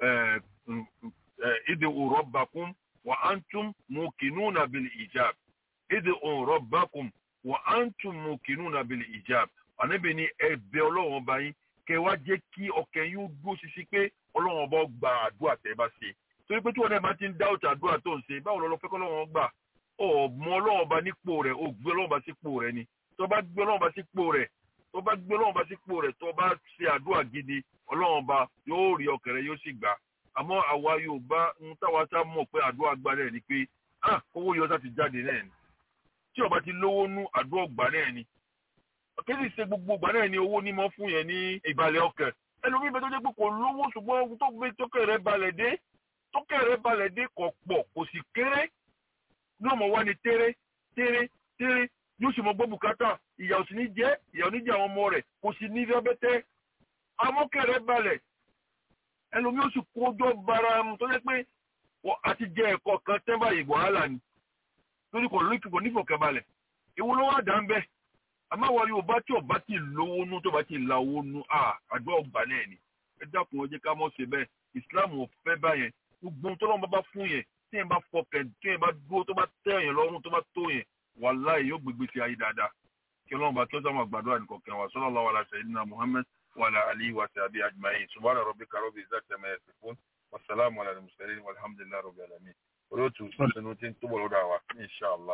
ìdè òrọ̀ bàkún wà á ń tún mú kìnnú nàbìlì ìjàb ìdè òrọ̀ bàkún wà á ń tún mú kìnnú nàbìlì ìjàb àníbi ni ẹ̀bẹ̀ ọlọ́run ọba yín kẹ wá jẹ́ kí ọkàn yín ó dúró ṣinṣin pé ọlọ́run ọba gba àdúrà tẹ́ bá ṣe torí pé tí wọn náà bá ti ń dá òtà àdúrà tó ń ṣe báwo lọ́lọ́ fẹ́ kọ́ lọ́wọ́ gbà ọmọ ọlọ́wọ́ bá nípò rẹ̀ ó gbé ọlọ́wọ́ bá sípò rẹ̀ ni tó bá gbé ọlọ́wọ́ bá sípò rẹ̀ tó bá gbé ọlọ́wọ́ bá sípò rẹ̀ tó bá ṣe àdúrà gidi ọlọ́wọ́ bá yóò rí ọkàn rẹ̀ yóò sì gbà àmọ́ àwa Yorùbá ń táwa sá mọ̀ pé àdúrà gbà náà ni pé ah owó yọ sá ti jáde náà ni tí ọba ti lówó nú àdúrà gbà náà ni kéde ṣe gbogbo gbà náà ni owó ní mọ́ fún yẹn ní ìbàlẹ̀ ọkàn ẹlòmíì bẹ tó jẹ́ pé kò lówó ṣùgbọ́n tó gbé tókè rẹ̀ balẹ̀ dé tókè rẹ̀ balẹ̀ dé kò pọ̀ kò sì kéré ní ọmọ wa ni tẹ́rẹ́ tẹ́rẹ́ tẹ́rẹ́ yóò sì mọ gbọ́ bùkátà ìyà ò sì ní jẹ́ ìyà ò ní jẹ́ àwọn ọmọ rẹ̀ kò sì ní rẹ́bẹ́tẹ́ amọ́kẹ́rẹ́ balẹ̀ ẹlòmíì ó sì kójọ́ bara mu tó jẹ́ pé àti jẹ ẹ̀kọ́ kan tẹ́ báyìí wàhálà ni lórí kò lórí kò nífọ̀kẹ́ balẹ̀ ìwo ló wà dá ń bẹ́ àmọ́ àwọn Yorùbá tí ọba ti lówó nú tó bá ti la owó nú àdó ọgbà náà ni ẹ dákun ẹ jẹ́ ká mọ̀ ṣe bẹ́ẹ̀ Islam ò fẹ́ báyẹn gbogbo ohun tó lọ́wọ́ bá fún yẹn tí yẹn bá fọkàn tí yẹn bá dúró tó bá tẹ́ yẹn lọ́rùn tó bá tó yẹn wàláhì yóò gbégbé sí ayé dáadáa kí ọlọ́run bá kí ọjọ́ máa gbàdúrà nìkan kan wà sallallahu ala sayyidina Muhammad wa ala alihi wa sahbihi ajma'in subhana rabbika rabbil izzati amma yasifun wa salamun ala al-mursalin walhamdulillahi rabbil alamin olóòtú sínú tí ń túbọ̀ lọ́dọ̀ àwa inshallah.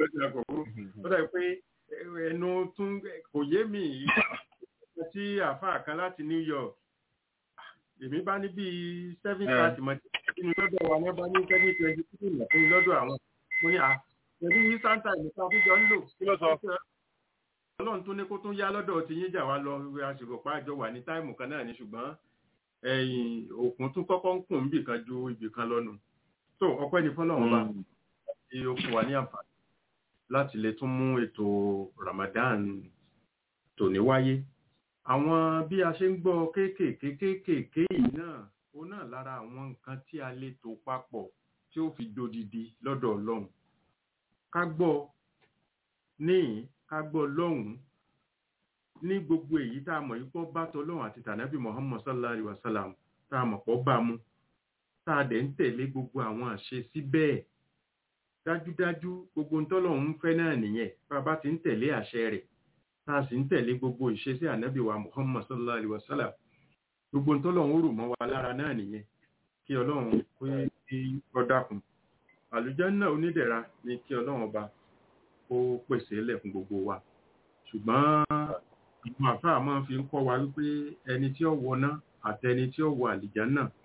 ó dàbí pé ẹnu tún kò yé mi tí àáfàá kan láti New York èmi bá ní bíi seven thirty mọ nínú lọ́dọ̀ wa ní bá ní seven twenty two nà fún lọ́dọ̀ àwọn mo ní à pẹ̀lú yín sáńtà ìmọ̀ta àfíjọ ń lò. kí ló sọ. ọlọ́run tó ní kó tún yá lọ́dọ̀ tí yín jà wá lọ àsìkò pàjọ wà ní táìmù kan náà ni ṣùgbọ́n ẹ̀yìn òkun tún kọ́kọ́ ń kùn níbì kan ju ibì kan lọ́nu. tó ọpẹ́ ní fọlọ́run bá tí ó fún wa ní àǹfààní láti lè tún mú ètò Ramadan tòní wáyé àwọn bí a ṣe ń gbọ́ kéékèèké kéékèèké yìí náà ó náà lára àwọn nǹkan tí a lè tò papọ̀ tí ó fi dodidi lọ́dọ̀ Ọlọ́run ká gbọ́ níyìn ká gbọ́ lọ́hùn ní gbogbo èyí tá a mọ̀ yìí pọ́ bá tọ́lọ́run àti tànàbí Muhammad sallallahu alayhi wa sallam tá a mọ̀ pọ́ bá mu tá a dẹ̀ ń tẹ̀lé gbogbo àwọn àṣẹ sí bẹ́ẹ̀ dájúdájú gbogbo ntọ́lọ́run ń fẹ́ náà nìyẹn bá a bá ti ń tẹ̀lé àṣẹ rẹ̀ tá a sì ń tẹ̀lé gbogbo ìṣesí ànábì wa muhammad sallallahu alayhi wa sallam gbogbo ntọ́lọ́run rò mọ́ wa lára náà nìyẹn kí ọlọ́run kó kí ọ dákun àlùjánnà onídẹ̀ra ni kí ọlọ́run ọba kó pèsè lẹ̀ fún gbogbo wa ṣùgbọ́n àwọn àfáà máa fi ń kọ́ wa wípé ẹni tí ó wọná àtẹni tí ó wọ àlùjánnà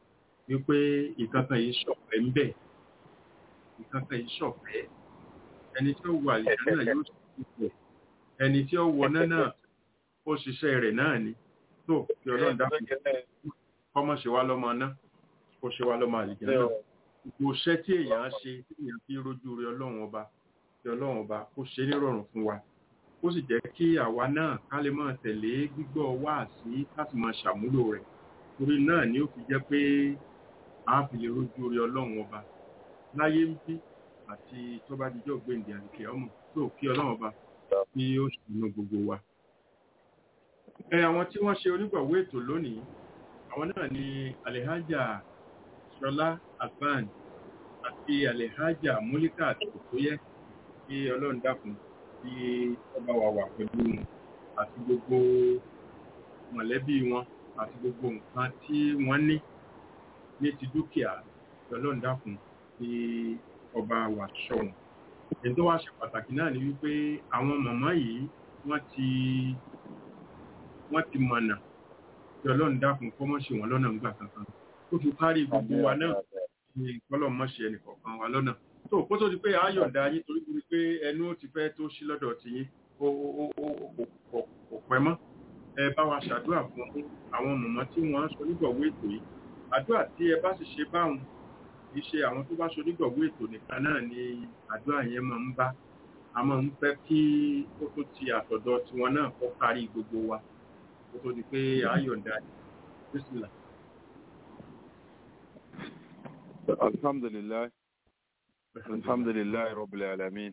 wípé ìkankan yìí ṣọ̀fẹ́ ń bẹ̀ ìkankan yìí ṣọ̀fẹ́ ẹni tí ó wọ àlìjá náà yóò ṣiṣẹ́ ẹni tí ó wọ náà náà ó ṣiṣẹ́ rẹ̀ náà ni tó kí ọlọ́run dákun kọ́mọ̀ ṣe wá lọ́mọ náà kó ṣe wá lọ́mọ àlìjá náà gbogbo iṣẹ́ tí èèyàn ṣe tí èèyàn fi rójú rẹ ọlọ́run ọba kí ọlọ́run ọba kó ṣe nírọ̀rùn fún wa ó sì jẹ́ kí àwa náà ká lè máa tẹ̀lé gbígbọ́ wáàsí ká sì máa ṣàmúlò rẹ̀ torí náà ni ó fi jẹ́ pé a fi lè rójú rẹ ọlọ́run ọba láyé ń bí àti tó bá dijọ́ gbèǹdé àdìkẹ́ ọmọ tó kí ọlọ́run ọba kí ó ṣàánú gbogbo wa. ẹ àwọn tí wọ́n ṣe onígbọ̀wọ́ ètò lónìí àwọn náà ni Alhaja Ṣọlá Afan àti Alhaja Múlíkà Tòtóyẹ kí ọlọ́run dákun kí ọba wa wà pẹ̀lú wọn àti gbogbo mọ̀lẹ́bí wọn àti gbogbo nǹkan tí wọ́n ní ní ti dúkìá kí ọlọ́run dákun kí ọba wa ṣọ́ wọn. èyí tó wá ṣe pàtàkì náà ni wípé àwọn màmá yìí wọ́n ti wọ́n ti mọ̀nà kí ọlọ́run dákun kọ́ mọ́ ṣe wọ́n lọ́nà ńgbà kankan ó fi kárí gbogbo wa náà ní kọ́lọ̀ mọ́ ṣe ẹnìkọ̀ọ̀kan wa lọ́nà tó kó tó di pé ayọ̀ǹda yín torí torí pé ẹnu ó ti fẹ́ tó ṣí lọ́dọ̀ tí yín ó ó ó ó kò pẹ́ mọ́ ẹ bá wa ṣàdúrà fún àwọn mọ̀mọ́ tí wọ́n ń sọ nígbọ̀wọ́ ètò yìí àdúrà tí ẹ bá sì ṣe báwọn kì í ṣe àwọn tó bá ṣe onígbọ̀wọ́ ètò nìkan náà ni àdúrà yẹn máa ń bá a máa ń fẹ́ kí ó tó ti àtọ̀dọ̀ tiwọn náà kọ́ kárí gbogbo wa kó tó di pé ayọ̀ǹda bísílà. الحمد لله الحمد لله رب العالمين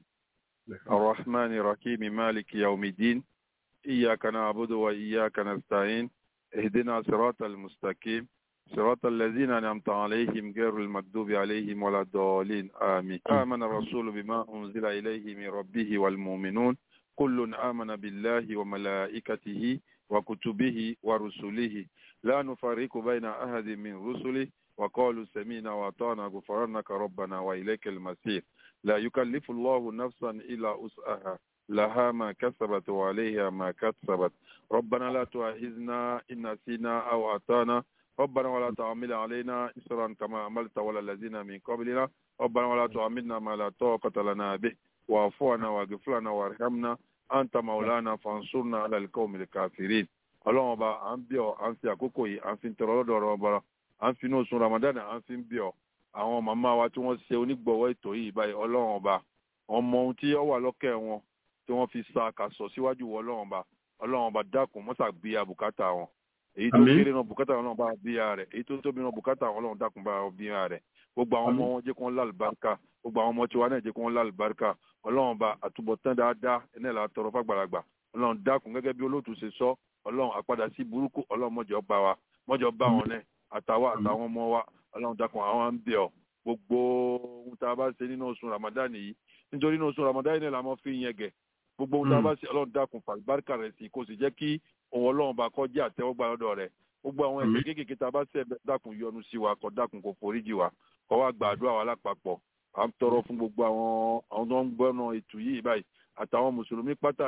الرحمن الرحيم مالك يوم الدين إياك نعبد وإياك نستعين اهدنا صراط المستقيم صراط الذين أنعمت عليهم غير المكذوب عليهم ولا الضالين آمين آمن الرسول بما أنزل إليه من ربه والمؤمنون كل آمن بالله وملائكته وكتبه ورسله لا نفرق بين أحد من رسله وقالوا سمينا وأطعنا غفرانك ربنا وإليك المسير لا يكلف الله نفسا إلا وسعها لها ما كسبت وعليها ما كسبت ربنا لا تؤاخذنا إن نسينا أو أطعنا ربنا ولا تعمل علينا إسرا كما عملت ولا الذين من قبلنا ربنا ولا تعملنا ما لا طاقة لنا به واعف عنا واغفر لنا وارحمنا أنت مولانا فانصرنا على القوم الكافرين ọlọ́run ọba à ń bí ọ à ń fi àkókò yìí à ń fi tọrọ lọ́dọ̀ ọ̀rọ̀ ọba à ń fi inú oṣù ramadan à ń fi bí ọ àwọn màmá wa tí wọ́n ṣe onígbọ̀wọ́ ètò yìí báyìí ọlọ́run ọba ọmọ ohun tí ó wà lọ́kẹ́ wọn tí wọ́n fi sa àkàsọ̀ síwájú wọ ọlọ́run ọba ọlọ́run ọba dákun mọ́sà bí i àbùkátà wọn èyí tó kéré náà bùkátà ọlọ́run bá bí i rẹ̀ èyí tó tóbi náà bùkátà ọlọ́run dákun bá bí i rẹ̀ gbogbo àwọn ọmọ wọn jẹ́ kí wọ́n lálùbáríkà gbogbo àwọn ọmọ tiwa náà jẹ́ kí wọ́n lálùbáríkà ọlọ́run bá àtúbọ̀tán dáadáa ẹni là tọrọ fàgbàlagbà ọlọ́run dákun gẹ́gẹ́ bí olóòtú ṣe sọ ọlọ́run àpadà sí burúkú ọlọ́run mọ́jọ bá wa mọ́jọ bá wọn náà àtàwọn àtàwọn ọmọ wa ọlọ́run dákun àwọn ń bẹ̀ ọ́ gbogbo ohun tá a bá ṣe nínú oṣù ramadan yìí nítorí nínú oṣù ramadan yìí la máa fi yẹn gẹ̀ gbogbo ohun tá a bá ṣe ọlọ́run dákun fàlùbáríkà rẹ̀ sí kó sì jẹ́ kí òun ọlọ́run bá kọ́ jẹ́ àtẹ́wọ́gbà lọ́dọ̀ rẹ̀ gbogbo àwọn ẹ̀ṣẹ̀ kéékèèké tá a bá ṣẹ̀ dákun yọ́nú sí wa kó dákun kó foríjì wa kó wá gbàdúrà wa lápapọ̀ à ń tọrọ fún gbogbo àwọn àwọn tó ń gbọ́nà ètò yìí báyìí àtàwọn mùsùlùmí pátá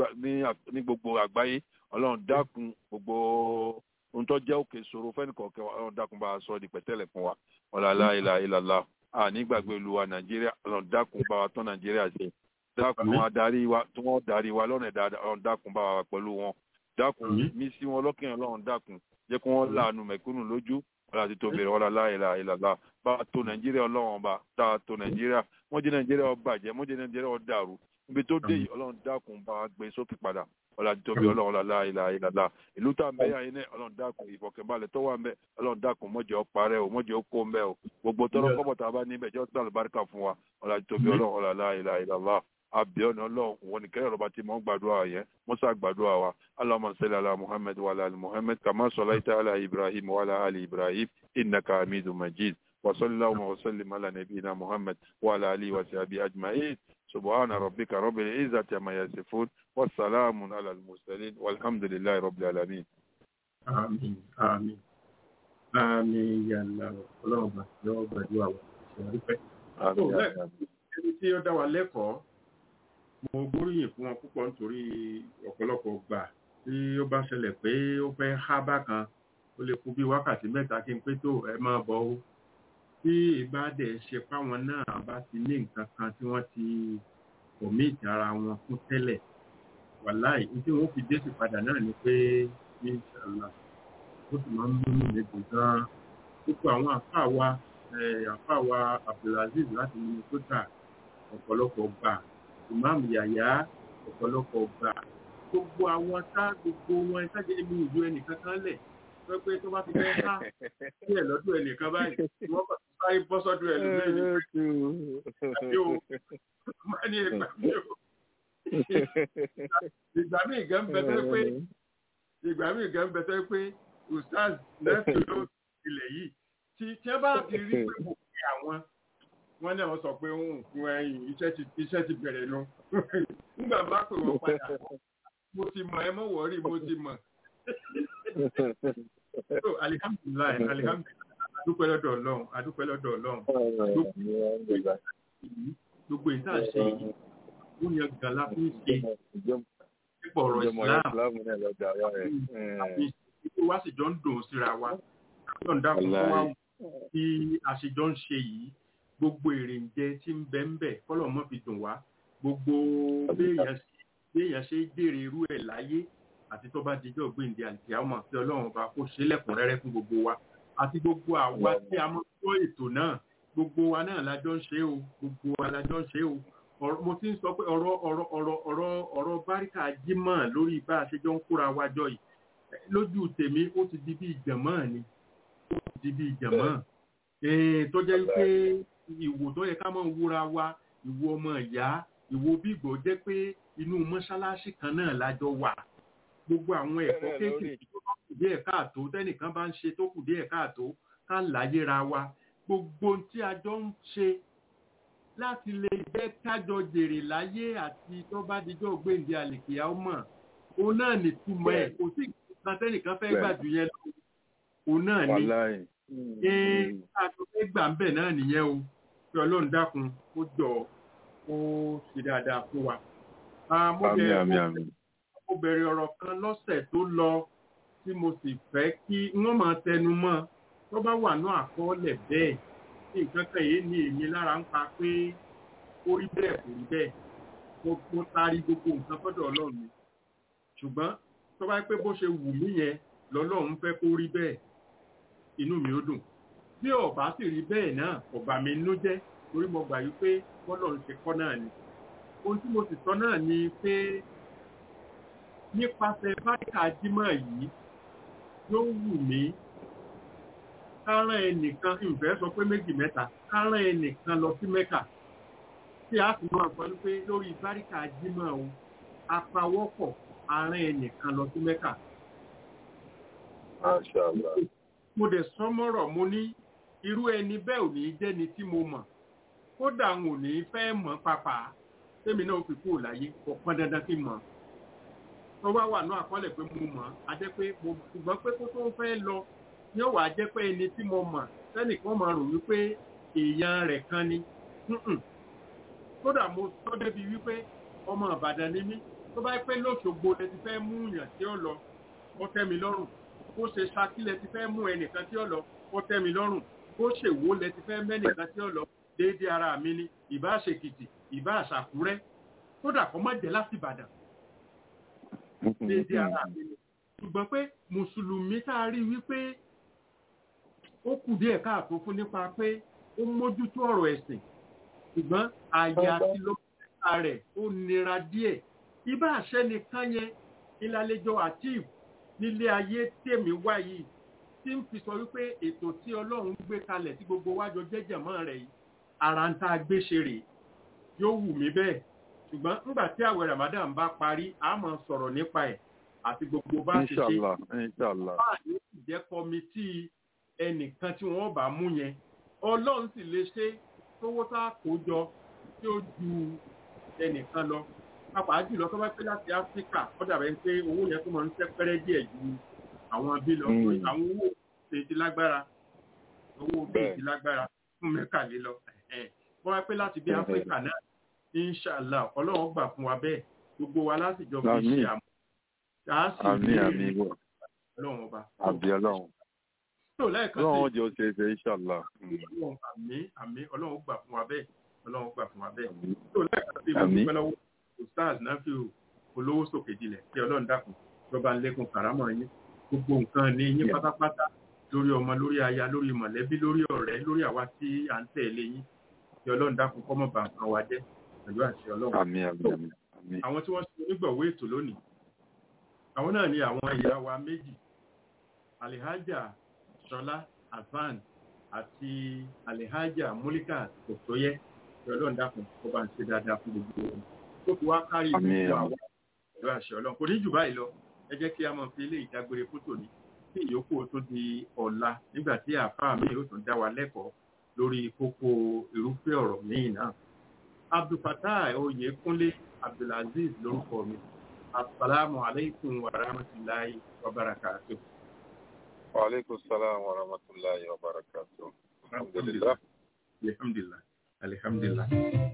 ní gbogbo àgbáyé ọlọ́run dákun gbogbo ohun tó jẹ́ òkè ìṣòro fẹ́nìkọ̀ọ̀kẹ́ ọlọ́run dákun bá a sọ di pẹ̀tẹ́lẹ̀ fún wa ọ̀làlá ìlà ìlàlá àní gbàgbé lu wa nàìjíríà ọlọ́run dákun bá wa tán nàìjíríà ṣe dákun adarí wa tí wọ́n darí wa lọ́nà dáadáa ọlọ́run dákun bá wa pẹ̀lú wọn dákun mí sí wọn lọ́kàn ọlọ́run dákun jẹ́ kí wọ́n láàánú mẹ̀kúnnù lójú ọlọ́run àti tóbi rẹ̀ ọ̀làlá ìlà ìlàlá bá a tó nàìjíríà ọlọ́run ọba tá a tó nàìjíríà wọ́n jẹ́ nàìjíríà ó bàjẹ́ wọ́n jẹ́ nàìjíríà ó dàrú ibi tó dé yìí ọlọ́run dákun bá a gbé sókè padà ọlọ́run àti tóbi ọlọ́run ọ̀làlá ìlà ìlàlá ìlú tá a mẹ́yà yín náà ọlọ́run dákun ìfọ̀kànbalẹ̀ tó wà mẹ́ ọlọ́run dákun mọ́jẹ́ ó parẹ́ o mọ́jẹ́ ó kó mẹ́ o gbogbo tọrọ kọ́bọ̀ tá a bá níbẹ̀ jẹ́ ọ̀sán àlùbáríkà fún wa ọlọ́run àti tóbi ọlọ́run ọ̀làlá ìlà ìlàlá abiọ́nà ọlọ́run wọn ni kẹ́rẹ́ ọba tí mò ń gbàdúrà yẹn musa gbàdúrà wa allahumma salli ala muhammad wa ala ali muhammad kama sallaita ala ibrahim wa ala ali ibrahim innaka hamidun majid wa sallallahu wa sallim ala nabiyyina muhammad wa ala alihi wa sahbihi ajma'in subhana rabbika rabbil izzati amma yasifun wa salamun ala al-mursalin walhamdulillahi rabbil alamin. àmín àmín àmín yàrá ọlọ́run bá yọ gbàdúrà wa ṣe àrífẹ́. ẹni tí ó dá wa lẹ́kọ̀ọ́ mo gbóríyìn fún wọn púpọ̀ nítorí ọ̀pọ̀lọpọ̀ gbà tí ó bá ṣẹlẹ̀ pé ó fẹ́ há bákan tó ó lè kú bí wákàtí mẹ́ta kí n pé tó ẹ máa bọ̀ ó tí ìbádẹ́ ṣe páwọn náà bá ti ní nǹkan kan tí wọ́n ti kọ̀míìtì ara wọn fún tẹ́lẹ̀ wàláì ní tí wọ́n fi dé sí padà náà ni pé inṣàlá ó sì máa ń múnú mi dùn gan-an púpọ̀ àwọn àfáà wa eh, àfáà wa abdulaziz láti minnesota ọ̀pọ̀lọpọ̀ gbà ìmáàmù yàyà ọ̀pọ̀lọpọ̀ gbà gbogbo àwọn tá gbogbo wọn ṣáàjẹ́ èmi ìlú ẹnìkan kan lẹ̀ pé pé tó bá ti fẹ́ ká sí ẹ̀ lọ́dún ẹnìkan báyìí wọ́n bá sáré bọ́ sọ́dún ẹ̀ lórí ẹni pé àbí o máa ní ẹgbà mi o ìgbà míì gan bẹ tẹ́ pé ìgbà míì gan bẹ tẹ́ pé ustaz lẹ́tọ̀ ló ilẹ̀ yìí tí tí wọ́n bá ti rí pé mo fi àwọn wọ́n náà sọ pé ń fún ẹyìn iṣẹ́ ti iṣẹ́ ti bẹ̀rẹ̀ nu nígbà bá pè wọ́n padà mo ti mọ̀ ẹ mọ̀ wọ́rí mo ti mọ̀ so alihamdulilayi alihamdulilayi adúpẹ́ lọ́dọ̀ ọlọ́run adúpẹ́ lọ́dọ̀ ọlọ́run gbogbo ìta ṣe yìí ó yan gàlá fún ṣe nípa ọ̀rọ̀ islam àti ìṣètò wa sì jọ ń dùn síra wa yóò ń dákun fún wa tí a ṣe jọ ń ṣe yìí gbogbo èrè ń jẹ tí ń bẹ ń bẹ kọ́lọ̀ mọ́ fi dùn wá gbogbo béèyàn ṣe- béèyàn ṣe jèrè irú ẹ̀ láyé àti tó bá dijọ́ gbèǹde àti àwọn àti ọlọ́run ọba kó ṣe lẹ́kùnrẹ́rẹ́ fún gbogbo wa àti gbogbo àwa tí a mọ̀ tó ètò náà gbogbo wa náà lájọ ń ṣe o gbogbo wa lájọ ń ṣe o Ọ̀rọ̀- mo ti ń sọ pé ọ̀rọ̀ ọ̀rọ̀ ọ̀rọ̀ ọ̀rọ̀ ọ̀rọ̀ báríkà jímọ̀ lórí bá a ṣe jọ ń kóra wa jọ yìí lójú tèmi ó ti di bí ìjàmọ́ ni ó ti di bí ìjàmọ́ Eh, tó jẹ́ pé ìwò tó yẹ ká mọ̀ wúra wa ìwò ọmọ ìyá ìwò bígbọ́ jẹ́ pé inú mọ́ṣáláṣí kan náà lájọ wà gbogbo àwọn ẹ̀kọ́ Bẹ́ẹ̀ lórí. kéékèèké tó bá kù díẹ̀ káàtó tẹ́nìkan bá ń ṣe tó kù díẹ̀ káàtó ká láyéra wa gbogbo ohun tí a jọ ń ṣe láti lè jẹ́ kájọ jèrè láyé àti tó bá dijọ́ gbèǹde àlèkìyà ọmọ òun náà nìtumọ̀ ẹ̀ kò sí nǹkan tẹ́nìkan fẹ́ gbà jù yẹn lọ òun náà ni wàláì ee àti fẹ́ gbà ń bẹ̀ náà nìyẹn o kí ọlọ́run dákun ó jọ ó ṣe dáadáa fún wa. Ah, mo àmì bẹ̀- àmì mo- àmì mo bẹ̀rẹ̀ ọ̀rọ̀ kan lọ́sẹ̀ tó lọ tí mo sì fẹ́ kí wọ́n máa tẹnu mọ́ tó bá wà ní àkọọ́lẹ̀ bẹ́ẹ̀ tí nǹkan kan yìí ní èmi lára ń pa pé ó rí bẹ́ẹ̀ kò rí bẹ́ẹ̀ mo mo taari gbogbo nǹkan fọ́dọ̀ ọlọ́run ni ṣùgbọ́n tó bá pé bó ṣe wù mí yẹn lọ́lọ́run fẹ́ kó rí bẹ́ẹ̀ inú mi ó dùn bí ọba sì rí bẹ́ẹ̀ náà ọba mi nú jẹ́ torí mo gbà yí pé bọ́lọ́run ṣe kọ́ náà ni ohun tí mo sì sọ náà ni pé nípasẹ̀ báríkà jímọ̀ yìí yóò wù mí kárán ẹnìkan ìfẹ́ sọ pé méjì mẹ́ta kárán ẹnìkan lọ sí mẹ́kà tí a sì máa sọ pé lórí báríkà jímọ̀ o apawọ́pọ̀ arán ẹnìkan lọ sí mẹ́kà Mashallah. mo dẹ̀ sọmọ́rọ̀ mo ní irú ẹni bẹ́ẹ̀ ò ní jẹ́ni tí mo mọ̀ kódà n ò ní fẹ́ mọ̀ pàpà tèmi náà fi kúrò láyé kò pọn dandan kí n mọ̀ tó bá wà ní àkọọ́lẹ̀ pé mo mọ̀ á jẹ́ pé mo ṣùgbọ́n pé kó tó fẹ́ lọ yóò wá jẹ́ pé ẹni tí mo mọ̀ sẹ́nìkan máa rò wípé èèyàn rẹ̀ kan ni Mm-mm. kódà mo sọ débi wípé ọmọ Ìbàdàn ni mí tó bá pẹ́ lóṣogbo lẹ ti fẹ́ mú yàn tí ó lọ ó tẹ́ mi lọ́rùn bó ṣe Ṣakí lẹ ti fẹ́ mú ẹnìkan tí ó lọ ó tẹ́ mi lọ́rùn bó ṣe Ìwó lẹ ti fẹ́ mẹ́nìkan tí ó lọ déédéé ara mi ni ìbá àṣekìtì ìbá àṣàkúrẹ́ kódà kó má jẹ́ láti Ìbàdàn déédéé ara mi ni ṣùgbọ́n pé mùsùlùmí tá a rí wípé ó kù díẹ̀ káàtó fún nípa pé ó mójútó ọ̀rọ̀ ẹ̀sìn ṣùgbọ́n àyè àti lọ́kùnrin rẹ̀ ó nira díẹ̀ ibà àṣẹ nìkan yẹn ìlàlejò àtìv nílé ayé tèmi wá yìí tí ń fi sọ wípé ètò tí ọlọ́run gbé kalẹ̀ tí gbogbo wájọ jẹ́jẹ̀ mọ́ rẹ̀ yìí ara ń tá a gbé ṣe rèé yóò wù mí bẹ́ẹ̀ ṣùgbọ́n nígbà tí àwẹ̀ Ramadan bá parí a máa sọ̀rọ̀ nípa ẹ̀ àti gbogbo bá ṣe ṣe Inshallah. Inshallah. bá yóò sì jẹ́ kọmitì ẹnìkan tí wọ́n bá mú yẹn ọlọ́run sì lè ṣe tówó tá a kó jọ tí ó ju ẹnìkan lọ pàápàá jùlọ tó bá pé láti áfíríkà ó dàbẹ̀ pé owó yẹn tó máa ń sẹ́pẹ́rẹ́ díẹ̀ ju àwọn bí lọ Mm. àwọn owó ṣe ti lágbára owó bí Bẹ́ẹ̀. ti lágbára fún mẹ́kàlé lọ wọ́n wá pé láti bí Mhm. áfíríkà náà inṣàlá ọlọ́run gbà fún wa bẹ́ẹ̀ gbogbo wa lásìjọ fi Àmín. ṣe àmọ́ tá a sì Àmín rí àmín wọ̀. ọlọ́run ọba Àbí ọlọ́run. tó lẹ́ẹ̀kan Ọlọ́run sí jẹ́ ó ṣe é ṣe inshallah. ọlọ́run àmì àmì ọlọ́run gbà fún wa bẹ́ẹ̀ ọlọ́run gbà fún wa bẹ́ẹ̀ tó lẹ́ẹ̀kan sí mo Àmín. dúpẹ́ lọ́wọ́ ustaz nafi olówó sókè dilẹ̀ kí ọlọ́run dákun lọ́ba lẹ́kùn kàrámọ̀ yín gbogbo nǹkan ní yín Yeah. pátápátá lórí ọmọ lórí aya lórí mọ̀lẹ́bí lórí ọ̀rẹ́ lórí àwa tí à ń tẹ̀lé yín kí ọlọ́run dákun kọ́ mọ̀ bá nǹkan wa jẹ́ pẹ̀lú àṣẹ ọlọ́run Àmín àmín àmín àmín. àwọn tí wọ́n ṣe onígbọ̀wé ètò lónìí àwọn náà ni àwọn ìyá wa méjì alihaja ṣọlá afan àti alihaja mulika tòtóyẹ tí ọlọ́run dákun kó bá ń ṣe dáadáa fún gbogbo wọn tó fi wá kárí Àmín, gbogbo àmín. àwọn pẹ̀lú àṣẹ ọlọ́run kò ní jù báyìí lọ ẹ jẹ́ kí a mọ̀ fi ilé ìdágbére fótó ní kí ìyókù tó di ọ̀la nígbà tí àáfàá mi yóò tún dá wa lẹ́kọ̀ọ́ lórí kókó irúfẹ́ ọ̀rọ̀ míì náà abdulfatah oyèkúnlé abdulaziz lórúkọ mi asalaamu aleykum wa rahmatulahi wa barakatuh. Wa alaikum salam wa rahmatullahi wa barakatuh. Alhamdulillah. alhamdulilah alhamdulilah.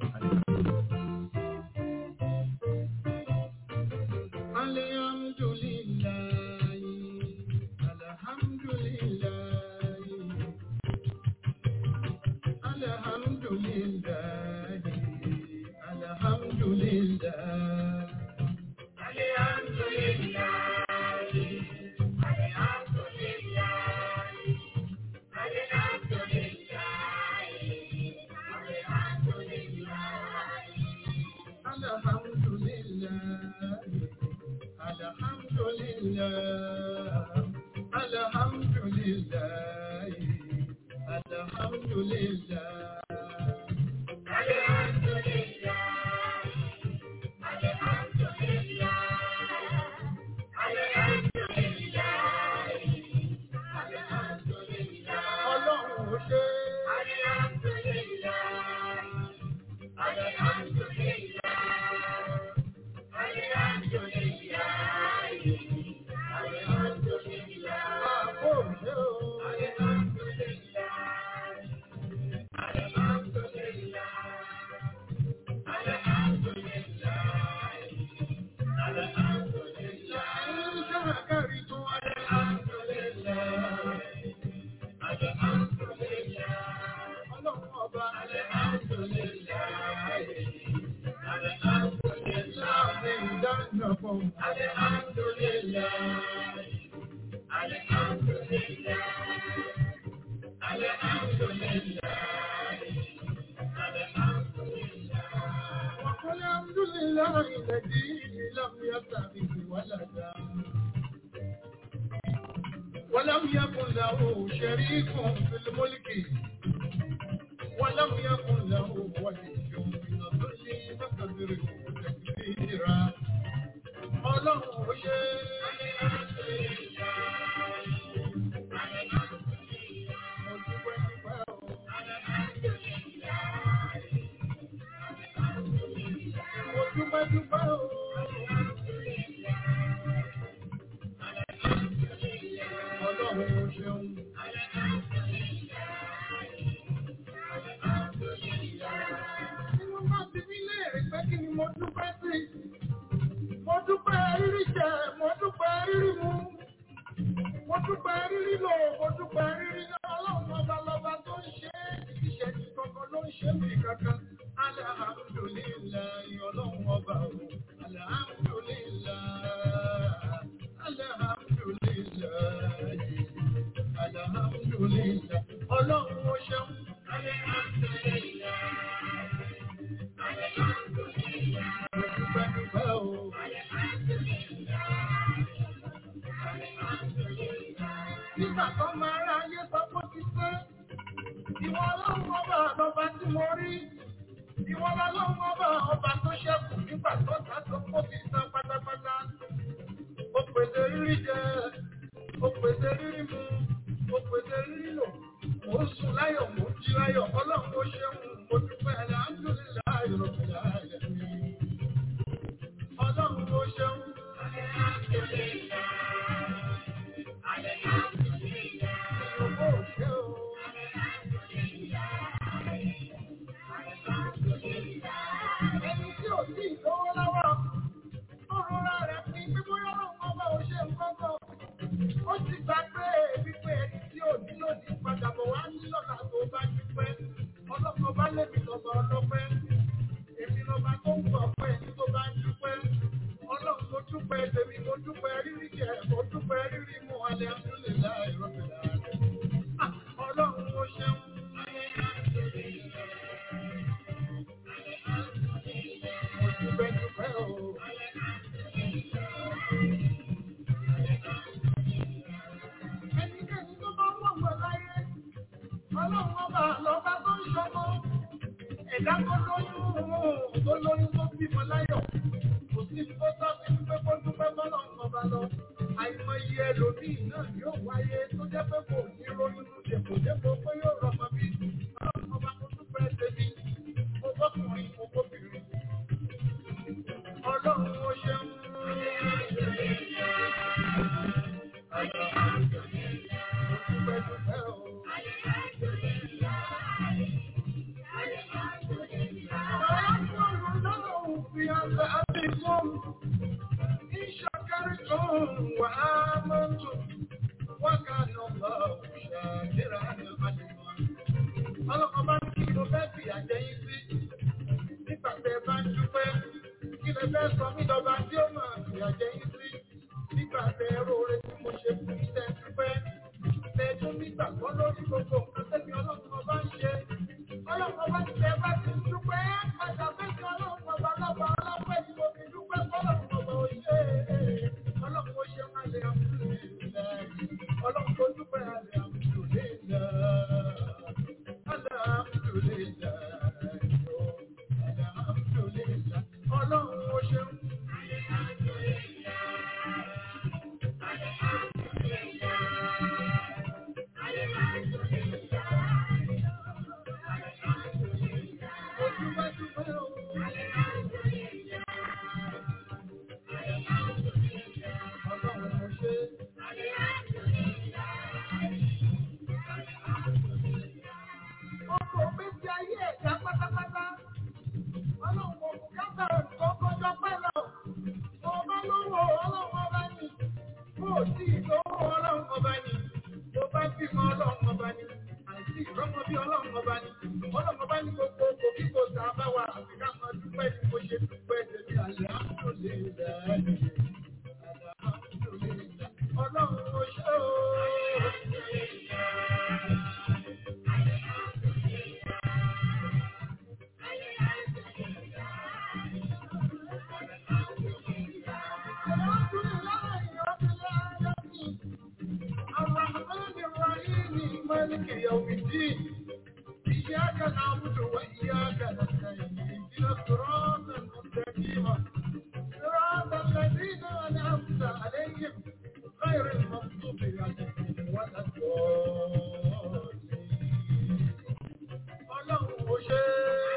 ولم يكن له شريك في الملك ولم يكن له ولي من الظل فكبره تكبيرا ọlọ́run ṣe mo dúpẹ́ dúpẹ́ o. Ọlọ́run ṣeun. Tí wọ́n bá fi mí léèrè pé kí ni mo dúpẹ́ sí? Mo dúpẹ́ rírí jẹ, mo dúpẹ́ rírí mu. Mo dúpẹ́ rírí lò, mo dúpẹ́ rírí náà. Ọlọ́run ọba lọba tó ń ṣe é. Ìṣẹ́jú kankan ló ń ṣe mí kankan. Alhamdulillahi ọlọ́run ọba o. Alhamdulillahi. Alhamdulillahi. Alhamdulillahi. Ọlọ́run ó ṣeun. Dúpẹ́ dúpẹ́ o. Nígbà tó máa rá ayé sọ pé ó ti pé, ìwọ ọlọ́run ọba lọba tí mo rí. Ìwọ ọlọ́run ọba ọba tó ṣẹ́kù nígbà tó ta tó kó fi san pátápátá. Ó pèsè rírí jẹ, ó pèsè rírí mu, ó pèsè rírí lò. Mo ń sùn láyọ̀, mo ń jí láyọ̀, ọlọ́run ó ṣeun, mo dúpẹ́ alhamdulillahi rabbil alamin. Ọlọ́run ó ṣeun. Ìyókù ò ṣe o. Ẹni tí ò sí ìlówó lọ́wọ́, ó rọra rẹ̀ pín bí bóyá ọlọ́run ọba ò ṣe nǹkan kan. Ó ti gbà pé wípé ẹni tí ò ní ẹ̀ mo dúpẹ́ rírí mú alẹ́ àtúnlẹ̀ láì rọ́bìlà rẹ̀. Ọlọ́run ó ṣeun. Mo dúpẹ́ dúpẹ́ o. Ẹnikẹ́ni tó bá wọ̀ wọ̀ láyé, ọlọ́run ọba lọ́ba tó ń ṣọmọ. Ẹ̀dá tó lóyún tó lóyún tó bímọ láyọ̀. Kò sí tó tọ́ sí pé kó dúpẹ́ bọ́lọ̀ ń ọba lọ. Àìmọye ẹlòmíì náà yóò wáyé tó jẹ́ pé kò ní ronú dèpò dépò pé yóò rọmọ bí. Ọlọ́run ọba tó dúpẹ́ tèmi, mo bọ́kùnrin, mo bóbìnrin. Ọlọ́run ó ṣeun. Mo dúpẹ́ dúpẹ́ o. ويقول في عذابكم إن شكرتم وآمنتم وكان الله شاكرا عليما ọlọ́kọ̀ bá ń kí ló fẹ́ fi àjẹyìn sí nígbà tẹ bá ń dúpẹ́ kí lè fẹ́ sọ mí lọ́ba tí ó máa fi àjẹyìn sí nígbà tẹ róore tí mo ṣe fún iṣẹ́ dúpẹ́ tẹ tún nígbàgbọ́ lórí gbogbo nǹkan tẹ́mi ọlọ́kọ̀ bá ń ṣe ọlọ́kọ̀ bá ti tẹ bá ti dúpẹ́ padà fẹ́ẹ́ ọlọ́kọ̀ bá lọ́ba ọlọ́pẹ́ tí mo fi dúpẹ́ fọlọ́kọ̀ bá òye ọlọ́kọ̀ ṣe máa lè àmúlò ọlọ́kọ̀ dúpẹ́ àlè àmúlò lè lọ. Ọlọ́run ó ṣeun. Ojúbẹ́júbẹ́ o. Ọlọ́run ó ṣe. Ọkọ̀ ògbésí ayé ẹ̀dá pátápátá. Ọlọ́run kò bùkátà kọ́kọ́jọ́ pẹ́ lọ. Mo bá lówó ọlọ́run ọba ni. Mo ò tí ì lówó ọlọ́run ọba ni. Mo bá bímọ ọlọ́run ọba ni. Àìsí ìrọ́mọ bí ọlọ́run ọba ni. Ọlọ́run ọba ní gbogbo kò kí kò sá bá wa àti ká máa dúpẹ́ ní mo ṣe dúpẹ́ tèmi àlẹ́ àmúlò lè dẹ́. Ọlọ́run ó ṣe o. الرحمن الرحيم مالك يوم الدين إياك نعبد وإياك نستعين اهدنا الصراط المستقيم صراط الذين أنعمت عليهم غير المغضوب عليهم ولا الضالين ọlọ́run ó ṣe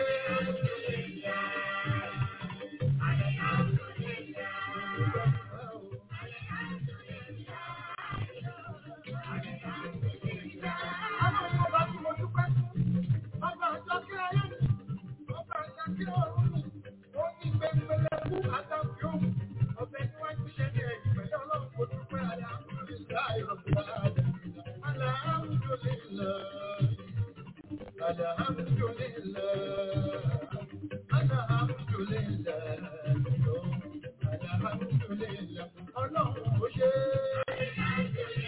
Ọlọ́run ọba tí mo dúpẹ́ fún, ọba àjọ kí ayé mi, ọba àjọ kí ọ̀run mi, ó ní gbẹngbẹlẹ fún àtàkùn yóò, ọbẹ̀ níwájú ṣẹ́ ní ẹ̀yìn pẹ̀lú ọlọ́run kò dúpẹ́ alhamdulillah rabbil alamin. Alhamdulillah. Alhamdulillah. Alhamdulillah. Alhamdulillah. Ọlọ́run ó ṣe é.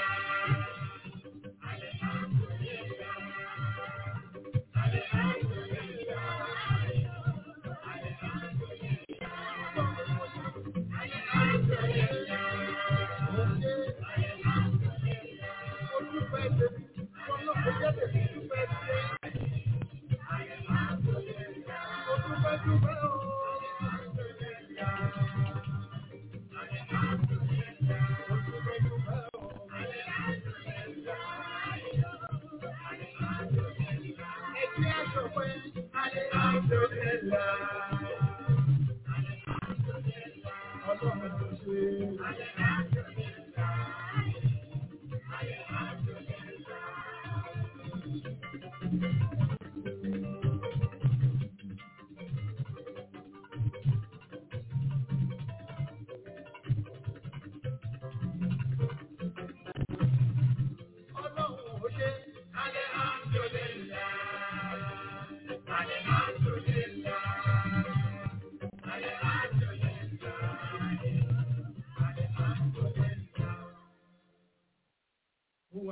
Ọlọ́run ó ṣe Alhamdulillah. Alhamdulillah. Alhamdulillah.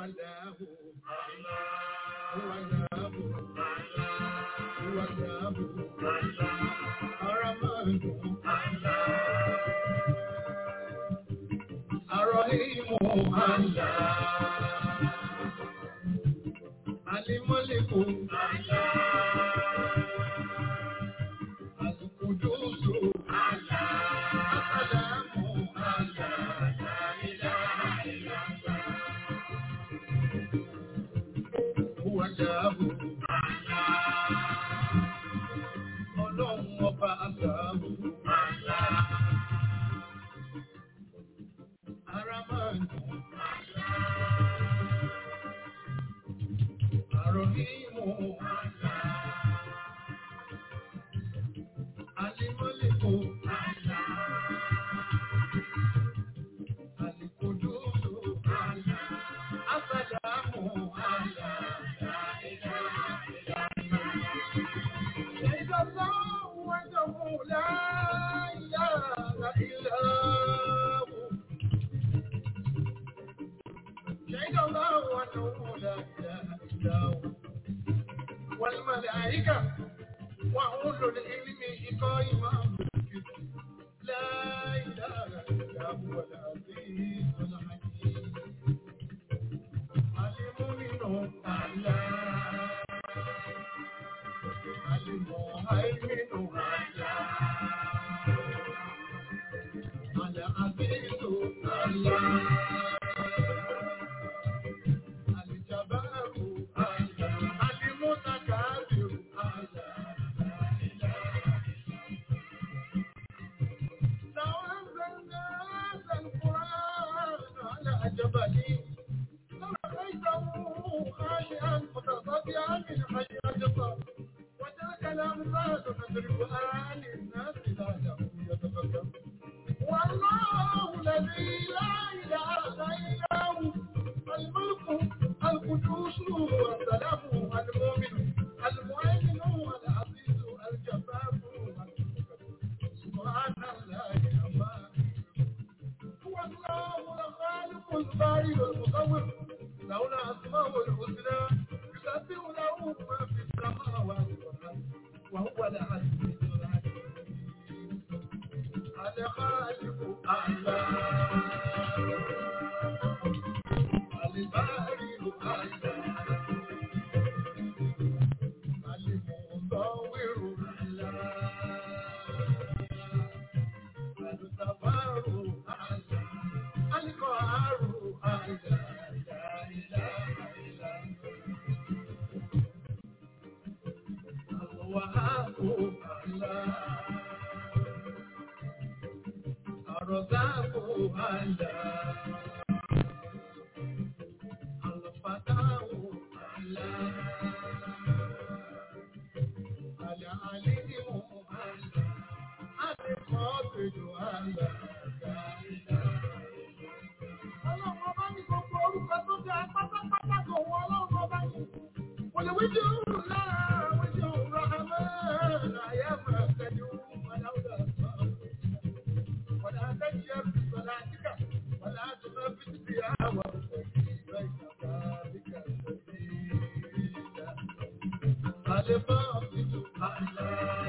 الله هو الله هو الله الرحمن الرحيم الله الملك القدوس السلام هو الله ọlọ́run ọba àgbàmù. Ara máa ń dùn. Àrò ní mò ń. Alimọ́lẹ́kọ̀. Alikododo. Asàdámù. والملائكة وأولو العلم قائما بالقسط لا إله إلا هو العزيز الحكيم المؤمن الله المهيمن العزيز الله الجبار المتكبر لو أنزلنا هذا القرآن على جبل لرأيته خاشعا متصدعا من خشية الله وتلك الأمثال نضربها للناس لعلهم يتفكرون والله الذي لا إله إلا هو الملك القدوس السلام المؤمن المؤمن العزيز الجبار سبحان الله عما هو الله الخالق البارئ المصور له الأسماء الحسنى يسبح له ما في السماوات والأرض وهو العزيز الحكيم الخالق الله البارئ الله المصور الله السفار الله القهار الله لا إله إلا هو الوهاب الله الرزاق الله الفتاح الله العليم الله القابل الله لا إله Ọlọ́run ọba ní gbogbo orúkọ tó jẹ́ pátápátá kò wọ ọlọ́run ọba ní. Kò lè wíjú lára wíjú Rahman àyà máa tẹ̀jú Aláwùdà sọ. Wọ́n á tẹ́jú ẹrù sọ̀lá àdìgà. Wọ́n á tún lọ fi ti àwọn ìgbà ìjọba àdìgà sí ìjà. Àlè bá ọ̀fíìsù àlá.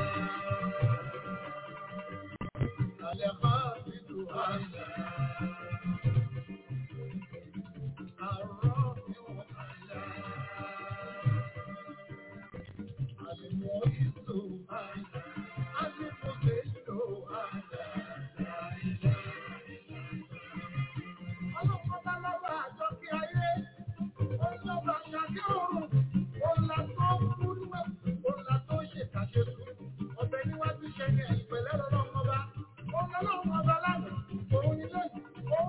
Àlè bá ọ̀fíìsù àlá. Òun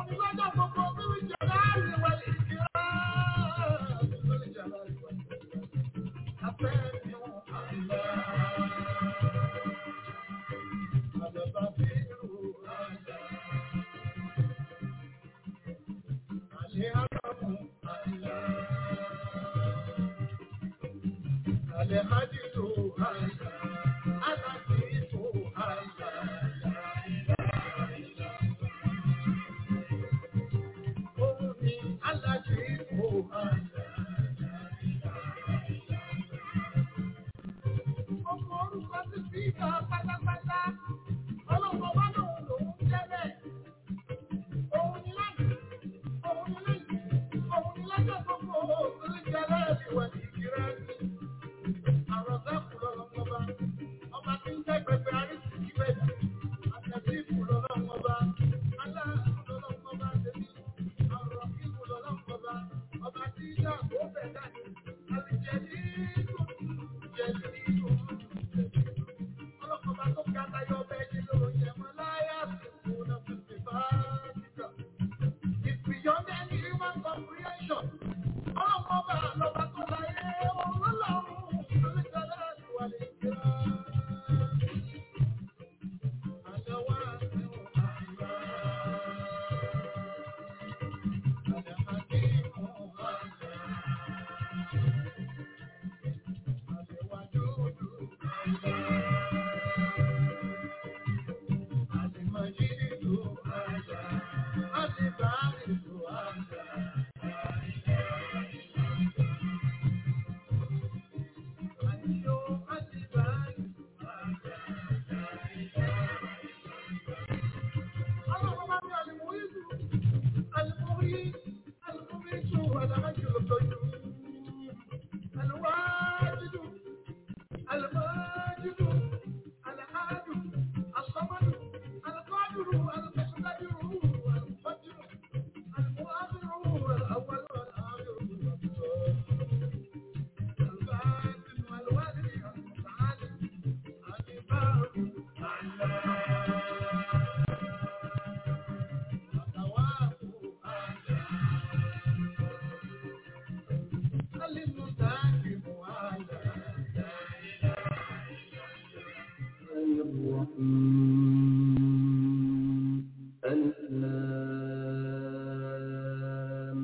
الإسلام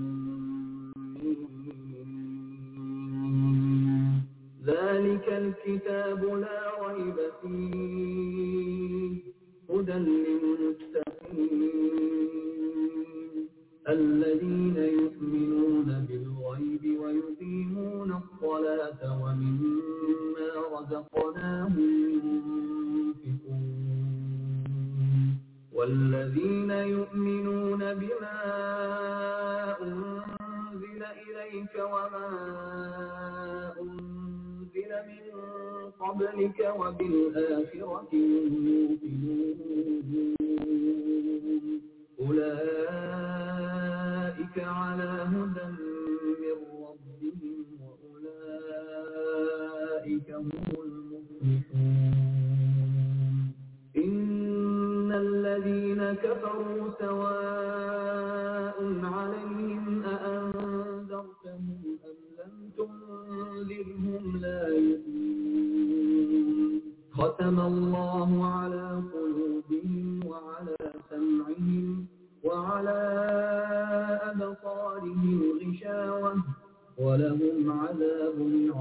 ذلك الكتاب لا ريب فيه هدى للمتقين الذين يؤمنون بالغيب ويقيمون الصلاة ومما رزقناهم ينفقون والذين يؤمنون بما أنزل إليك وما أنزل من قبلك وبالآخرة هم يوقنون أولئك على هدى من ربهم وأولئك هم المفلحون إن الذين كفروا سواء عليهم أأنذرتهم أم لم تنذرهم لا يؤمنون ختم الله على قلوبهم وعلى سمعهم وعلى أبصارهم غشاوة ولهم عذاب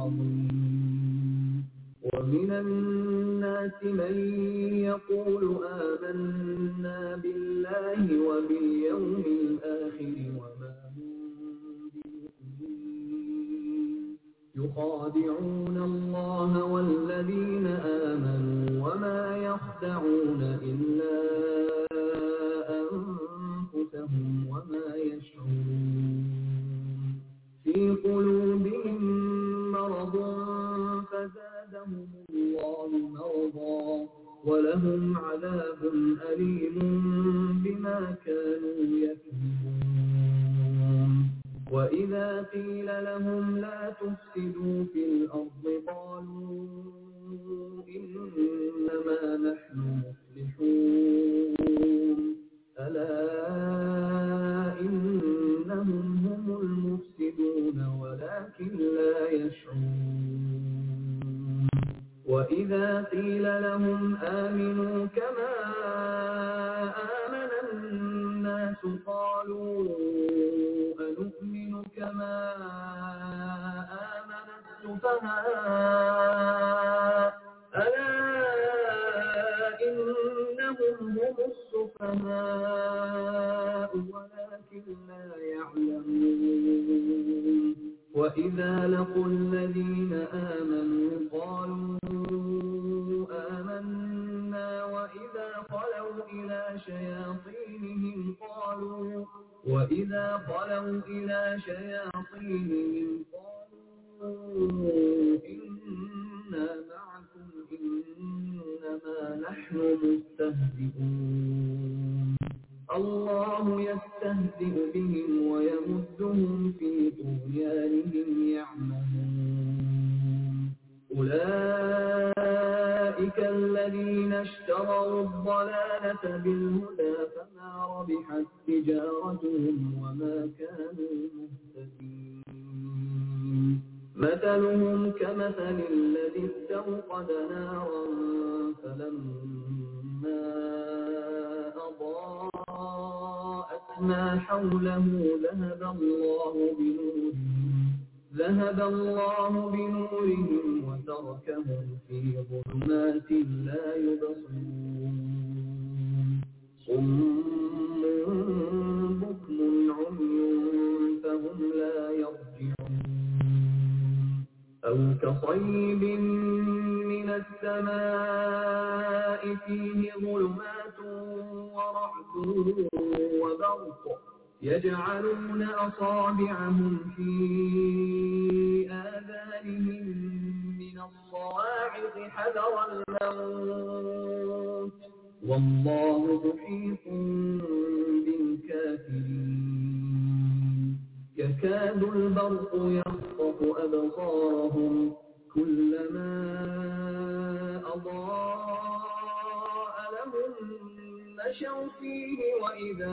عظيم ومن الناس من يقول آمنا بالله وباليوم الآخر وما هم بمؤمنين يخادعون الله والذين آمنوا وما يخدعون إلا أنفسهم وما يشعرون في قلوبهم مرض فزادهم الله مرضا ولهم عذاب أليم بما كانوا يكذبون وإذا قيل لهم لا تفسدوا في الأرض قالوا إنما نحن مصلحون ألا إنهم هم المفسدون ولكن لا يشعرون وإذا قيل لهم آمنوا كما آمن الناس قالوا أنؤمن كما آمن السفهاء ألا إنهم هم السفهاء ولكن لا يعلمون وإذا لقوا الذين آمنوا قالوا آمنا وإذا خلوا إلى شياطينهم قالوا وإذا خلوا إلى شياطينهم قالوا إنا معكم إنما نحن مستهزئون الله يستهزئ بهم ويمدهم في طغيانهم يعمهون أولئك الذين اشتروا الضلالة بالهدى فما ربحت تجارتهم وما كانوا مهتدين مثلهم كمثل الذي استوقد نارا فلما أضاءت ما حوله ذهب الله بنورهم ذهب الله بنورهم وتركهم في ظلمات لا يبصرون صم بكم عمي فهم لا يرجعون أو كصيب من السماء فيه ظلمات ورعد وبرق يجعلون أصابعهم في آذانهم من الصواعق حذر الموت والله محيط بالكافرين يكاد البرق يخطف أبصارهم كلما أضاء لهم مشوا فيه وإذا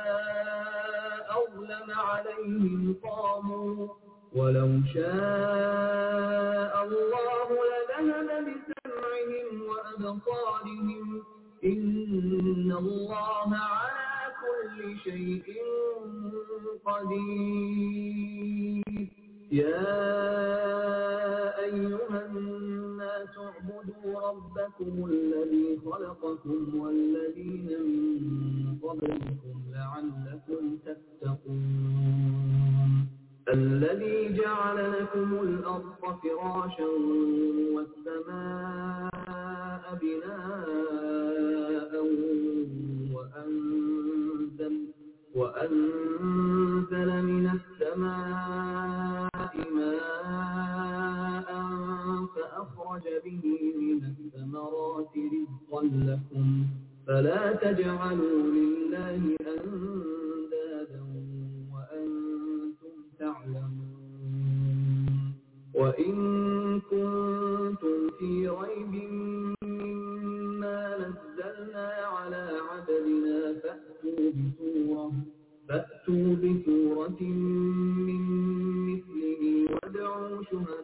أظلم عليهم قاموا ولو شاء الله لذهب بسمعهم وأبصارهم إن الله على كل شيء قدير يا أيها الناس اعبدوا ربكم الذي خلقكم والذين من قبلكم لعلكم تتقون الذي جعل لكم الأرض فراشا والسماء بناء وأنزل, وأنزل من السماء ماء فأخرج به من الثمرات رزقا لكم فلا تجعلوا لله أندادا وأنتم تعلمون وإن كنتم في ريب مما نزلنا على عبدنا فأتوا بسورة فأتوا بسورة من مثله وادعوا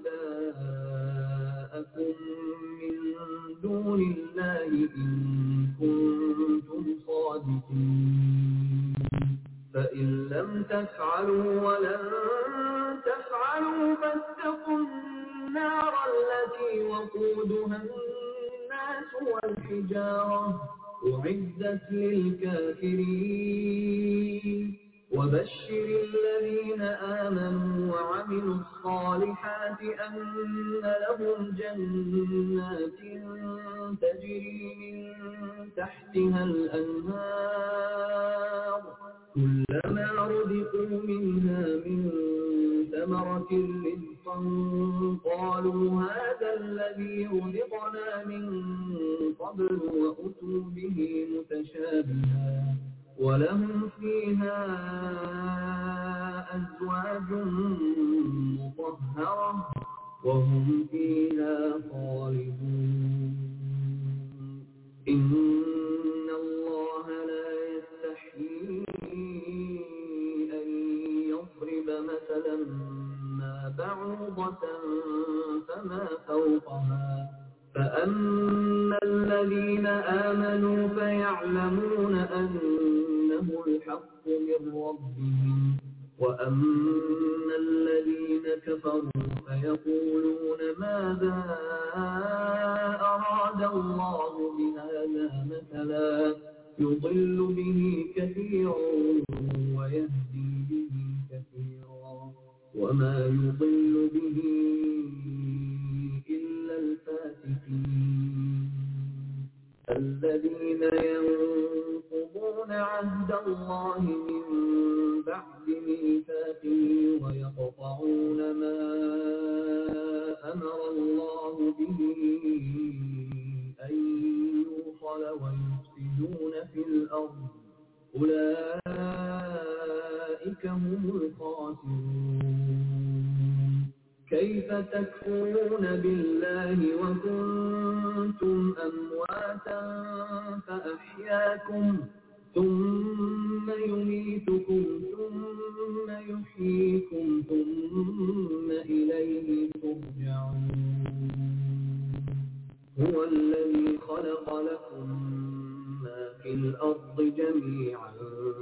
شهداءكم من دون الله إن كنتم صادقين فإن لم تفعلوا ولن تفعلوا فاتقوا النار التي وقودها الناس والحجارة أعدت للكافرين وبشر الذين آمنوا وعملوا الصالحات أن لهم جنات تجري من تحتها الأنهار كلما رزقوا منها من ثمرة رزقا قالوا هذا الذي رزقنا من قبل وأتوا به متشابها ولهم فيها أزواج مطهرة وهم فيها خالدون إن الله لا يستحيي أن يضرب مثلا ما بعوضة فما فوقها فأما الذين آمنوا فيعلمون أنه الحق من ربهم وأما الذين كفروا فيقولون ماذا أراد الله بهذا مثلا يضل به كثيرا ويهدي به كثيرا وما يضل به إلا الفاسقين الذين ينقضون عهد الله من بعد ميثاقه ويقطعون ما أمر الله به أن يوصل ويفسدون في الأرض أولئك هم الخاسرون كيف تكفرون بالله وكنتم أمواتا فأحياكم ثم يميتكم ثم يحييكم ثم إليه ترجعون هو الذي خلق لكم ما في الأرض جميعا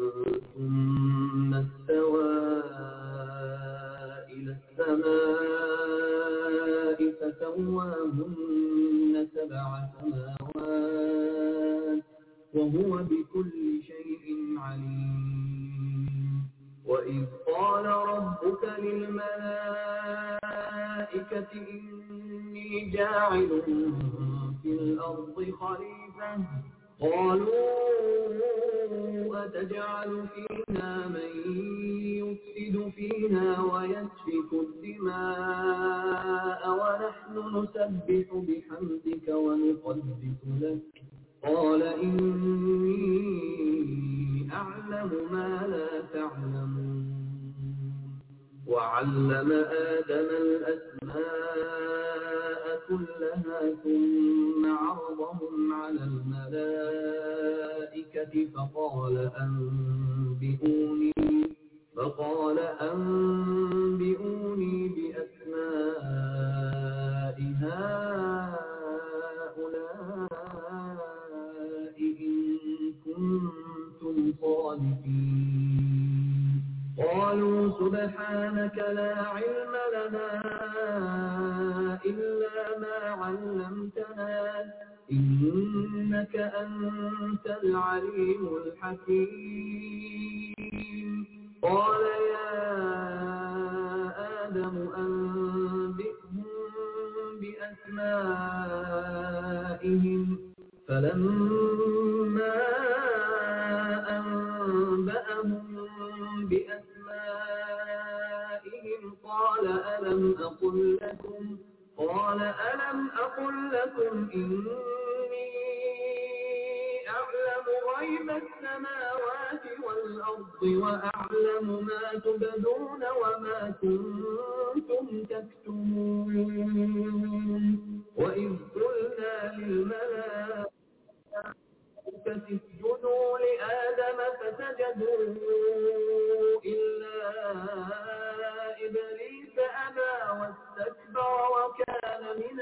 ثم استوى إلى السماء فسواهن سبع سماوات وهو بكل شيء عليم وإذ قال ربك للملائكة إني جاعل في الأرض خليفة قالوا أتجعل فيها من يفسد فيها ويسفك الدماء ونحن نسبح بحمدك ونقدس لك قال إني أعلم ما لا تعلمون وعلم آدم الأسماء كلها ثم عرضهم على الملائكة فقال أنبئوني فقال أنبئوني بأسماء هؤلاء إن كنتم كنتم صادقين قالوا سبحانك لا علم لنا إلا ما علمتنا إنك أنت العليم الحكيم قال يا آدم أنبئهم بأسمائهم فلما أنبأهم بأسمائهم قال ألم أقل لكم قال ألم أقل لكم إني أعلم غيب السماوات والأرض وأعلم ما تبدون وما كنتم تكتمون وإذ قلنا للملائكة اسجدوا لآدم فسجدوا إلا إبليس أبى واستكبر وكان من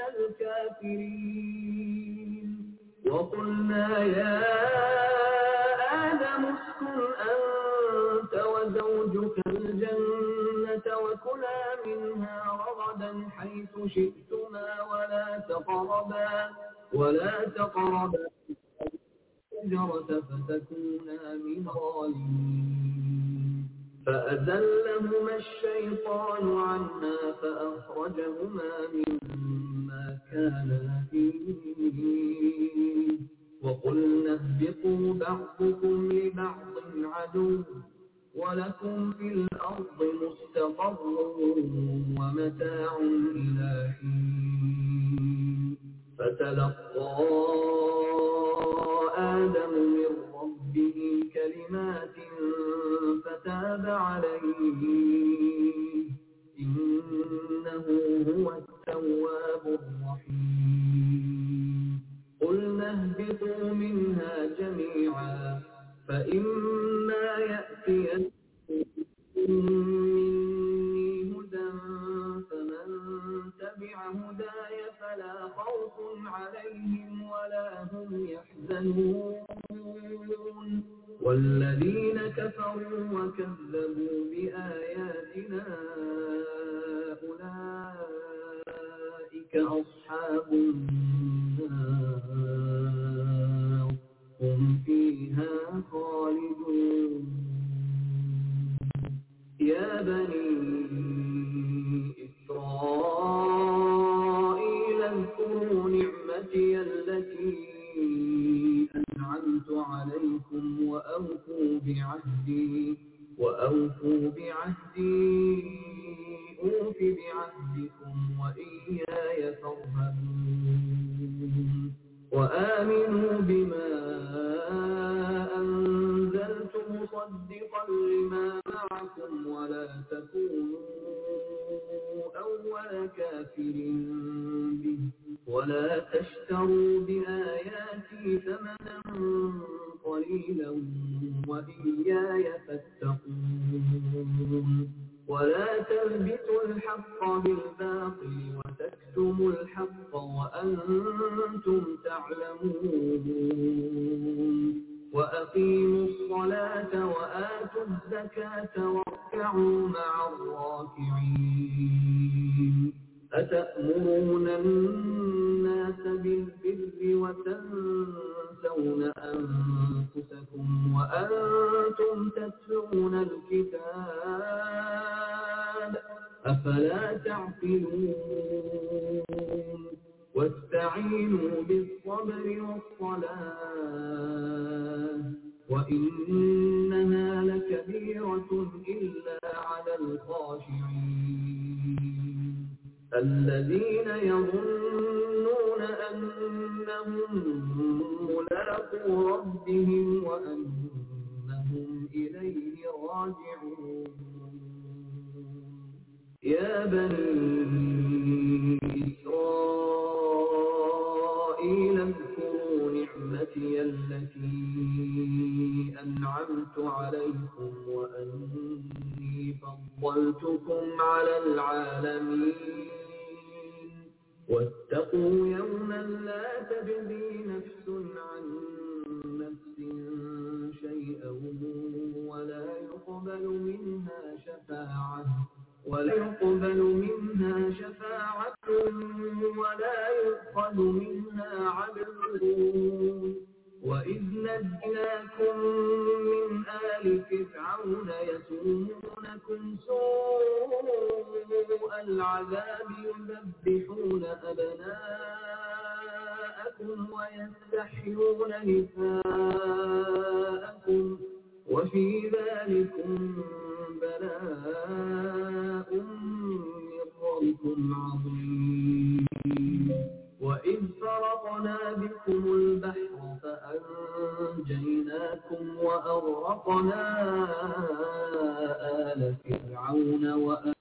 الكافرين وقلنا يا آدم اسكن أنت وزوجك الجنة وكلا منها رغدا حيث شئتما ولا تقربا ولا تقربا الشجرة فتكونا من الظالمين فأزلهما الشيطان عنها فأخرجهما مما كانا فيه وقلنا اهبطوا بعضكم لبعض عدو ولكم في الأرض مستقر ومتاع إلى حين فتلقى آدم من ربه كلمات فتاب عليه إنه هو التواب الرحيم قلنا اهبطوا منها جميعا فإما يأتينكم مني هدى فمن تبع هداي فلا خوف عليهم ولا هم يحزنون والذين كفروا وكذبوا بآياتنا أولئك أصحاب النار هم فيها خالدون يا بني إسرائيل اذكروا نعمتي التي أنعمت عليكم وأوفوا بعهدي وأوفوا بعهدي أوف بعهدكم وإياي فارهبون وآمنوا بما أنزلت مصدقا لما معكم ولا تكونوا أول كافر به ولا تشتروا بآياتي ثمنا قليلا وإياي فاتقون ولا تلبسوا الحق بالباطل وتكتموا الحق وأنتم تعلمون وأقيموا الصلاة وآتوا الزكاة واركعوا مع الراكعين أتأمرون الناس بالبر وتنسون أنفسكم وأنتم تتلون الكتاب أفلا تعقلون واستعينوا بالصبر والصلاة وإنها لكبيرة إلا على الخاشعين الذين يظنون أنهم ملاقو ربهم وأنهم إليه راجعون يا بني إسرائيل اذكروا نعمتي التي أنعمت عليكم وأني فضلتكم على العالمين واتقوا يوما لا تجزي نفس عن نفس شيئا ولا يقبل منها شفاعة ولا يقبل منها شفاعة ولا يؤخذ منها عدل وإذ نجناكم من آل فرعون يسومونكم سوء العذاب يذبحون أبناءكم ويستحيون نساءكم وفي ذلكم بلاء من ربكم عظيم وإذ فرقنا بكم البحر فأنجيناكم وأغرقنا آل فرعون وآل